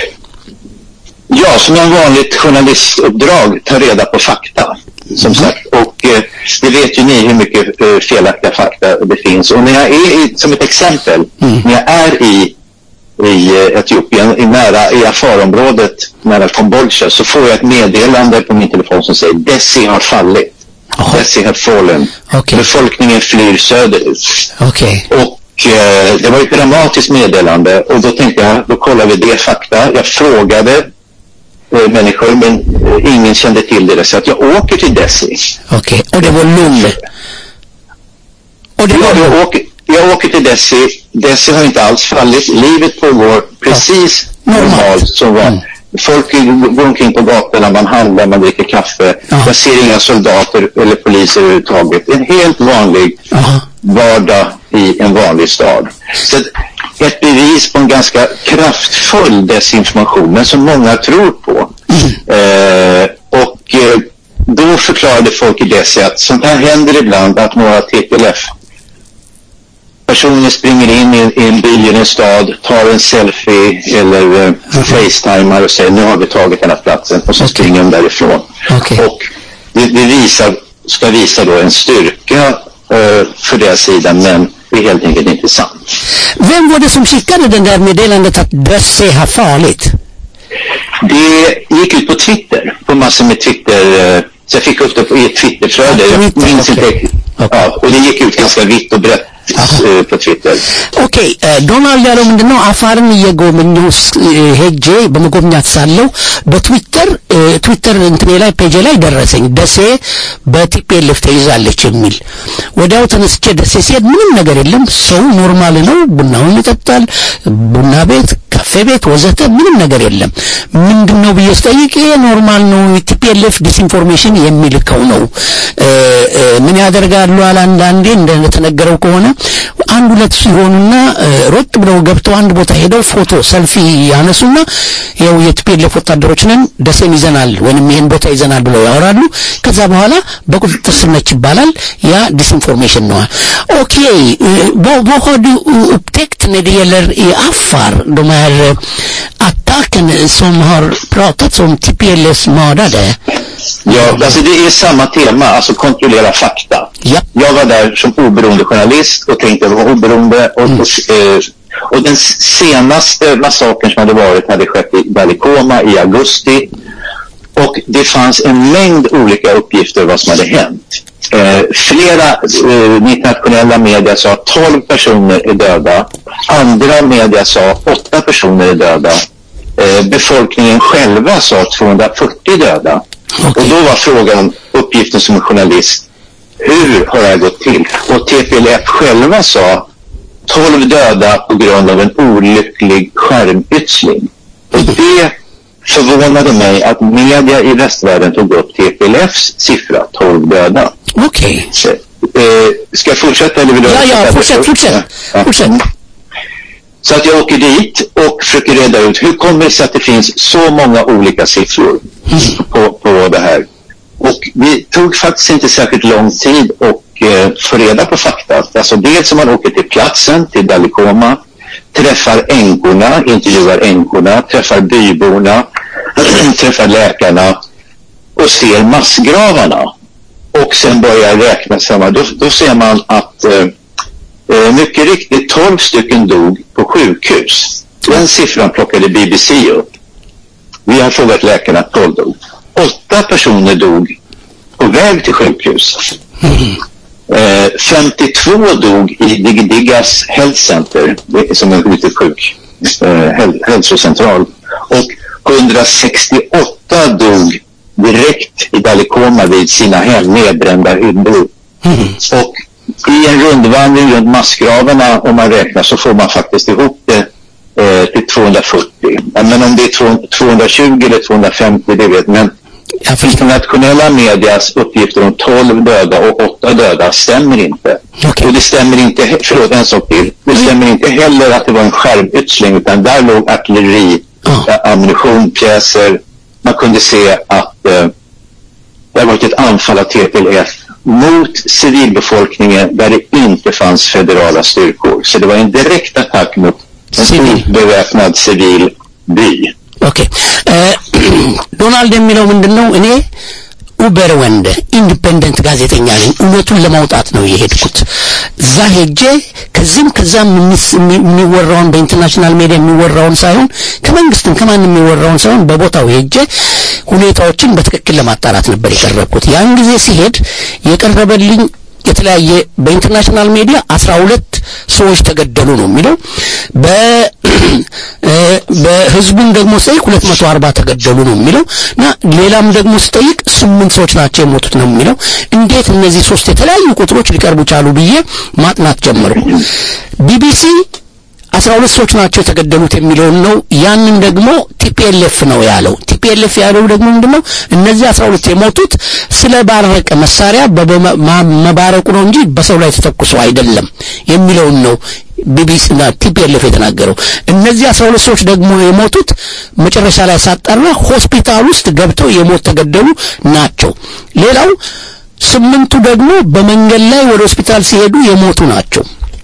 Ja, som en vanligt journalistuppdrag, ta reda på fakta. Som sagt, och eh, det vet ju ni hur mycket eh, felaktiga fakta det finns. Och när jag är i, som ett exempel, när jag är i, i eh, Etiopien, i nära i Afar-området, nära Kombolcha, så får jag ett meddelande på min telefon som säger Desi har fallit. Desi Desi have fallen. Befolkningen flyr söderut. Okej. Och eh, det var ett dramatiskt meddelande och då tänkte jag, då kollar vi det fakta. Jag frågade eh, människor men eh, ingen kände till det så att jag åker till Desi. Okej, och det var lugn. Och det var jag, åker, jag åker till Desi. Desi har inte alls fallit. Livet pågår precis normalt som var. Folk går omkring på gatorna, man handlar, man dricker kaffe. Jag ser inga soldater eller poliser överhuvudtaget. En helt vanlig vardag i en vanlig stad. Så att ett bevis på en ganska kraftfull desinformation, men som många tror på. Eh, och eh, då förklarade folk i Desi att sånt här händer ibland att några TPLF personer springer in i, i en bil i en stad, tar en selfie eller eh, facetimar och säger nu har vi tagit den här platsen och så springer de därifrån. Och det, det visar, ska visa då en styrka eh, för deras sida men det är helt enkelt inte sant. Vem var det som skickade det där meddelandet att Dösse har farligt? Det gick ut på Twitter, på massor med Twitter, eh, så jag fick upp det på, i ett Twitterflöde. Jag minns inte riktigt. Ja, och det gick ut ganska vitt och brett eh, på Twitter. ኦኬ ዶናልድ ያለው ምንድን ነው አፋርን እየጎበኘሁ ስ- ሄጄ በመጎብኛት ሳለሁ በትዊተር እ፣ ትዊተር እንትኔ ላይ ፔጄ ላይ ደረሰኝ ደሴ በቲፒኤልኤፍ ተይዛለች የሚል ወዲያው ተነስቼ ደሴ ሲሄድ ምንም ነገር የለም ሰው ኖርማል ነው ቡናውን ይጠጣል ቡና ቤት ካፌ ቤት ወዘተ ምንም ነገር የለም ምንድን ነው ብዬ ስጠይቅ ይሄ ኖርማል ነው ቲፒኤልኤፍ ዲስኢንፎርሜሽን የሚልከው ነው እ፣ እ፣ ምን ያደርጋሉ አለ አንዳንዴ እንደተነገረው ከሆነ አንድ ሁለት ሲሆኑና እ፣ ሮጥ ብለው ገብተው አንድ ቦታ ሄደው ፎቶ ሰልፊ ያነሱና ያው የቲፒኤልኤፍ ወታደሮች ነን ደሴን ይዘናል ወይንም ይሄን ቦታ ይዘናል ብለው ያወራሉ ከዛ በኋላ በቁጥጥር ስር ነች ይባላል ያ ዲስኢንፎርሜሽን ነው ኦኬ eh, vad, vad har du eh, upptäckt när det gäller i Afar de här eh, attacken som har pratats om TPLs mördare Ja, alltså det är samma tema, alltså kontrollera fakta. Jag var där som oberoende journalist och tänkte vara oberoende. Och, och, eh, och den s- senaste massakern som hade varit hade skett i Balikoma i augusti. Och det fanns en mängd olika uppgifter vad som hade hänt. Eh, flera eh, internationella media sa att 12 personer är döda. Andra media sa att 8 personer är döda. Eh, befolkningen själva sa 240 döda. Och då var frågan, uppgiften som journalist, hur har det här gått till? Och TPLF själva sa 12 döda på grund av en olycklig skärmytsling. Och det förvånade mig att media i västvärlden tog upp TPLFs siffra, 12 döda. Okej. Eh, ska jag fortsätta eller vill du Ja, ja, översätta? fortsätt, fortsätt. Ja. fortsätt Så att jag åker dit och försöker reda ut hur kommer det sig att det finns så många olika siffror på, på det här. Och det tog faktiskt inte särskilt lång tid att eh, få reda på fakta. Alltså dels om man åker till platsen, till Dalikoma, träffar änkorna, intervjuar änkorna, träffar byborna, träffar läkarna och ser massgravarna. Och sen börjar räkna samman. Då, då ser man att eh, Eh, mycket riktigt 12 stycken dog på sjukhus. Den siffran plockade BBC upp. Vi har frågat läkarna, 12 dog. Åtta personer dog på väg till sjukhus. Eh, 52 dog i Digdigas Health Center, det är som en litet sjuk eh, häl- hälsocentral. Och 168 dog direkt i Dalikoma vid sina hem, nedbrända hyddor. Och i en rundvandring runt massgravarna, om man räknar, så får man faktiskt ihop det eh, till 240. Ja, Men om det är 2- 220 eller 250, det vet men internationella medias uppgifter om 12 döda och 8 döda stämmer inte. Och det stämmer inte, he- förlåt en sak till. Det stämmer inte heller att det var en skärmytsling utan där låg artilleri, äh, ammunition, pjäser. Man kunde se att eh, det har varit ett anfall av TPLF mot civilbefolkningen där det inte fanns federala styrkor. Så det var en direkt attack mot en stor beväpnad civil by. ኦኬ ዶናልድ የሚለው ምንድን ነው እኔ ኡበርወንደ ኢንዲፔንደንት ጋዜጠኛ ነኝ። እውነቱን ለማውጣት ነው የሄድኩት። እዛ ሄጄ ከዚህም ከዛም የሚስ- የሚ- የሚወራውን በኢንተርናሽናል ሚዲያ የሚወራውን ሳይሆን ከመንግስትም ከማንም የሚወራውን ሳይሆን በቦታው ሄጄ ሁኔታዎችን በትክክል ለማጣራት ነበር የቀረብኩት። ያን ጊዜ ሲሄድ የቀረበልኝ የተለያየ በኢንተርናሽናል ሚዲያ አስራ ሁለት ሰዎች ተገደሉ ነው የሚለው በ እ በህዝቡን ደግሞ ስጠይቅ ሁለት መቶ አርባ ተገደሉ ነው የሚለው እና ሌላም ደግሞ ስጠይቅ ስምንት ሰዎች ናቸው የሞቱት ነው የሚለው እንዴት እነዚህ ሶስት የተለያዩ ቁጥሮች ሊቀርቡ ቻሉ ብዬ ማጥናት ጀመርኩ ቢቢሲ አስራ ሁለት ሰዎች ናቸው የተገደሉት የሚለውን ነው ያንን ደግሞ ቲፒኤልኤፍ ነው ያለው ቲፒኤልኤፍ ያለው ደግሞ ምንድነው እነዚህ አስራ ሁለት የሞቱት ስለ ባረቀ መሳሪያ በመባረቁ ነው እንጂ በሰው ላይ ተተኩሶ አይደለም የሚለውን ነው ቢቢሲ እና ቲፒኤልኤፍ የተናገረው እነዚህ አስራ ሁለት ሰዎች ደግሞ የሞቱት መጨረሻ ላይ ሳጣራ ሆስፒታል ውስጥ ገብተው የሞት ተገደሉ ናቸው ሌላው ስምንቱ ደግሞ በመንገድ ላይ ወደ ሆስፒታል ሲሄዱ የሞቱ ናቸው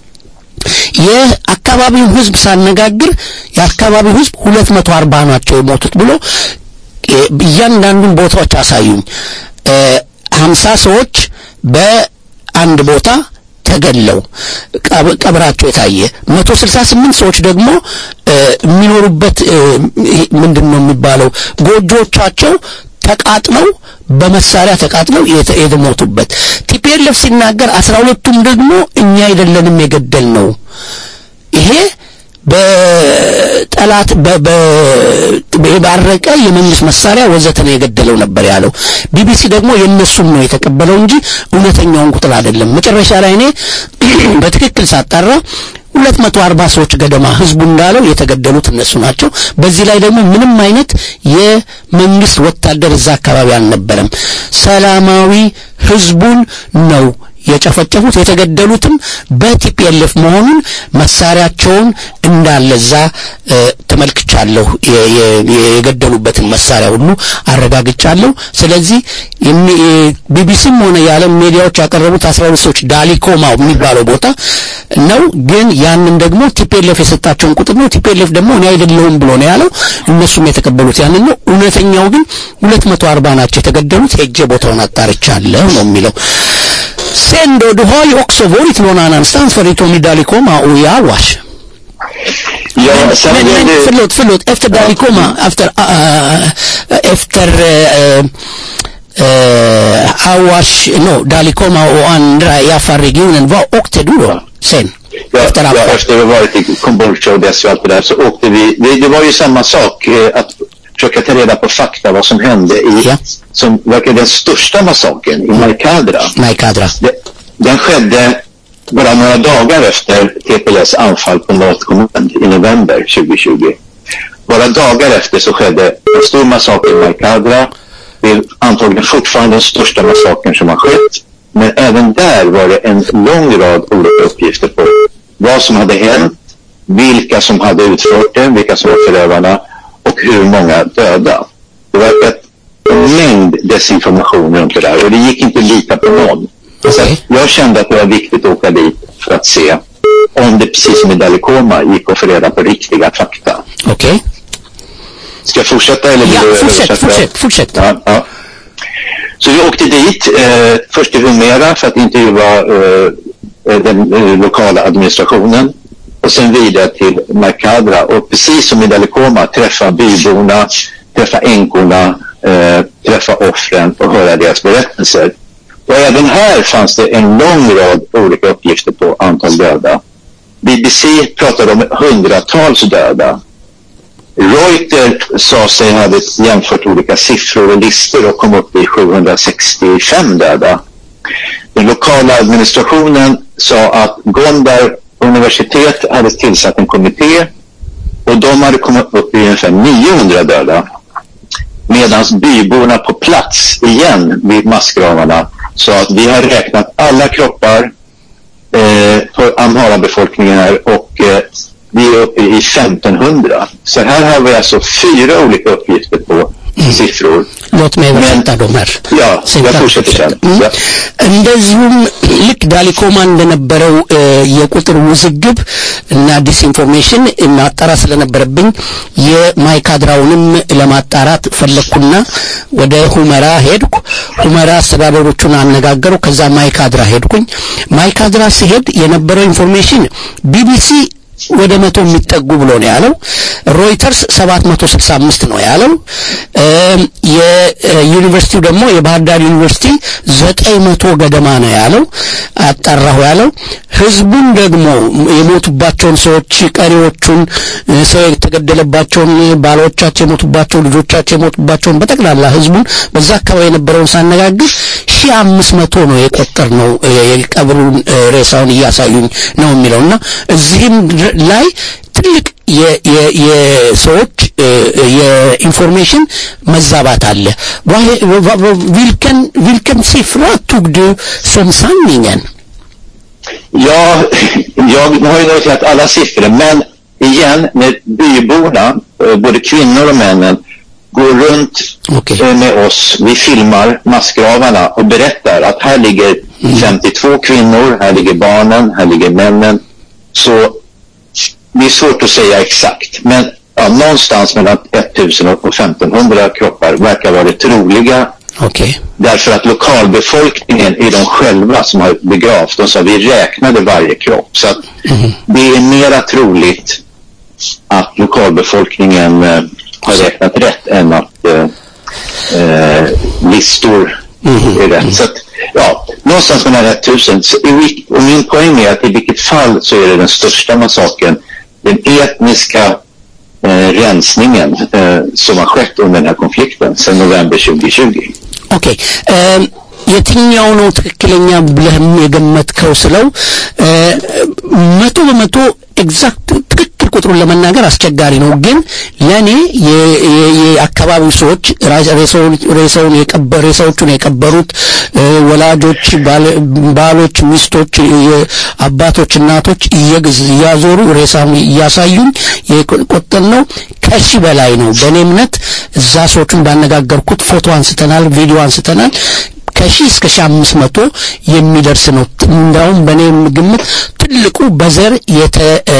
የአካባቢውን ህዝብ ሳነጋግር የአካባቢው ህዝብ ሁለት መቶ አርባ ናቸው የሞቱት ብሎ እ- እያንዳንዱን ቦታዎች አሳዩኝ ሀምሳ ሰዎች በአንድ ቦታ ተገለው ቀብ- ቀብራቸው የታየ መቶ ስልሳ ስምንት ሰዎች ደግሞ እ፣ የሚኖሩበት እ፣ ይሄ ምንድን ነው የሚባለው ጎጆቻቸው ተቃጥለው በመሳሪያ ተቃጥለው የተ- የተሞቱበት ቲፒኤልኤፍ ሲናገር አስራ ሁለቱም ደግሞ እኛ አይደለንም የገደል ነው ይሄ በጠላት በ- በ- የባረቀ የመንግስት መሳሪያ ወዘተ ነው የገደለው ነበር ያለው ቢቢሲ ደግሞ የእነሱም ነው የተቀበለው እንጂ እውነተኛውን ቁጥር አይደለም መጨረሻ ላይ እኔ በትክክል ሳጣራ ሁለት መቶ አርባ ሰዎች ገደማ ህዝቡ እንዳለው የተገደሉት እነሱ ናቸው በዚህ ላይ ደግሞ ምንም አይነት የመንግስት ወታደር እዛ አካባቢ አልነበረም ሰላማዊ ህዝቡን ነው የጨፈጨፉት የተገደሉትም በቲፒኤልኤፍ መሆኑን መሳሪያቸውን እንዳለ እዛ እ፣ ተመልክቻለሁ የ- የ- የገደሉበትን መሳሪያ ሁሉ አረጋግጫለሁ ስለዚህ የሚ- የ- ቢቢሲም ሆነ የዓለም ሚዲያዎች ያቀረቡት አስራ ሁለት ሰዎች ዳሊኮማ የሚባለው ቦታ ነው ግን ያንን ደግሞ ቲፒኤልኤፍ የሰጣቸውን ቁጥር ነው ቲፒኤልኤፍ ደግሞ እኔ አይደለሁም ብሎ ነው ያለው እነሱም የተቀበሉት ያንን ነው እውነተኛው ግን ሁለት mot arba ናቸው የተገደሉት ሄጄ ቦታውን አጣርቻለሁ ነው የሚለው Sen då, du har ju också varit någon annanstans förutom i Dalikoma och i Awash. Ja, sen men, men det- förlåt, förlåt, efter Dalikoma, efter, äh, efter äh, äh, Awash, no, Dalikoma och andra i Afar-regionen, vad åkte du då sen? Ja, efter ja, Afar? efter att ha varit i Kambodja och Desi och allt det där så åkte vi, det, det var ju samma sak, eh, att försöka ta reda på fakta vad som hände i, som verkar den största massakern i Maikadra. Maikadra. Det, den skedde bara några dagar efter TPLs anfall på North Command i november 2020. Bara dagar efter så skedde en stor massaker i Maikadra. Det är antagligen fortfarande den största massakern som har skett. Men även där var det en lång rad olika uppgifter på vad som hade hänt, vilka som hade utfört det, vilka som var förövarna och hur många döda. Det var ett, en mängd desinformation runt det där och det gick inte att lita på någon. Så att jag kände att det var viktigt att åka dit för att se om det precis som i Dalikoma gick att få reda på riktiga fakta. Okej. Ska jag fortsätta eller vill Ja, du fortsätt, översätta? fortsätt, fortsätt. Ja, ja. Så vi åkte dit, eh, först till Humera för att intervjua eh, den eh, lokala administrationen och sen vidare till Markadra och precis som i Dalikoma träffa byborna, träffa änkorna, eh, träffa offren och höra deras berättelser. Och även här fanns det en lång rad olika uppgifter på antal döda. BBC pratade om hundratals döda. Reuter sa sig hade jämfört olika siffror och listor och kom upp i 765 döda. Den lokala administrationen sa att Gondar universitet hade tillsatt en kommitté och de hade kommit upp i ungefär 900 döda. Medan byborna på plats igen vid massgravarna sa att vi har räknat alla kroppar eh, för Amhara-befolkningen här och eh, vi är uppe i 1500. Så här har vi alltså fyra olika uppgifter på siffror. Låt mig översätta de här. Ja, jag fortsätter sen. Ja. እንደዚሁም ልክ ዳሊኮማ እንደነበረው እ፣ የቁጥር ውዝግብ እና ዲስኢንፎርሜሽን ማጣራት ስለነበረብኝ የማይካድራውንም ለማጣራት ፈለግኩና ወደ ሁመራ ሄድኩ። ሁመራ አስተዳደሮቹን አነጋገሩ። ከዛ ማይካድራ ሄድኩኝ። ማይካድራ ሲሄድ የነበረው ኢንፎርሜሽን ቢቢሲ ወደ መቶ የሚጠጉ ብሎ ነው ያለው። ሮይተርስ 765 ነው ያለው። የዩኒቨርሲቲው ደግሞ የባህር ዳር ዩኒቨርሲቲ 900 ገደማ ነው ያለው። አጣራሁ ያለው ህዝቡን ደግሞ የሞቱባቸውን ሰዎች ቀሪዎቹን ሰው የተገደለባቸውን ባሎቻቸው የሞቱባቸው ልጆቻቸው የሞቱባቸውን በጠቅላላ ህዝቡን በዛ አካባቢ የነበረውን ሳነጋግር ሺህ አምስት መቶ ነው የቆጠር ነው የቀብሩን ሬሳውን እያሳዩኝ ነው የሚለውና እዚህም ላይ ትልቅ የሰዎች የኢንፎርሜሽን መዛባት አለ ቪልከን ቪልከን siffra tog du som sanningen Ja, jag har ju noterat alla siffror, men igen, när byborna, eh, både kvinnor och männen, går runt eh, med oss, vi filmar massgravarna och berättar att här ligger 52 kvinnor, här ligger barnen, här ligger männen. Så det är svårt att säga exakt, men ja, någonstans mellan 1000 och 1500 kroppar verkar vara det troliga. Därför att lokalbefolkningen är de själva som har begravt. De sa vi räknade varje kropp. Så att det är mera troligt att lokalbefolkningen eh, har räknat rätt än att eh, eh, listor är rätt. Så att, ja, någonstans mellan 1000. Så i vil- Och min poäng är att i vilket fall så är det den största massakern, den etniska eh, rensningen eh, som har skett under den här konflikten sedan november 2020. ኦኬ የትኛው ነው ትክክለኛ ብለህም የገመትከው ስለው እ፣ መቶ በመቶ ኤግዛክት ትክክል ቁጥሩን ለመናገር አስቸጋሪ ነው። ግን ለእኔ የ- የ- የአካባቢው ሰዎች ራ- ሬሳውን- ሬሳውን የቀበ- ሬሳዎቹን የቀበሩት እ፣ ወላጆች፣ ባለ- ባሎች፣ ሚስቶች፣ የ- አባቶች፣ እናቶች እየግዝ እያዞሩ ሬሳውን እያሳዩኝ የቆጠል ነው ከሺህ በላይ ነው። በእኔ እምነት እዛ ሰዎቹን ባነጋገርኩት ፎቶ አንስተናል፣ ቪዲዮ አንስተናል። ከሺህ እስከ ሺህ አምስት መቶ የሚደርስ ነው። እንዳውም በእኔ ግምት ትልቁ በዘር የተ- እ፣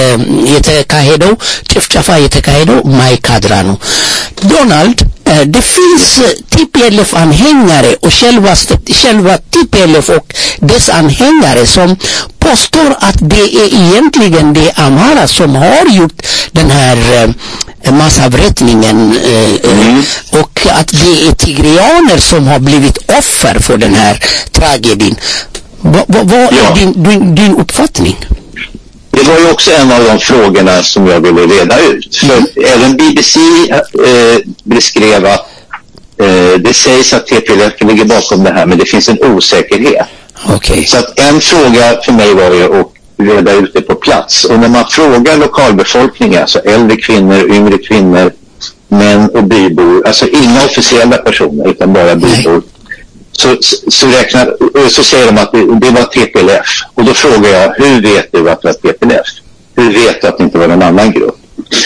የተካሄደው ጭፍጨፋ የተካሄደው ማይካድራ ነው። ዶናልድ eh, det finns eh, TPLF-anhängare och själva, st- själva TPLF och dess anhängare som påstår att det är egentligen det Amhara som har gjort den här eh, massavrättningen eh, eh, och att det är tigrianer som har blivit offer för den här tragedin. Va- va- Vad är din, din, din uppfattning? Det var ju också en av de frågorna som jag ville reda ut. För även BBC eh, beskrev att eh, det sägs att TPLF ligger bakom det här, men det finns en osäkerhet. Så att en fråga för mig var ju att reda ut det på plats. Och när man frågar lokalbefolkningen, alltså äldre kvinnor, yngre kvinnor, män och bybor, alltså inga officiella personer utan bara bybor, så, så, så, räknar, så säger de att det, det var TPLF. Och då frågar jag, hur vet du att det var TPLF? Hur vet du att det inte var någon annan grupp?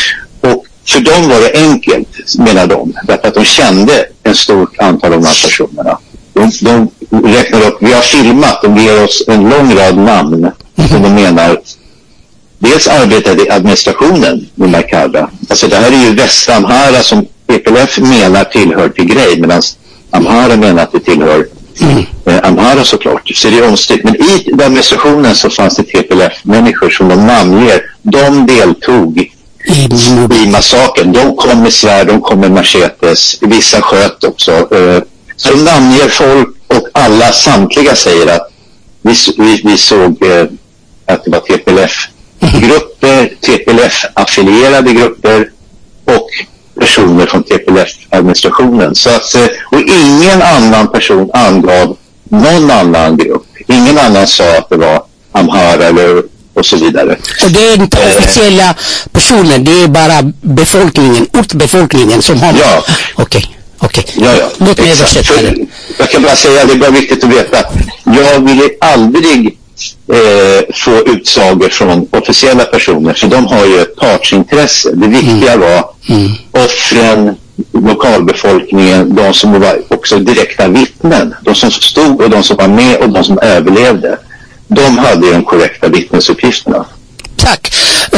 Och för dem var det enkelt, menar de, därför att de kände en stort antal av de här personerna. De, de räknar upp, vi har filmat, de ger oss en lång rad namn som de menar dels arbetade i administrationen med Makada. Alltså det här är ju Västamhara som PPLF menar tillhör Tigray medan Amhara menar att det tillhör eh, Amhara såklart. Så det är omstritt. Men i den administrationen så fanns det TPLF-människor som de namnger. De deltog i massakern. De kom med svärd, de kom med machetes. Vissa sköt också. Eh, Så de namnger folk och alla, samtliga säger att vi, s- vi, vi såg eh, att det var TPLF-grupper, TPLF-affilierade grupper och personer från TPLF-administrationen. Så att, eh, och ingen annan person angav någon annan grupp. Ingen annan sa att det var Amhara eller och så vidare. Och det är inte officiella personer, det är bara befolkningen, ortbefolkningen som har... Ja. Okej, okej. Ja, ja. Låt mig Exakt. översätta För- det. Jag kan bara säga, det är bara viktigt att veta. Jag ville aldrig eh, få utsagor från officiella personer, för de har ju ett partsintresse. Det viktiga var offren, lokalbefolkningen, de som var också direkta vittnen. De som stod och de som var med och de som överlevde. De hade ju de korrekta vittnesuppgifterna. Tack. Eh,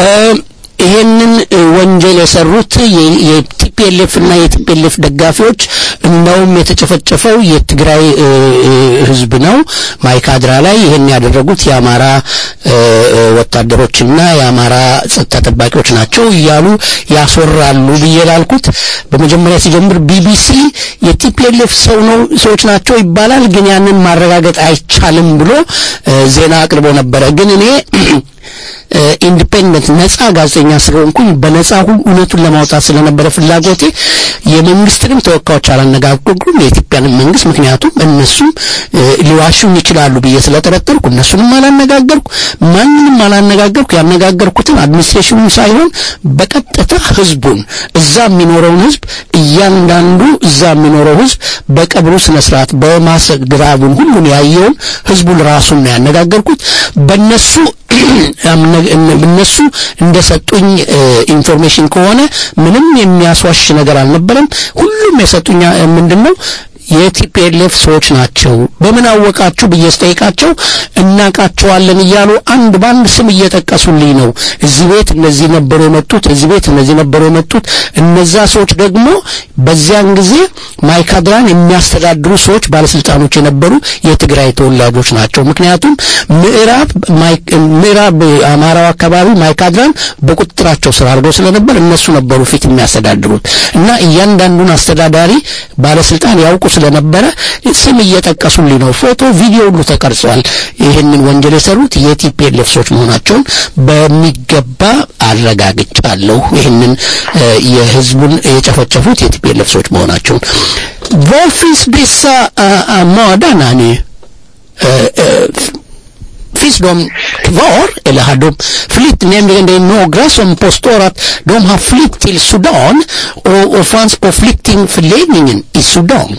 ይሄንን ወንጀል የሰሩት የቲፒኤልኤፍ እና የቲፒኤልኤፍ ደጋፊዎች እንደውም የተጨፈጨፈው የትግራይ ህዝብ ነው ማይካድራ ላይ ይሄን ያደረጉት የአማራ ወታደሮችና የአማራ ጸጥታ ጠባቂዎች ናቸው እያሉ ያስወራሉ ብዬ ላልኩት በመጀመሪያ ሲጀምር ቢቢሲ የቲፒኤልኤፍ ሰው ነው ሰዎች ናቸው ይባላል ግን ያንን ማረጋገጥ አይቻልም ብሎ ዜና አቅርቦ ነበረ ግን እኔ ኢንዲፔንደንት ነጻ ጋዜጠኛ ስለሆንኩኝ በነጻ ሁሉ እውነቱን ለማውጣት ስለነበረ ፍላጎቴ የመንግስትንም ተወካዮች አላነጋገርኩም የኢትዮጵያንም መንግስት ምክንያቱም እነሱም ሊዋሹኝ ይችላሉ ብዬ ስለጠረጠርኩ እነሱንም አላነጋገርኩ ማንንም አላነጋገርኩ ያነጋገርኩትን አድሚኒስትሬሽኑን ሳይሆን በቀጥታ ህዝቡን እዛ የሚኖረውን ህዝብ እያንዳንዱ እዛ የሚኖረው ህዝብ በቀብሩ ስነ ስርዓት በማሰግራቡን ሁሉን ያየውን ህዝቡን ራሱን ነው ያነጋገርኩት በእነሱ እነሱ እንደሰጡኝ ኢንፎርሜሽን ከሆነ ምንም የሚያስዋሽ ነገር አልነበረም ሁሉም የሰጡኝ ምንድነው የቲፒኤልኤፍ ሰዎች ናቸው በምን አወቃችሁ ብዬ ስጠይቃቸው እናቃቸዋለን እያሉ አንድ በአንድ ስም እየጠቀሱልኝ ነው እዚህ ቤት እነዚህ ነበሩ የመጡት እዚህ ቤት እነዚህ ነበሩ የመጡት እነዛ ሰዎች ደግሞ በዚያን ጊዜ ማይካድራን የሚያስተዳድሩ ሰዎች ባለስልጣኖች የነበሩ የትግራይ ተወላጆች ናቸው ምክንያቱም ምዕራብ ምዕራብ አማራው አካባቢ ማይካድራን በቁጥጥራቸው ስር አድርገው ስለነበር እነሱ ነበሩ ፊት የሚያስተዳድሩት እና እያንዳንዱን አስተዳዳሪ ባለስልጣን ያውቁ ስለነበረ ስም እየጠቀሱልኝ ነው ፎቶ ቪዲዮ ሁሉ ተቀርጿል ይህንን ወንጀል የሰሩት የቲፒኤልኤፍ ሰዎች መሆናቸውን በሚገባ አረጋግጫለሁ ይህንን የህዝቡን የጨፈጨፉት የቲፒኤልኤፍ ሰዎች መሆናቸውን ቮልፊስ ቤሳ ማዳና finns de kvar eller har de flytt? Nämligen det är några som påstår att de har flytt till Sudan och, och fanns på flyktingförläggningen i Sudan.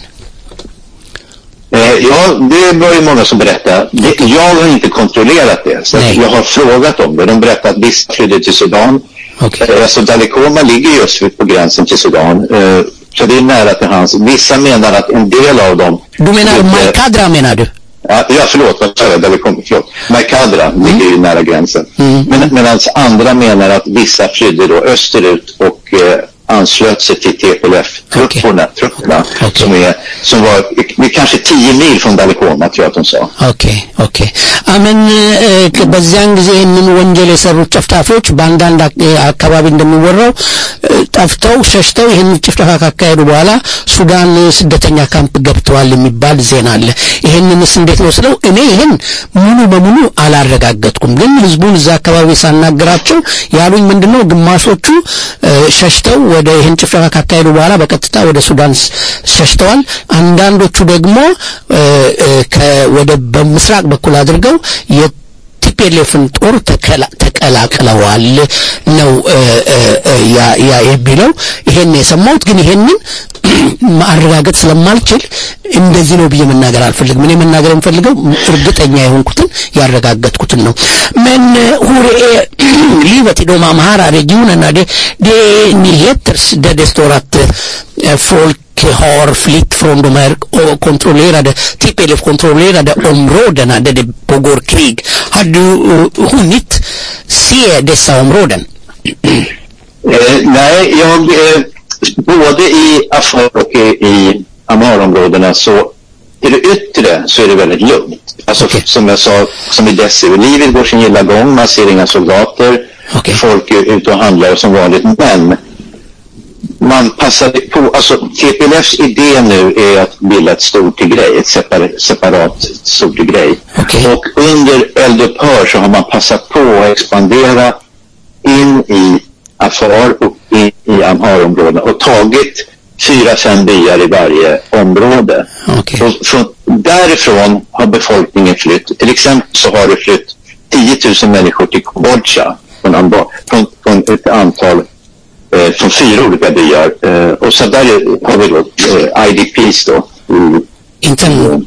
Eh, ja, det var ju många som berättade. Det, jag har inte kontrollerat det. Så att jag har frågat om det. De berättade att vissa flydde till Sudan. Okay. Eh, alltså Dalikoma ligger just på gränsen till Sudan. Eh, så det är nära till hands. Vissa menar att en del av dem... Du menar flydde- Maikadra menar du? Ja, ja förlåt, vad sa jag? Dalikoma, förlåt. Maikadra ligger ju nära gränsen. Men, medan andra menar att vissa flydde då österut och eh, anslöt sig till TPLF-trupperna, trupperna, som, är, som var det är kanske 10 mil från Dalikoma, tror jag att de sa. ኦኬ ኦኬ አመን እ፣ በዚያን ጊዜ ይህንን ወንጀል የሰሩት ጨፍጫፊዎች በአንዳንድ አክ- እ፣ አካባቢ እንደሚወራው እ፣ ጠፍተው ሸሽተው ይህን ጭፍጨፋ ካካሄዱ በኋላ ሱዳን ስደተኛ ካምፕ ገብተዋል የሚባል ዜና አለ ይህንንስ እንዴት ነው ስለው እኔ ይህን ሙሉ በሙሉ አላረጋገጥኩም ግን ህዝቡን እዛ አካባቢ ሳናገራቸው ያሉኝ ምንድነው ግማሾቹ እ፣ ሸሽተው ወደ ይህን ጭፍጨፋ ካካሄዱ በኋላ በቀጥታ ወደ ሱዳን ስ- ሸሽተዋል አንዳንዶቹ ደግሞ እ፣ እ፣ ከ- ወደ በምስራቅ በኩል አድርገው የቲፒኤልኤፍን ጦር ተከላ- ተቀላቅለዋል ነው እ፣ እ፣ እ፣ ያ- ያ የሚለው ይሄን ነው የሰማሁት ግን ይሄንን ማረጋገጥ ስለማልችል እንደዚህ ነው ብዬ መናገር አልፈልግም እኔ መናገር የምፈልገው እርግጠኛ የሆንኩትን ያረጋገጥኩትን ነው men eh, hur är livet i de Amhara regionerna det, det är nyheter där det står att eh, folk har flytt från de här eh, kontrollerade, TPLF-kontrollerade områdena där det pågår krig. Har du eh, hunnit se dessa områden? Eh, nej, jag, eh, både i Afar och i, i Amharområdena så i det yttre så är det väldigt lugnt. Alltså som jag sa, som i Dessau, livet går sin gilla gång, man ser inga soldater, folk är ute och handlar som vanligt, men man passade på, alltså TPLFs idé nu är att bilda ett stort grej, ett separat, separat stort grej. Och under eldupphör så har man passat på att expandera in i Afar och in i Amharområdena och tagit fyra, fem byar i varje område. Och från, därifrån har befolkningen flytt. Till exempel så har det flytt 10 000 människor till Kambodja från, Amba- från, från ett antal eh, från fyra olika byar. Eh, och så där är- har vi då eh, IDPs då. Mm. Intern,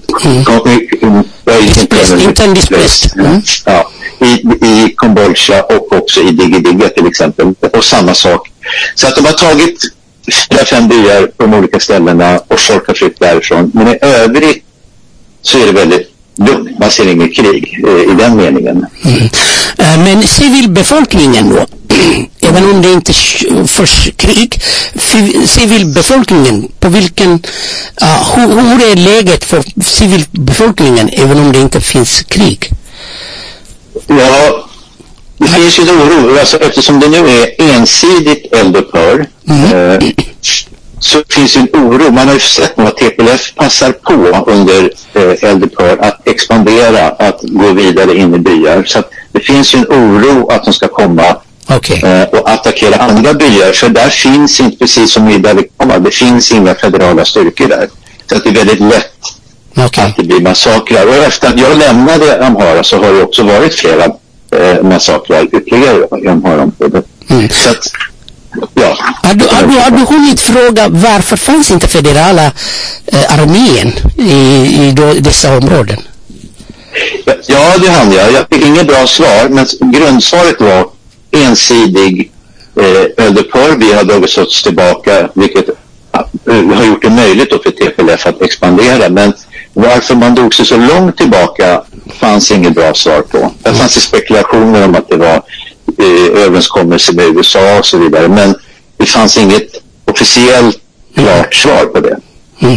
Intern displaced. Ja, i, I Kambodja och också i Digidigi till exempel. Och samma sak. Så att de har tagit fyra, fem byar på de olika ställena och folk har flytt därifrån. Men i övrigt så är det väldigt lugnt. Man ser inget krig eh, i den meningen. Eh, Men civilbefolkningen då? även om det inte sh- förs krig, fi- civilbefolkningen, på vilken, ja, hur, hur är läget för civilbefolkningen även om det inte finns krig? Ja, det finns ju en oro. Alltså, eftersom det nu är ensidigt eldupphör eh, så finns det en oro. Man har ju sett nu att TPLF passar på under eh, eldupphör att expandera, att gå vidare in i byar. Så att det finns ju en oro att de ska komma eh, och attackera andra byar. För där finns inte, precis som i Dalikama, det finns inga federala styrkor där. Så att det är väldigt lätt att det blir massakrar. Och efter att jag lämnade Amhara så har det också varit flera eh, massakrar ytterligare i Amhara-området. Så att, ja. Har du, har, du, har du hunnit fråga varför fanns inte federala eh, armén i, i då, dessa områden? Ja, det hann jag. Jag fick inget bra svar, men grundsvaret var ensidig eh, eldupphör. Vi har dragit oss tillbaka, vilket eh, har gjort det möjligt då för TPLF att expandera. Men varför man drog sig så långt tillbaka fanns inget bra svar på. Det fanns ju spekulationer om att det var eh, överenskommelser med USA och så vidare. Men det fanns inget officiellt klart svar på det.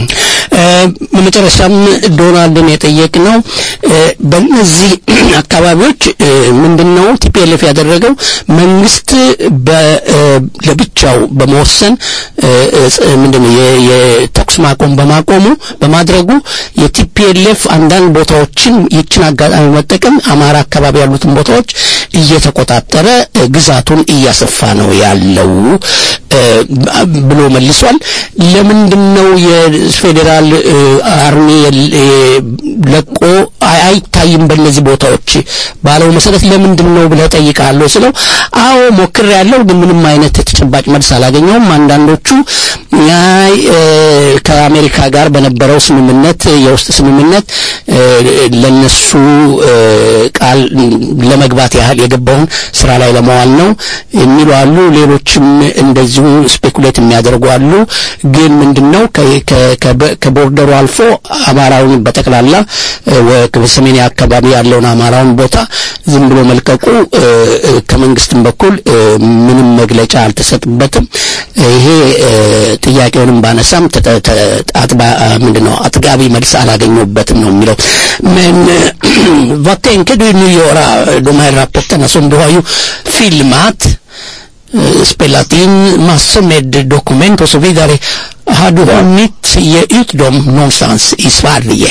በመጨረሻም ዶናልድን የጠየቅነው በእነዚህ አካባቢዎች ምንድን ነው ቲፒኤልኤፍ ያደረገው መንግስት በ- ለብቻው በመወሰን ምንድን ነው የ- የተኩስ ማቆም በማቆሙ በማድረጉ የቲፒኤልኤፍ አንዳንድ ቦታዎችን ይችን አጋጣሚ መጠቀም አማራ አካባቢ ያሉትን ቦታዎች እየተቆጣጠረ ግዛቱን እያሰፋ ነው ያለው እ፣ ብሎ መልሷል። ለምንድን ነው የፌዴራል እ፣ አርሚ የል- እ፣ ለቆ አይ- አይታይም በእነዚህ ቦታዎች ባለው መሰረት ለምንድን ነው ብለህ ጠይቃለሁ ስለው አዎ ሞክር ያለው ግን ምንም አይነት ተጨባጭ መልስ አላገኘውም። አንዳንዶቹ አይ እ፣ ከአሜሪካ ጋር በነበረው ስምምነት የውስጥ ስምምነት እ፣ ለነሱ እ፣ ቃል ለመግባት ያህል የገባውን ስራ ላይ ለመዋል ነው የሚሉ አሉ። ሌሎችም እንደዚሁ ስፔኩሌት የሚያደርጉ አሉ። ግን ምንድነው ከ- ከ- ከበ- ከቦርደሩ አልፎ አማራውን በጠቅላላ እ፣ ወ- በሰሜን አካባቢ ያለውን አማራውን ቦታ ዝም ብሎ መልቀቁ እ፣ እ፣ ከመንግስትም በኩል እ፣ ምንም መግለጫ አልተሰጥበትም። ይሄ እ፣ ጥያቄውንም ባነሳም ተጠ- ተ- አጥባ ምንድነው አጥጋቢ መልስ አላገኘሁበትም ነው የሚለው men eh, vad tänker du nu göra de här rapporterna som du har ju filmat eh, spelat in massor med dokument och så vidare har du hunnit ge ut dem någonstans i Sverige?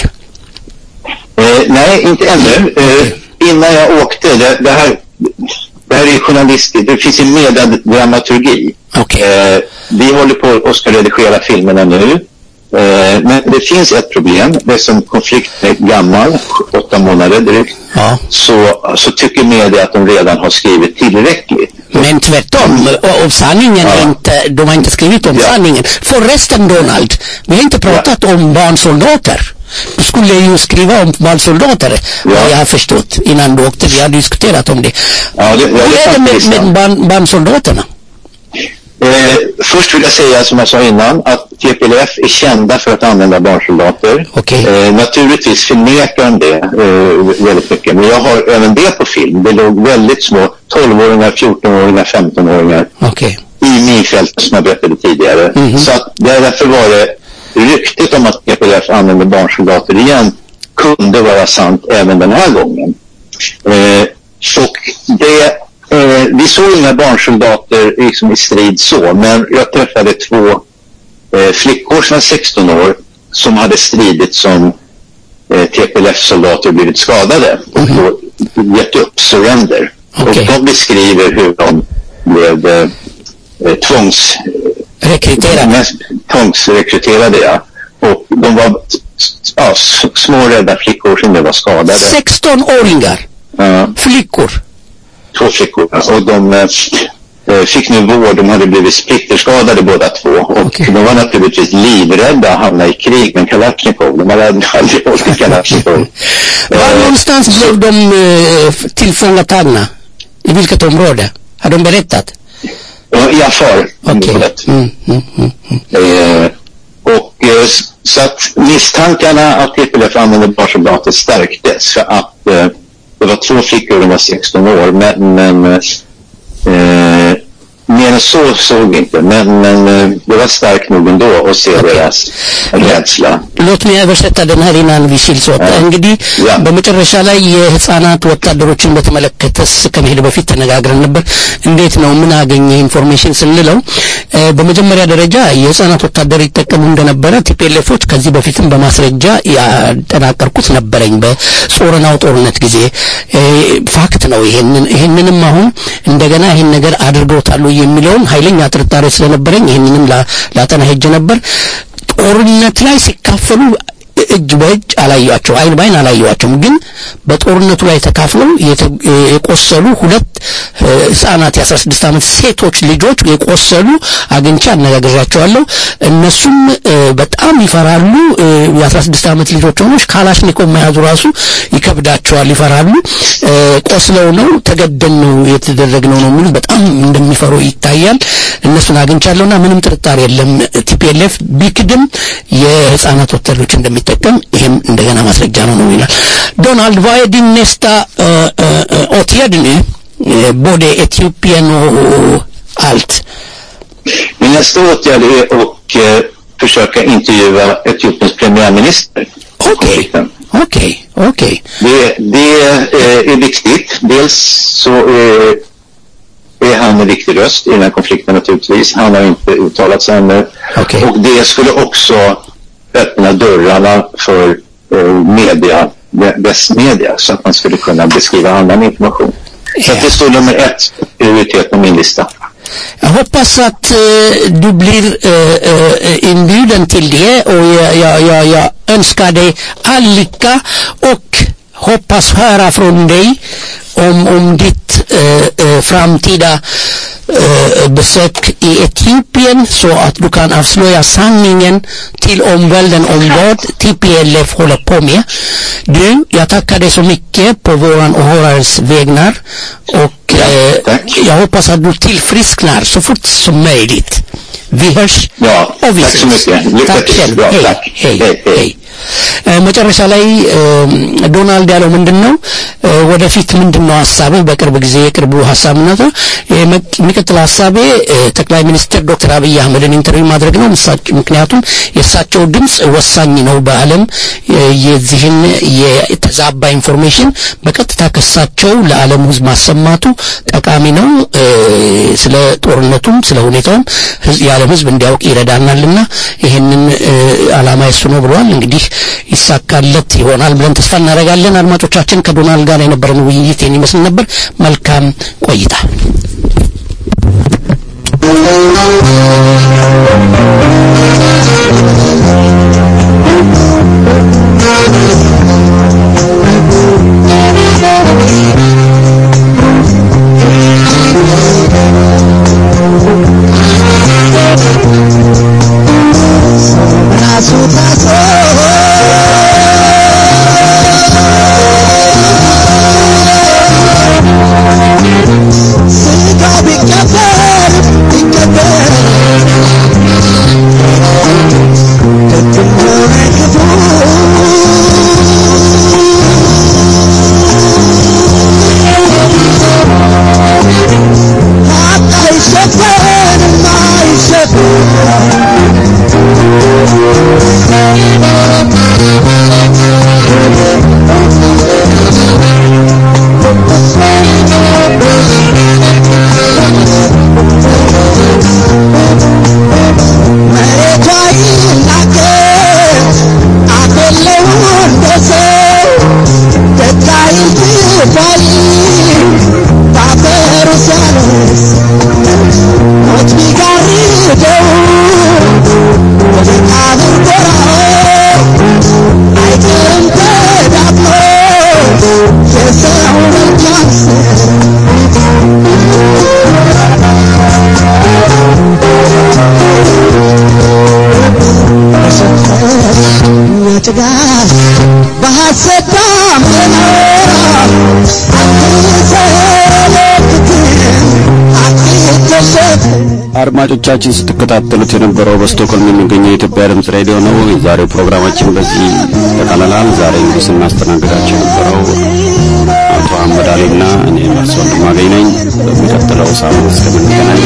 Eh, nej, inte ännu. Eh, innan jag åkte, det, det här det här är journalistiskt, det finns en medadramaturgi. Eh, vi håller på och ska redigera filmerna nu. Eh, men det finns ett problem. Det är som konflikten är gammal, åtta månader drygt. Så, så tycker media att de redan har skrivit tillräckligt. Men tvärtom, och, och sanningen är inte, de har inte skrivit om sanningen. Förresten Donald, vi har inte pratat om barnsoldater. Du skulle ju skriva om barnsoldater, vad jag har förstått, innan du åkte. Vi har diskuterat om det. Ja, det, ja, Hur är det med, med barn, barnsoldaterna? Eh, först vill jag säga som jag sa innan att TPLF är kända för att använda barnsoldater. Eh, naturligtvis förnekar de det eh, väldigt mycket. Men jag har även det på film. Det låg väldigt små 12-åringar, 14-åringar, 15-åringar i minfältet som jag berättade tidigare. Så att därför var det ryktet om att TPLF använder barnsoldater igen kunde vara sant även den här gången. Eh, och det Eh, vi såg inga barnsoldater liksom i strid så, men jag träffade två eh, flickor som var 16 år som hade stridit som eh, TPLF-soldater och blivit skadade och då gett upp surrender. Och de beskriver hur de blev eh, eh, tvångs... Rekryterade? Tvångsrekryterade, ja. Och de var ja, s- små rädda flickor som nu var skadade. 16-åringar? Ja. Flickor? två flickor och de eh, fick nu vård. De hade blivit splitterskadade båda två och de var naturligtvis livrädda att hamna i krig med Kalashnikov. De hade aldrig åkt Kalashnikov. Var någonstans blev de eh, tillfångatagna? I vilket område? Har de berättat? Ja, I Afar. området. Eh, och eh, s- så att misstankarna att TPLF använde barnsoldater stärktes för att eh, det var två flickor, de var 16 år, men, men eh, Eh, mer än så såg vi inte, men, men eh, det var starkt nog ändå att se deras rädsla. ሎት ሚ ያበርሰታ ደናሪናን ቪሲል ሲወጣ እንግዲህ በመጨረሻ ላይ የህፃናት ወታደሮችን በተመለከተስ ከመሄድ በፊት ተነጋግረን ነበር። እንዴት ነው ምን አገኘ ኢንፎርሜሽን ስንለው እ፣ በመጀመሪያ ደረጃ የህፃናት ወታደር ይጠቀሙ እንደነበረ ቲፒኤልኤፎች ከዚህ በፊትም በማስረጃ ያጠናቀርኩት ነበረኝ በጾረናው ጦርነት ጊዜ እ፣ ፋክት ነው። ይሄንን ይሄንንም አሁን እንደገና ይሄን ነገር አድርገውታሉ የሚለውን ኃይለኛ ጥርጣሬ ስለነበረኝ ይሄንንም ላ- ላጠና ሄጄ ነበር። ጦርነት ላይ ሲካፈሉ እጅ በእጅ አላየዋቸው አይን ባይን አላየዋቸውም። ግን በጦርነቱ ላይ ተካፍለው የተ- የቆሰሉ ሁለት እ፣ ህጻናት የ16 ዓመት ሴቶች ልጆች የቆሰሉ አግኝቼ አነጋግሬያቸዋለሁ። እነሱም እ፣ በጣም ይፈራሉ። እ፣ የ16 ዓመት ልጆች ሆኖች ካላሽኒኮቭ መያዙ ራሱ ይከብዳቸዋል፣ ይፈራሉ። እ፣ ቆስለው ነው ተገደን ነው የተደረግነው ነው የሚሉት በጣም እንደሚፈሩ ይታያል። እነሱን አግኝቻለሁና ምንም ጥርጣሬ የለም ቲፒኤልኤፍ ቢክድም የህፃናት ወታደሮች እንደሚጠቀም ይሄም እንደገና ማስረጃ ነው ነው ይላል ዶናልድ vad är din nästa uh, uh, åtgärd nu uh, både Etiopien och allt Min nästa åtgärd är att eh, försöka intervjua Etiopiens premiärminister. Okej, okej, okej. Det, det eh, är viktigt. Dels så eh, är han en viktig röst i den här konflikten naturligtvis. Han har inte uttalat sig ännu. Och det skulle också öppna dörrarna för eh, media, vä- västmedia, så att man skulle kunna beskriva annan information. Så att det står nummer ett prioritet på min lista. Jag hoppas att eh, du blir eh, eh, inbjuden till det och jag, jag, jag, jag önskar dig all lycka och hoppas höra från dig om, om ditt eh, eh, framtida eh, besök i Etiopien så att du kan avslöja sanningen till omvärlden om vad TPLF håller på med. Du, jag tackar dig så mycket på våran åhörares vägnar och eh, jag hoppas att du tillfrisknar så fort som möjligt. Vi hörs Ja, och vi tack så ses. mycket. Lycka Tack till. själv. Bra, hej, tack. hej, Hej, hej. hej. እ፣ መጨረሻ ላይ እ፣ ዶናልድ ያለው ምንድን ነው እ፣ ወደፊት ምንድን ነው ሀሳብህ በቅርብ ጊዜ የቅርቡ ሀሳብነቱ የሚቀጥለው ሀሳቤ እ፣ ጠቅላይ ሚኒስትር ዶክተር አብይ አህመድን ኢንተርቪው ማድረግ ነው ምሳጭ- ምክንያቱም የእሳቸው ድምፅ ወሳኝ ነው በአለም እ፣ የዚህን የተዛባ ኢንፎርሜሽን በቀጥታ ከሳቸው ለዓለም ህዝብ ማሰማቱ ጠቃሚ ነው እ፣ ስለ ጦርነቱም ስለ ሁኔታውም ህዝብ- የዓለም ህዝብ እንዲያውቅ ይረዳናልና ይህንን እ፣ አላማ የሱ ነው ብለዋል እንግዲህ ይሳካለት ይሆናል ብለን ተስፋ እናደርጋለን አድማጮቻችን ከዶናልድ ጋር የነበረን ውይይት ይህን ይመስል ነበር መልካም ቆይታ ራሱ ታስሮ ስጋው ቢቀበር ቢቀበር ደግም ሆነ ክፉ ሀቅ አይሸፈንም መሬቷ ይናገር አደለው እንደ ሰው ደታይል ትባል ባፈሩ ሲያነስ ሞት ቢጋርደው ወደ ቃብር ጎራው አይቀርም ተዳፍኖ የሰው መልካም ጭጋግ በሐሰት ዳመና አድማጮቻችን ስትከታተሉት የነበረው በስቶክሆልም የሚገኘው የኢትዮጵያ ድምጽ ሬዲዮ ነው። የዛሬው ፕሮግራማችን በዚህ ተጠቃልሏል። ዛሬ እንግዲህ ስናስተናግዳቸው የነበረው አቶ አህመድ ሳሌና እኔ መርሶ ወንድማገኝ ነኝ። በሚቀጥለው ሳምንት እስከምንገናኝ